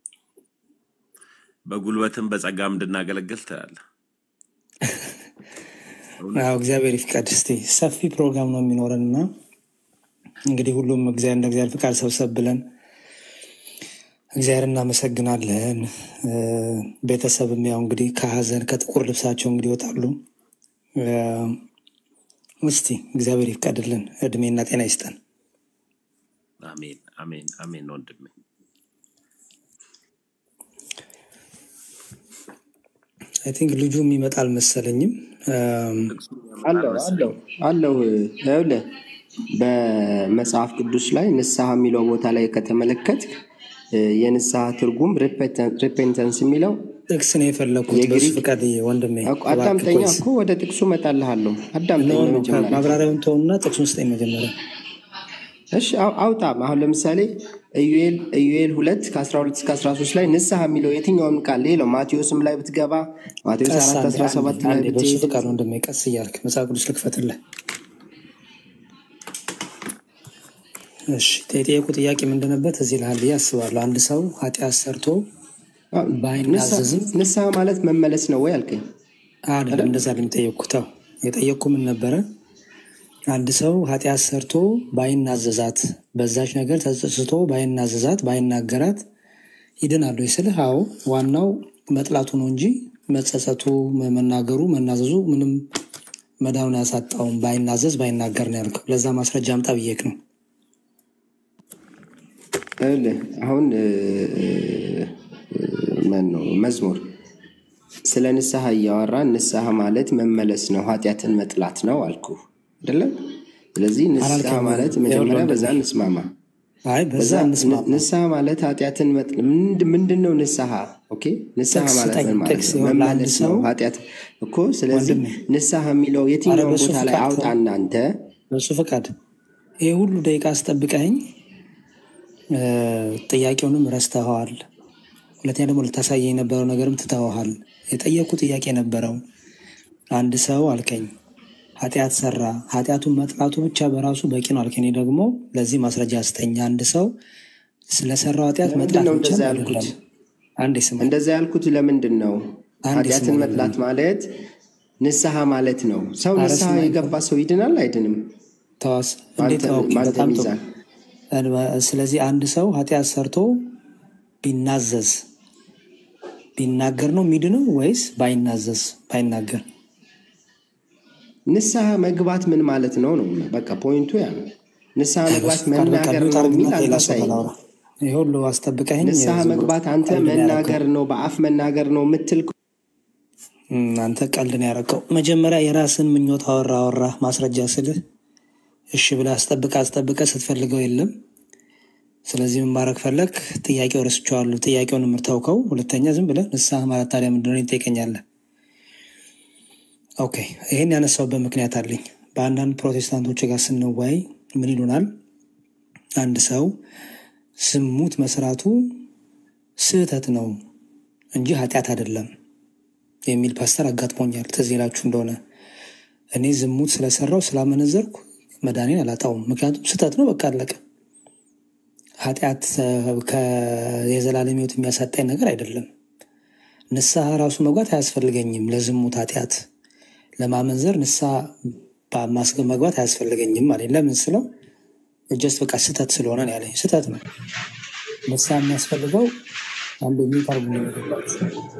በጉልበትም በጸጋም እንድናገለግል ትላለህ። አዎ እግዚአብሔር ይፍቀድ። እስቲ ሰፊ ፕሮግራም ነው የሚኖረን እና እንግዲህ ሁሉም እግዚአብሔር እንደ እግዚአብሔር ፍቃድ ሰብሰብ ብለን እግዚአብሔር እናመሰግናለን። እ፣ ቤተሰብም ያው እንግዲህ ከሀዘን ከጥቁር ልብሳቸው እንግዲህ ይወጣሉ። እ፣ እስቲ እግዚአብሔር ይፍቀድልን፣ እድሜና ጤና ይስጠን። አሜን አሜን አሜን ወንድሜ። አይ ቲንክ ልጁ የሚመጣ አልመሰለኝም። እም፣ አለው አለው አለው ይኸውልህ በመጽሐፍ ቅዱስ ላይ ንስሐ የሚለው ቦታ ላይ ከተመለከት የንስሐ ትርጉም ሪፔንተንስ የሚለው ጥቅስ ነው የፈለኩት። በሱ የግሪክ ፍቃድ ወንድሜ እኮ እባክህ አዳምጠኛ ቆይስ እኮ ወደ ጥቅሱ እመጣልሃለሁ። አዳምጠኝ ነው ነው በመጀመሪያ ማብራሪያውን ተውና ጥቅሱን ስጠኝ መጀመሪያ። እሺ አው- አውጣም። አሁን ለምሳሌ ኢዩኤል ኢዩኤል ሁለት ከ12 እስከ 13 ላይ ንስሐ የሚለው የትኛውም ቃል ሌላው ማቴዎስም ላይ ብትገባ ማቴዎስ ቀስ 4 አንዴ አንዴ 17 ላይ አንዴ በሱ ብትሄድ ፍቃድ ወንድሜ ቀስ እያልክ መጽሐፍ ቅዱስ ልክፈትልህ። እሺ የጠየቁ ጥያቄ ምንድን ነበር? እዚህ ልሃል ብዬ አስባለሁ። አንድ ሰው ኃጢአት ሰርቶ ንስሐ ባይናዘዝም ንስሐ ማለት መመለስ ነው ወይ አልከኝ? አይደለም፣ እንደዛ አይደለም የጠየቅኩት። ተው የጠየቅኩ ምን ነበረ? አንድ ሰው ኃጢአት ሰርቶ ባይናዘዛት፣ በዛች ነገር ተጸጽቶ ባይናዘዛት፣ ባይናገራት ይድናሉ ስልህ፣ አዎ ዋናው መጥላቱ ነው እንጂ መጸጸቱ፣ መናገሩ፣ መናዘዙ ምንም መዳኑን ያሳጣውም። ባይናዘዝ ባይናገር ነው ያልከው። ለዛ ማስረጃ አምጣ ብዬክ ነው። ይኸውልህ አሁን እ፣ ማን ነው መዝሙር ስለ ንስሐ እያወራን ንስሐ ማለት መመለስ ነው፣ ኃጢአትን መጥላት ነው አልኩ አይደለም? ስለዚህ ንስሐ አላልከኝም። ማለት ይኸውልህ መጀመሪያ በዛ ወንድሜ እንስማማ። አይ በዛ በዛ ን- እንስማማ። ንስሐ ማለት ኃጢአትን መጥ- ምንድ- ምንድን ነው ንስሐ? ኦኬ ንስሐ ጥቅስ ማለት ስጠኝ፣ ምን ማለት ጥቅስ ነው? ይሆን ለአንድ መመለስ ነው ሰው ኃጢአት እኮ። ስለዚህ ወንድሜ፣ ንስሐ የሚለው አረ የትኛውን በሱ ቦታ ላይ ፍቃድ አውጣ ተው፣ እናንተ በሱ ፍቃድ ይህ ሁሉ ደቂቃ አስጠብቀኝ፣ እ፣ ጥያቄውንም ረስተኸዋል። ሁለተኛ ደግሞ ልታሳየኝ የነበረው ነገርም ትተኸዋል። የጠየቁ ጥያቄ ነበረው። አንድ ሰው አልከኝ ኃጢአት ሰራ፣ ኃጢአቱን መጥላቱ ብቻ በራሱ በቂ ነው አልከኝ። እኔ ደግሞ ለዚህ ማስረጃ ስጠኝ። አንድ ሰው ስለሰራው ኃጢአት ለምንድን መጥላት ነው ብቻ እንደዛ አይደለም። ያልኩት? አንዴ ስማኝ፣ እንደዛ ያልኩት ለምንድን ነው? አንዴ ኃጢአትን ስማኝ መጥላት ማለት ንስሐ ማለት ነው። ሰው አረ ንስሐ ስማኝ፣ የገባ ሰው ይድናል አይድንም? ተዋስ በአንተ እንዴት? ኦኬ በአንተ በጣም ጥሩ። ሚዛን ስለዚህ አንድ ሰው ኃጢአት ሰርቶ ቢናዘዝ ቢናገር ነው የሚድነው ወይስ ባይናዘዝ ባይናገር? ንስሐ መግባት ምን ማለት ነው ነው በቃ ፖይንቱ ያ ነው። ንስሐ አይ መግባት በሱ ፍቃድ በቃ መናገር ሚውት ነው አድርግና የሚል ከሌላ አንተ ሰው ጋር አሳየኝ። ላውራ። ይህ ሁሉ አስጠብቀኝ ንስሐ ዝም ብሎ መግባት አንተ ቀልድ ነው ያደረገው። መናገር ነው በአፍ መናገር ነው የምትል እም፣ አንተ ቀልድ ነው ያደረገው። መጀመሪያ የራስን ምኞት አወራ አወራ ማስረጃ ስልህ እሺ ብለህ አስጠብቀህ አስጠብቀህ ስትፈልገው የለም። ስለዚህ ምን ማድረግ ፈለግ? ጥያቄው ረስቼዋለሁ። ጥያቄውን የምታውቀው ሁለተኛ ዝም ብለህ ንስሐ ማለት ታዲያ ምንድን ነው ትጠይቀኛለህ? ኦኬ ይህን ያነሳውበት ምክንያት አለኝ። በአንዳንድ ፕሮቴስታንቶች ጋር ስንወያይ ምን ይሉናል? አንድ ሰው ዝሙት መስራቱ ስህተት ነው እንጂ ኃጢአት አይደለም የሚል ፓስተር አጋጥሞኛል። ትዝ ይላችሁ እንደሆነ እኔ ዝሙት ስለሰራው ስላመነዘርኩ መዳኔን አላጣውም፣ ምክንያቱም ስህተት ነው፣ በቃ አለቀ። ኃጢአት እ፣ ከ- የዘላለም ሕይወት የሚያሳጣኝ ነገር አይደለም። ንስሐ ራሱ መግባት አያስፈልገኝም። ለዝሙት ኃጢአት ለማመንዘር ንስሐ ባ- ማስገ- መግባት አያስፈልገኝም አለኝ። ለምን ስለው ጀስት በቃ ስህተት ስለሆነ ነው ያለኝ። ስህተት ነው። ንስሐ የሚያስፈልገው አንዱ የሚቀርቡ ነገሮች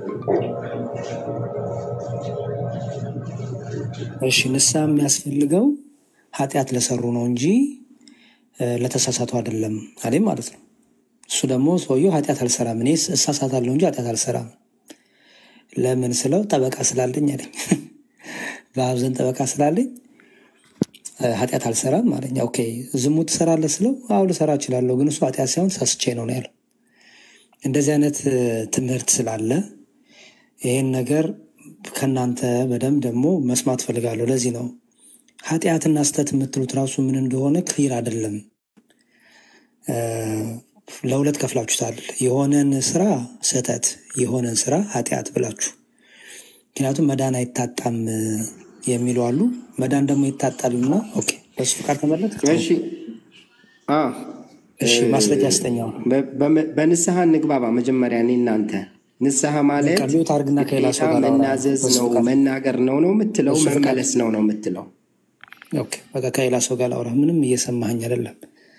እሺ፣ ንስሐ የሚያስፈልገው ኃጢአት ለሰሩ ነው እንጂ እ፣ ለተሳሳቱ አይደለም አለኝ ማለት ነው። እሱ ደግሞ ሰውየው ኃጢአት አልሰራም፣ እኔ እሳሳታለሁ እንጂ ኃጢአት አልሰራም። ለምን ስለው ጠበቃ ስላለኝ አለኝ። በአብ ዘንድ ጠበቃ ስላለኝ እ፣ ኃጢአት አልሰራም አለኝ። ኦኬ ዝሙት ትሰራለህ ስለው አዎ ልሰራ እችላለሁ፣ ግን እሱ ኃጢአት ሳይሆን ሳስቼ ነው ነው ያለው። እንደዚህ አይነት እ፣ ትምህርት ስላለ ይህን ነገር ከእናንተ በደንብ ደግሞ መስማት ፈልጋለሁ። ለዚህ ነው ኃጢአትና ስህተት የምትሉት ራሱ ምን እንደሆነ ክሊር አይደለም። እ፣ ለሁለት ከፍላችሁታል። የሆነን ስራ ስህተት፣ የሆነን ስራ ኃጢአት ብላችሁ ምክንያቱም መዳን አይታጣም እ፣ የሚሉ አሉ። መዳን ደግሞ ይታጣልና ኦኬ፣ በሱ ፍቃድ ተመለክ። እሺ አ፣ እሺ፣ እ፣ ማስረጃ ስጠኛው በ- በመ- በንስሐ እንግባባ። መጀመሪያ እኔ እናንተ ንስሐ ማለት በቃ ሚውት አድርግና ከሌላ ግዴታ ሰው ጋር ላውራ። መናዘዝ በሱ ነው ፍቃድ መናገር ነው ነው የምትለው በሱ ፍቃድ መመለስ ነው ነው የምትለው ኦኬ፣ በቃ ከሌላ ሰው ጋር ላውራ። ምንም እየሰማኸኝ አይደለም።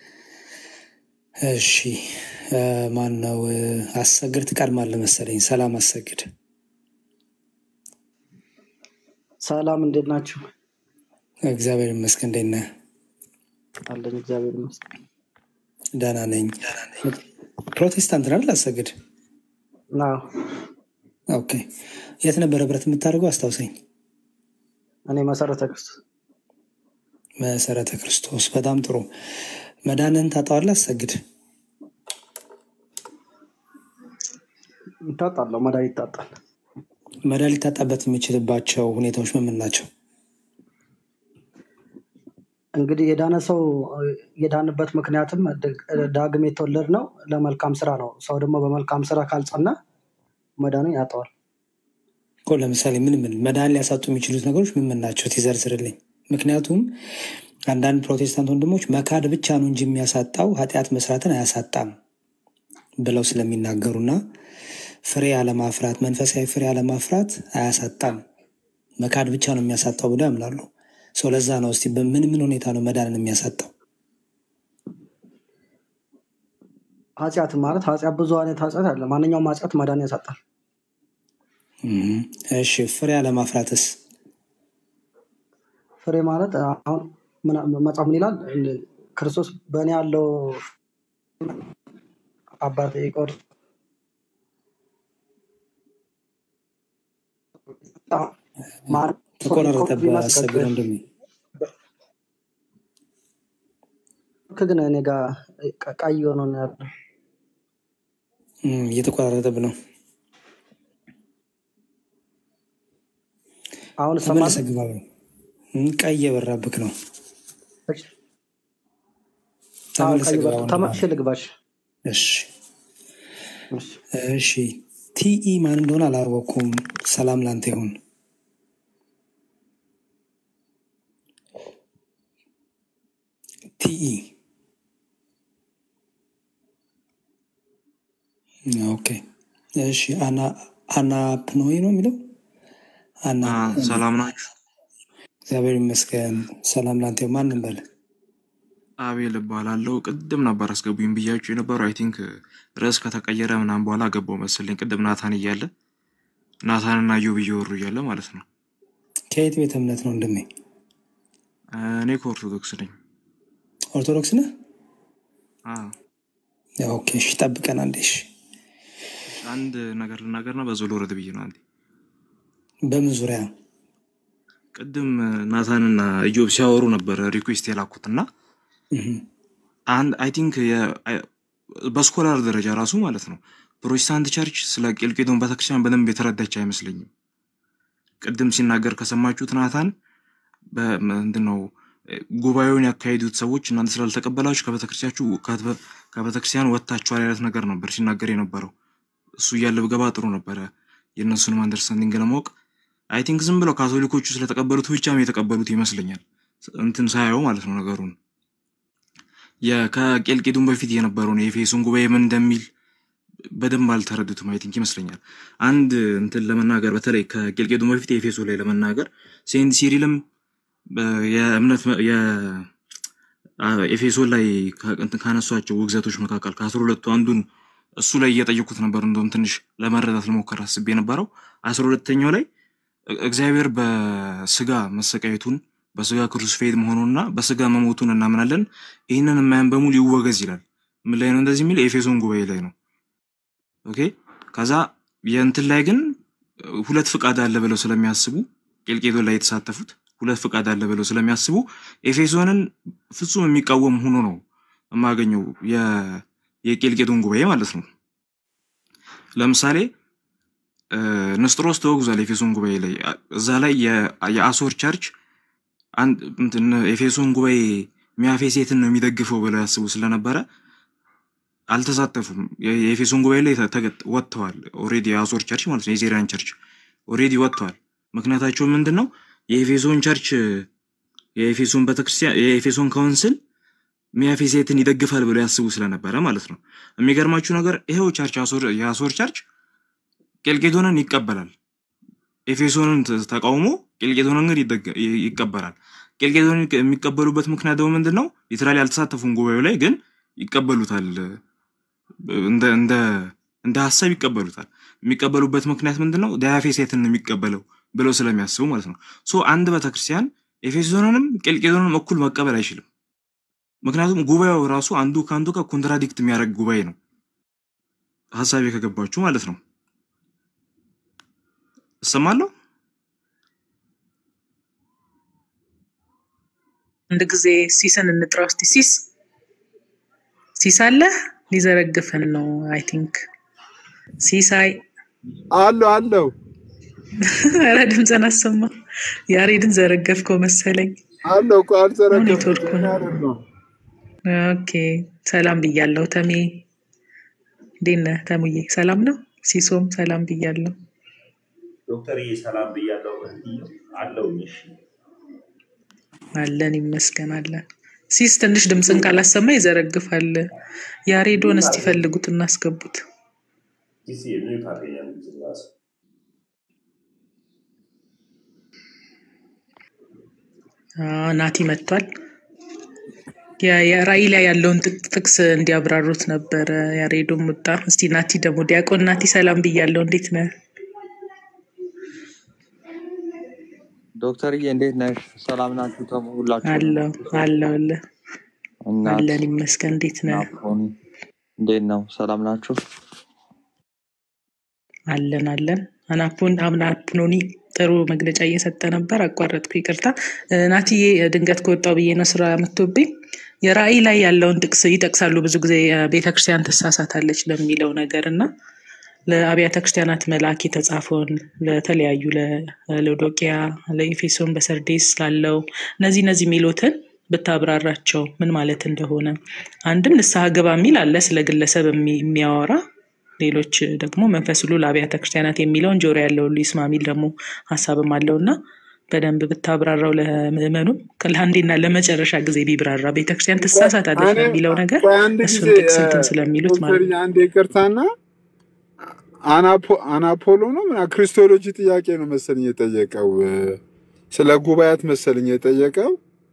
እሺ እ፣ ማን ነው እ፣ አሰግድ ትቀድማለህ መሰለኝ። ሰላም አሰግድ። ሰላም እንዴት ናችሁ? እግዚአብሔር ይመስገን። እንዴት ነህ? አለን እግዚአብሔር ይመስገን። ደህና ነኝ። ፕሮቴስታንት ነህ አይደል? አሰግድ። አዎ ኦኬ። የት ነበር ህብረት የምታደርገው? አስታውሰኝ። እኔ መሰረተ ክርስቶስ መሰረተ ክርስቶስ። በጣም ጥሩ። መዳንህን ታጣዋለህ? አሰግድ። ይታጣለሁ፣ መድኃኒት ይታጣል። መዳን ሊታጣበት የሚችልባቸው ሁኔታዎች ምን ምን ናቸው? እንግዲህ የዳነ ሰው የዳንበት ምክንያትም ድ- ዳግም የተወለድ ነው ለመልካም ስራ ነው። ሰው ደግሞ በመልካም ስራ ካልጸና መዳኑን ያጠዋል። እኮ ለምሳሌ ምን ምን መዳን ሊያሳጡ የሚችሉት ነገሮች ምን ምን ናቸው? ትዘርዝርልኝ። ምክንያቱም አንዳንድ ፕሮቴስታንት ወንድሞች መካድ ብቻ ነው እንጂ የሚያሳጣው ኃጢአት መስራትን አያሳጣም ብለው ስለሚናገሩና ፍሬ አለማፍራት መንፈሳዊ ፍሬ አለማፍራት አያሳጣም መካድ ብቻ ነው የሚያሳጣው ብለው ያምናሉ። ሰው ለዛ ነው እስቲ በምን ምን ሁኔታ ነው መዳንን የሚያሳጣው? ኃጢአት ማለት ኃጢአት ብዙ አይነት ኃጢአት አለ። ማንኛውም ኃጢአት መዳን ያሳጣል። እም፣ እሺ ፍሬ አለማፍራትስ? ፍሬ ማለት አሁን ምን- መጽሐፍ ምን ይላል? ክርስቶስ በእኔ ያለው አባቴ ይቆር ማለት ተቆራረጠብህ ቢመስል አሰግድ ወንድሜ። ግን እኔ ጋር ቀ- ቀይ ሆኖ ነው ያለው። እም፣ እየተቆራረጠብ ነው። አሁን ተመለሰ እሰማለሁ። ግባ። እም፣ ቀይ የበራብክ ነው። እሺ፣ አዎ ተመለሰ ቀይ ግባ በርቶ ወንድም ተመልሼ አለ። ልግባሽ። እሺ እሺ እሺ። ቲኢ ማን እንደሆነ አላወኩም። ሰላም ላንተ ይሁን። ቲኢ ኦኬ። እሺ አና አናፕኖይ ነው የሚለው አና አ፣ ሰላም ናችሁ? እግዚአብሔር ይመስገን። ሰላም ላንተ ይሁን። ማንም በለ አቤል እባላለሁ። ቅድም ነበር አስገቡኝ ብያችሁ የነበረው አይ ቲንክ ርዕስ ከተቀየረ ምናምን በኋላ ገባው መሰለኝ። ቅድም ናታን እያለ ናታንና ዮብ እየወሩ እያለ ማለት ነው። ከየት ቤተ እምነት ነው ወንድሜ? አ፣ እኔ ከኦርቶዶክስ ነኝ። ኦርቶዶክስ ነህ? አ፣ ያው ኦኬ። እሺ ጠብቀን አንዴ። እሺ አንድ ነገር ልናገርና በዛው ልውረድ ብዬ ነው። አንዴ በምን ዙሪያ? ቅድም ናታንና ኢዮብ ሲያወሩ ነበር ሪኩዌስት የላኩትና እህ፣ አንድ አይ ቲንክ በስኮላር ደረጃ ራሱ ማለት ነው ፕሮቴስታንት ቸርች ስለ ቄልቄዶን ቤተክርስቲያን በደንብ የተረዳች አይመስለኝም። ቅድም ሲናገር ከሰማችሁት ናታን ምንድን ነው ጉባኤውን ያካሄዱት ሰዎች እናንተ ስላልተቀበላችሁ ከቤተክርስቲያችሁ ከቤተክርስቲያን ወጥታችኋል አይነት ነገር ነበር ሲናገር የነበረው። እሱ እያለ ብገባ ጥሩ ነበረ የእነሱንም አንደርስታንዲንግ ለማወቅ። አይ ቲንክ ዝም ብለው ካቶሊኮቹ ስለተቀበሉት ብቻም የተቀበሉት ይመስለኛል እንትን ሳየው ማለት ነው ነገሩን የ- ከቄልቄዶን በፊት የነበረውን የኤፌሶን ጉባኤ ምን እንደሚል በደንብ አልተረዱትም። አይ ቲንክ ይመስለኛል አንድ እንትን ለመናገር በተለይ ከቄልቄዶን በፊት የኤፌሶ ላይ ለመናገር ሴንት ሲሪልም በ- የእምነት መ- የ- አ- ኤፌሶን ላይ ከ- እንትን ካነሷቸው ውግዘቶች መካከል ከአስራ ሁለቱ አንዱን እሱ ላይ እየጠየቁት ነበር። እንደውም ትንሽ ለመረዳት ልሞከር አስቤ የነበረው አስራ ሁለተኛው ላይ እ- እግዚአብሔር በስጋ መሰቃየቱን በስጋ ክሩስፌድ መሆኑንና በስጋ መሞቱን እናምናለን። ይህንን የማያን በሙሉ ይወገዝ ይላል። ምን ላይ ነው እንደዚህ የሚል? የኤፌሶን ጉባኤ ላይ ነው። ኦኬ ከዛ የእንትን ላይ ግን እ፣ ሁለት ፍቃድ አለ ብለው ስለሚያስቡ ቄልቄዶን ላይ የተሳተፉት ሁለት ፍቃድ አለ ብለው ስለሚያስቡ ኤፌሶንን ፍጹም የሚቃወም ሆኖ ነው የማገኘው የ- የቄልቄዶን ጉባኤ ማለት ነው። ለምሳሌ እ፣ ንስጥሮስ ተወግዟል ኤፌሶን ጉባኤ ላይ አ- እዛ ላይ የ- የአሶር ቸርች አንድ እንትን ኤፌሶን ጉባኤ ሚያፌሴትን ነው የሚደግፈው ብለው ያስቡ ስለነበረ አልተሳተፉም። የ- የኤፌሶን ጉባኤ ላይ ተ- ተገ- ወጥተዋል። ኦልሬዲ የአሶር ቸርች ማለት ነው የዜሪያን ቸርች ኦልሬዲ ወጥተዋል። ምክንያታቸው ምንድን ነው? የኤፌሶን ቸርች የኤፌሶን ቤተክርስቲያን የኤፌሶን ካውንስል ሚያፌሴትን ይደግፋል ብለው ያስቡ ስለነበረ ማለት ነው። የሚገርማችሁ ነገር ይሄው ቸርች አሶር- የአሶር ቸርች ቄልቄዶንን ይቀበላል። ኤፌሶንን ተ- ተቃውሞ ቄልቄዶንን ግን ይደገ- ይ- ይቀበላል። ቄልቄዶንን የሚቀበሉበት ምክንያት ደግሞ ምንድን ነው? ሊትራሊ አልተሳተፉም ጉባኤው ላይ ግን ይቀበሉታል። እንደ እንደ እንደ ሀሳብ ይቀበሉታል። የሚቀበሉበት ምክንያት ምንድን ነው? ዳያፌሴትን ነው የሚቀበለው ብለው ስለሚያስቡ ማለት ነው። ሶ አንድ ቤተክርስቲያን ኤፌሶንንም ቄልቄዶንንም እኩል መቀበል አይችልም። ምክንያቱም ጉባኤው ራሱ አንዱ ከአንዱ ጋር ኮንትራዲክት የሚያደርግ ጉባኤ ነው። ሀሳቤ ከገባችሁ ማለት ነው። እሰማለሁ። አንድ ጊዜ ሲስን እንጥራው እስቲ። ሲስ ሲስ አለ ሊዘረግፈን ነው። አይ ቲንክ ሲሳይ አለው አለው ኧረ ድምፅን አሰማ። ያሬድን ዘረገፍከው መሰለኝ። አለው እኮ አልዘረገፍኩም። ኔትወርኩ እኔ ነው። አይደለሁም። ኦኬ ሰላም ብያለሁ። ተሜ እንዴት ነህ? ተሙዬ ሰላም ነው። ሲሶም ሰላም ብያለሁ። ዶክተርዬ ሰላም ብያለሁ። እህትዬው አለሁኝ። እሺ አለን ይመስገን አለን። ሲስ ትንሽ ድምፅን ካላሰማ ይዘረግፋል። ያሬዶን እስቲ ፈልጉት እናስገቡት። ጊዜ ሚዩት አገኛለሁ ጊዜ ራሱ አዎ፣ ናቲ መጥቷል። ያ- የራእይ ላይ ያለውን ጥቅ- ጥቅስ እንዲያብራሩት ነበረ ያሬዶ ሙጣ። እስቲ ናቲ ደግሞ ዲያቆን ናቲ ሰላም ብያለሁ። እንዴት ነህ? ዶክተርዬ እንዴት ነሽ? ሰላም ናችሁ? ተሙ ሁላችሁንም አለው አለው አለ እናት አለን ይመስገን። እንዴት ነህ? ናፎን እንዴት ነው? ሰላም ናችሁ? አለን አለን። አናፑን አምናፕኖኒ ጥሩ መግለጫ እየሰጠ ነበር። አቋረጥኩ፣ ይቅርታ እ፣ ናቲዬ። ድንገት ከወጣው ብዬ ነው ስራ መጥቶብኝ። የራእይ ላይ ያለውን ጥቅስ ይጠቅሳሉ ብዙ ጊዜ ቤተክርስቲያን ትሳሳታለች ለሚለው ነገር እና ለአብያተ ክርስቲያናት መልአክ የተጻፈውን ለተለያዩ ለሎዶቅያ፣ ለኤፌሶን፣ በሰርዴስ ላለው እነዚህ እነዚህ የሚሉትን ብታብራራቸው ምን ማለት እንደሆነ አንድም ንስሐ ግባ የሚል አለ ስለ ግለሰብ የሚ- የሚያወራ ሌሎች ደግሞ መንፈስ ሁሉ ለአብያተ ክርስቲያናት የሚለውን ጆሮ ያለው ሁሉ ይስማ የሚል ደግሞ ሀሳብም አለው እና በደንብ ብታብራራው ለምዕመኑ ለአንዴና ለመጨረሻ ጊዜ ቢብራራ ቤተክርስቲያን ትሳሳታለች እኔ ለሚለው ነገር ቆይ አንድ እሱን ጊዜ ጥቅስ እንትን ስለሚሉት ማለት ዶክተር ነው። አንድ ይቅርታና አናፖ- አናፖሎ ነው ምና ክሪስቶሎጂ ጥያቄ ነው መሰለኝ የጠየቀው እ፣ ስለ ጉባኤያት መሰለኝ የጠየቀው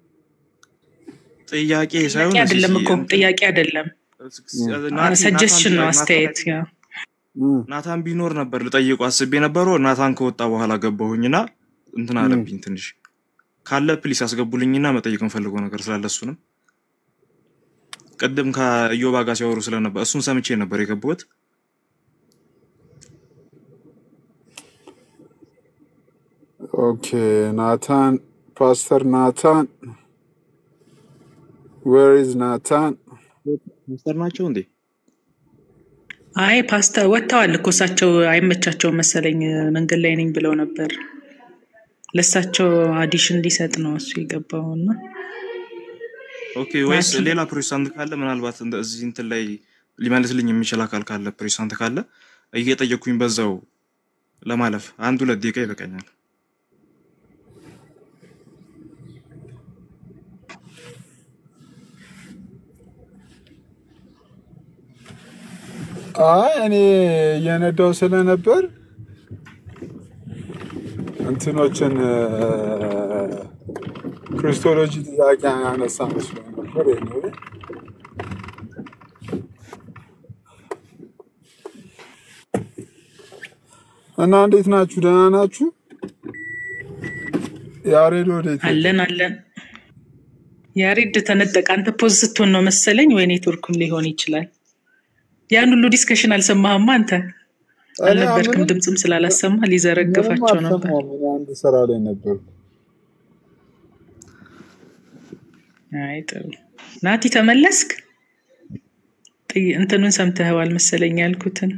ጥያቄ ጥያቄ ሳይሆን አይደለም ሲሲ እኮ ጥያቄ አይደለም፣ ናቲ ሰጀስሽን ነው ናታን አስተያየት። ያ ናታን ቢኖር ነበር ልጠይቁ አስቤ ነበረው። ናታን ከወጣ በኋላ ገባሁኝና እንትን አለብኝ ትንሽ ካለ ፕሊስ አስገቡልኝና መጠየቅ እንፈልገው ነገር ስላለ እሱንም ቅድም ከኢዮባ ጋር ሲያወሩ ስለነበር እሱን ሰምቼ ነበር የገባሁት። ኦኬ ናታን ፓስተር ናታን ዌር ኢዝ ናታን ሚስተር ናቸው እንዴ? አይ ፓስተር ወጥተዋል እኮ እሳቸው አይመቻቸውም መሰለኝ መንገድ ላይ ነኝ ብለው ነበር። ለእሳቸው አዲሽን ሊሰጥ ነው እሱ የገባው እና ኦኬ ወይስ ናቲ ሌላ ፕሮቴስታንት ካለ ምናልባት እንደ- እዚህ እንትን ላይ ሊመልስልኝ የሚችል አካል ካለ ፕሮቴስታንት ካለ እየጠየኩኝ በዛው ለማለፍ አንድ ሁለት ደቂቃ ይበቃኛል። አይ እኔ እየነዳው ስለነበር እንትኖችን እ፣ ክሪስቶሎጂ ጥያቄ ያነሳ መስሎኝ ነበር። anyway እና እንዴት ናችሁ? ደህና ናችሁ? ያሬድ ወዴት ሄደ? አለን አለን። ያሬድ ተነጠቀ። አንተ ፖዝ ስትሆን ነው መሰለኝ ወይ ኔትወርኩም ሊሆን ይችላል። ያን ሁሉ ዲስከሽን አልሰማህማ አንተ እኔ አልነበርክም። ምንም ድምፅም ስላላሰማ ምንም ሊዘረግፋቸው ነበር። አልሰማሁም። እኔ አንድ ስራ ላይ ነበርኩ። አይ ጥሩ። ናቲ ተመለስክ? ጥይ- እንትኑን ሰምተኸዋል መሰለኝ ያልኩትን።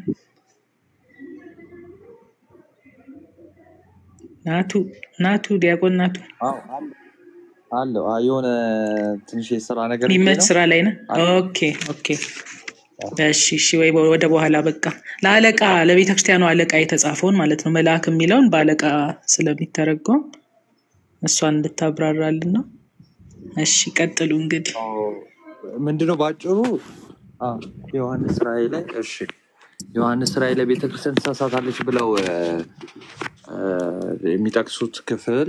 ናቱ ናቱ ዲያቆን ናቱ አዎ፣ አለ- አለው አዎ፣ የሆነ ትንሽ የስራ ነገር ብዬ የሚመች ነው ስራ ላይ ነህ? አለ። ኦኬ ኦኬ። እሺ እሺ። ወይ ወደ በኋላ በቃ ለአለቃ ለቤተ ክርስቲያኑ አለቃ የተጻፈውን ማለት ነው መልአክ የሚለውን በአለቃ ስለሚተረጎም እሷን እንድታብራራልን ነው። እሺ ቀጥሉ እንግዲህ። ምንድነው በአጭሩ አ፣ ዮሐንስ ራእይ ላይ እሺ ዮሐንስ ራእይ ላይ ቤተክርስቲያን ትሳሳታለች ብለው እ፣ እ፣ የሚጠቅሱት ክፍል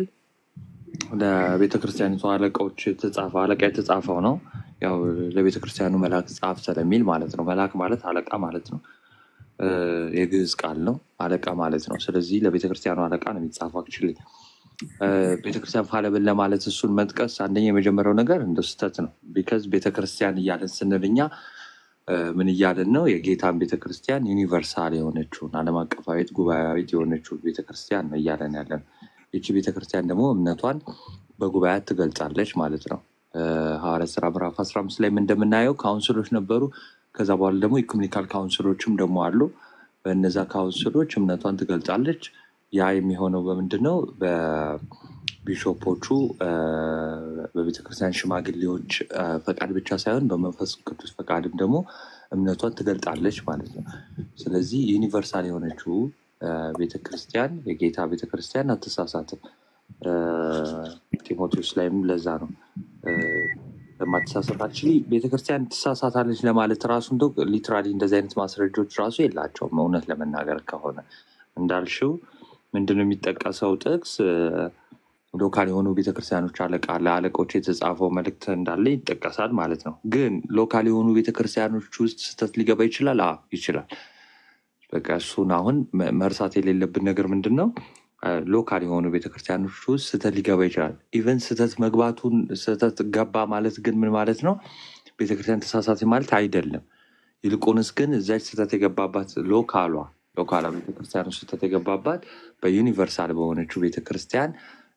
ለቤተ ክርስቲያኒቱ አለቃዎች የተጻፈ አለቃ የተጻፈው ነው። ያው ለቤተ ክርስቲያኑ መልአክ ጻፍ ስለሚል ማለት ነው። መልአክ ማለት አለቃ ማለት ነው። እ፣ የግዕዝ ቃል ነው አለቃ ማለት ነው። ስለዚህ ለቤተ ክርስቲያኑ አለቃ ነው የሚጻፈው አክቹዋሊ ቤተክርስቲያን ፋለብል ለማለት እሱን መጥቀስ አንደኛ የመጀመሪያው ነገር እንደ ስህተት ነው። ቢከዝ ቤተክርስቲያን እያለን ስንል እኛ እ፣ ምን እያለን ነው? የጌታን ቤተክርስቲያን ዩኒቨርሳል የሆነችውን ዓለም አቀፋዊት ጉባኤያዊት የሆነችውን ቤተክርስቲያን ነው እያለን ያለን። ይቺ ቤተክርስቲያን ደግሞ እምነቷን በጉባኤያት ትገልጻለች ማለት ነው። እ፣ ሐዋርያት ስራ ምዕራፍ አስራ አምስት ላይም እንደምናየው ካውንስሎች ነበሩ። ከዛ በኋላ ደግሞ ኢኩሜኒካል ካውንስሎችም ደግሞ አሉ። በእነዛ ካውንስሎች እምነቷን ትገልጻለች። ያ የሚሆነው በምንድን ነው? በቢሾፖቹ እ፣ በቤተክርስቲያን ሽማግሌዎች እ፣ ፈቃድ ብቻ ሳይሆን በመንፈስ ቅዱስ ፈቃድም ደግሞ እምነቷን ትገልጣለች ማለት ነው። ስለዚህ ዩኒቨርሳል የሆነችው እ፣ ቤተክርስቲያን የጌታ ቤተክርስቲያን አትሳሳትም። እ፣ ጢሞቴዎስ ላይም ለዛ ነው እ፣ ለማትሳሳት አክቹዋሊ ቤተክርስቲያን ትሳሳታለች ለማለት ራሱ እንደው ሊትራሊ እንደዚህ አይነት ማስረጃዎች ራሱ የላቸውም። እውነት ለመናገር ከሆነ እንዳልሽው ምንድነው የሚጠቀሰው ጥቅስ እ፣ ሎካል የሆኑ ቤተክርስቲያኖች አለቃ ለአለቆች የተጻፈው መልእክት እንዳለ ይጠቀሳል ማለት ነው። ግን ሎካል የሆኑ ቤተክርስቲያኖች ውስጥ ስህተት ሊገባ ይችላል። አዎ ይችላል። በቃ እሱን አሁን መ- መርሳት የሌለብን ነገር ምንድን ነው? ሎካል የሆኑ ቤተክርስቲያኖች ውስጥ ስህተት ሊገባ ይችላል። ኢቨን ስህተት መግባቱን ስህተት ገባ ማለት ግን ምን ማለት ነው? ቤተክርስቲያን ተሳሳተ ማለት አይደለም። ይልቁንስ ግን እዛች ስህተት የገባባት ሎካሏ ሎካሏ ቤተክርስቲያን ውስጥ ስህተት የገባባት በዩኒቨርሳል በሆነችው ቤተክርስቲያን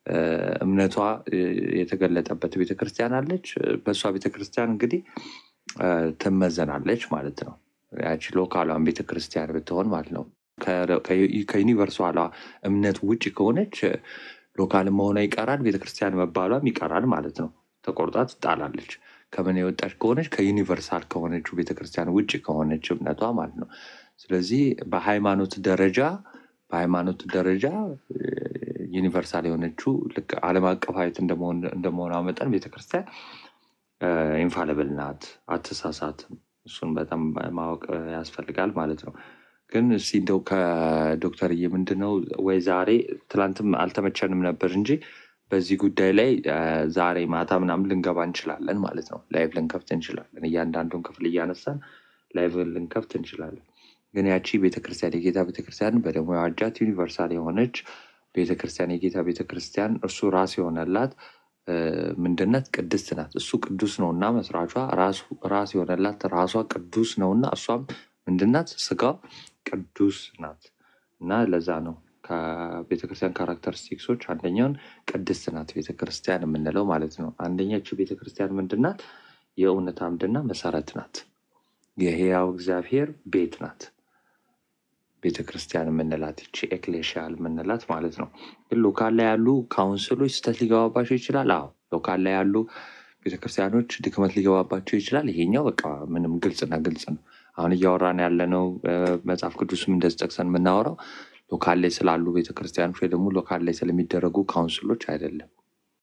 እ፣ እምነቷ እ፣ የተገለጠበት ቤተክርስቲያን አለች። በእሷ ቤተክርስቲያን እንግዲህ እ፣ ትመዘናለች ማለት ነው። ያቺ ሎካሏን ቤተክርስቲያን ብትሆን ማለት ነው። ከ- ከ- ከዩኒቨርሳሏ እምነት ውጭ ከሆነች ሎካል መሆኗ ይቀራል፣ ቤተክርስቲያን መባሏም ይቀራል ማለት ነው። ተቆርጣ ትጣላለች። ከምን የወጣች ከሆነች ከዩኒቨርሳል ከሆነችው ቤተክርስቲያን ውጭ ከሆነች እምነቷ ማለት ነው። ስለዚህ በሃይማኖት ደረጃ በሃይማኖት ደረጃ እ፣ ዩኒቨርሳል የሆነችው ልክ ዓለም አቀፋዊት እንደመሆን- እንደመሆኗ መጠን ቤተክርስቲያን ኢንፋሊብል ናት፣ አትሳሳትም። እሱን በጣም ማወቅ እ፣ ያስፈልጋል ማለት ነው። ግን እስኪ እንደው ከዶክተርዬ ምንድነው ወይ ዛሬ ትላንትም አልተመቸንም ነበር እንጂ በዚህ ጉዳይ ላይ እ፣ ዛሬ ማታ ምናምን ልንገባ እንችላለን ማለት ነው። ላይቭ ልንከፍት እንችላለን። እያንዳንዱን ክፍል እያነሳን ላይቭ ልንከፍት እንችላለን። ግን ያቺ ቤተክርስቲያን የጌታ ቤተክርስቲያን በደሞ የዋጃት ዩኒቨርሳል የሆነች ቤተክርስቲያን የጌታ ቤተክርስቲያን እርሱ ራስ የሆነላት እ፣ ምንድነት ቅድስት ናት። እሱ ቅዱስ ነው እና መስራቿ ራሱ ራስ የሆነላት ራሷ ቅዱስ ነው እና እሷም ምንድናት ስጋው ቅዱስ ናት እና ለዛ ነው ከቤተክርስቲያን ካራክተሪስቲክሶች አንደኛውን ቅድስት ናት ቤተክርስቲያን የምንለው ማለት ነው። አንደኛችው ቤተክርስቲያን ምንድናት? የእውነት አምድና መሰረት ናት። የህያው እግዚአብሔር ቤት ናት ቤተ ክርስቲያን የምንላት ይቺ ኤክሌሽያል የምንላት ማለት ነው። ግን ሎካል ላይ ያሉ ካውንስሎች ስህተት ሊገባባቸው ይችላል። አዎ ሎካል ላይ ያሉ ቤተክርስቲያኖች ድክመት ሊገባባቸው ይችላል። ይሄኛው በቃ ምንም ግልጽና ግልጽ ነው። አሁን እያወራን ያለነው እ፣ መጽሐፍ ቅዱስም እንደዚህ ጠቅሰን የምናወራው ሎካል ላይ ስላሉ ቤተክርስቲያኖች ወይ ደግሞ ሎካል ላይ ስለሚደረጉ ካውንስሎች አይደለም።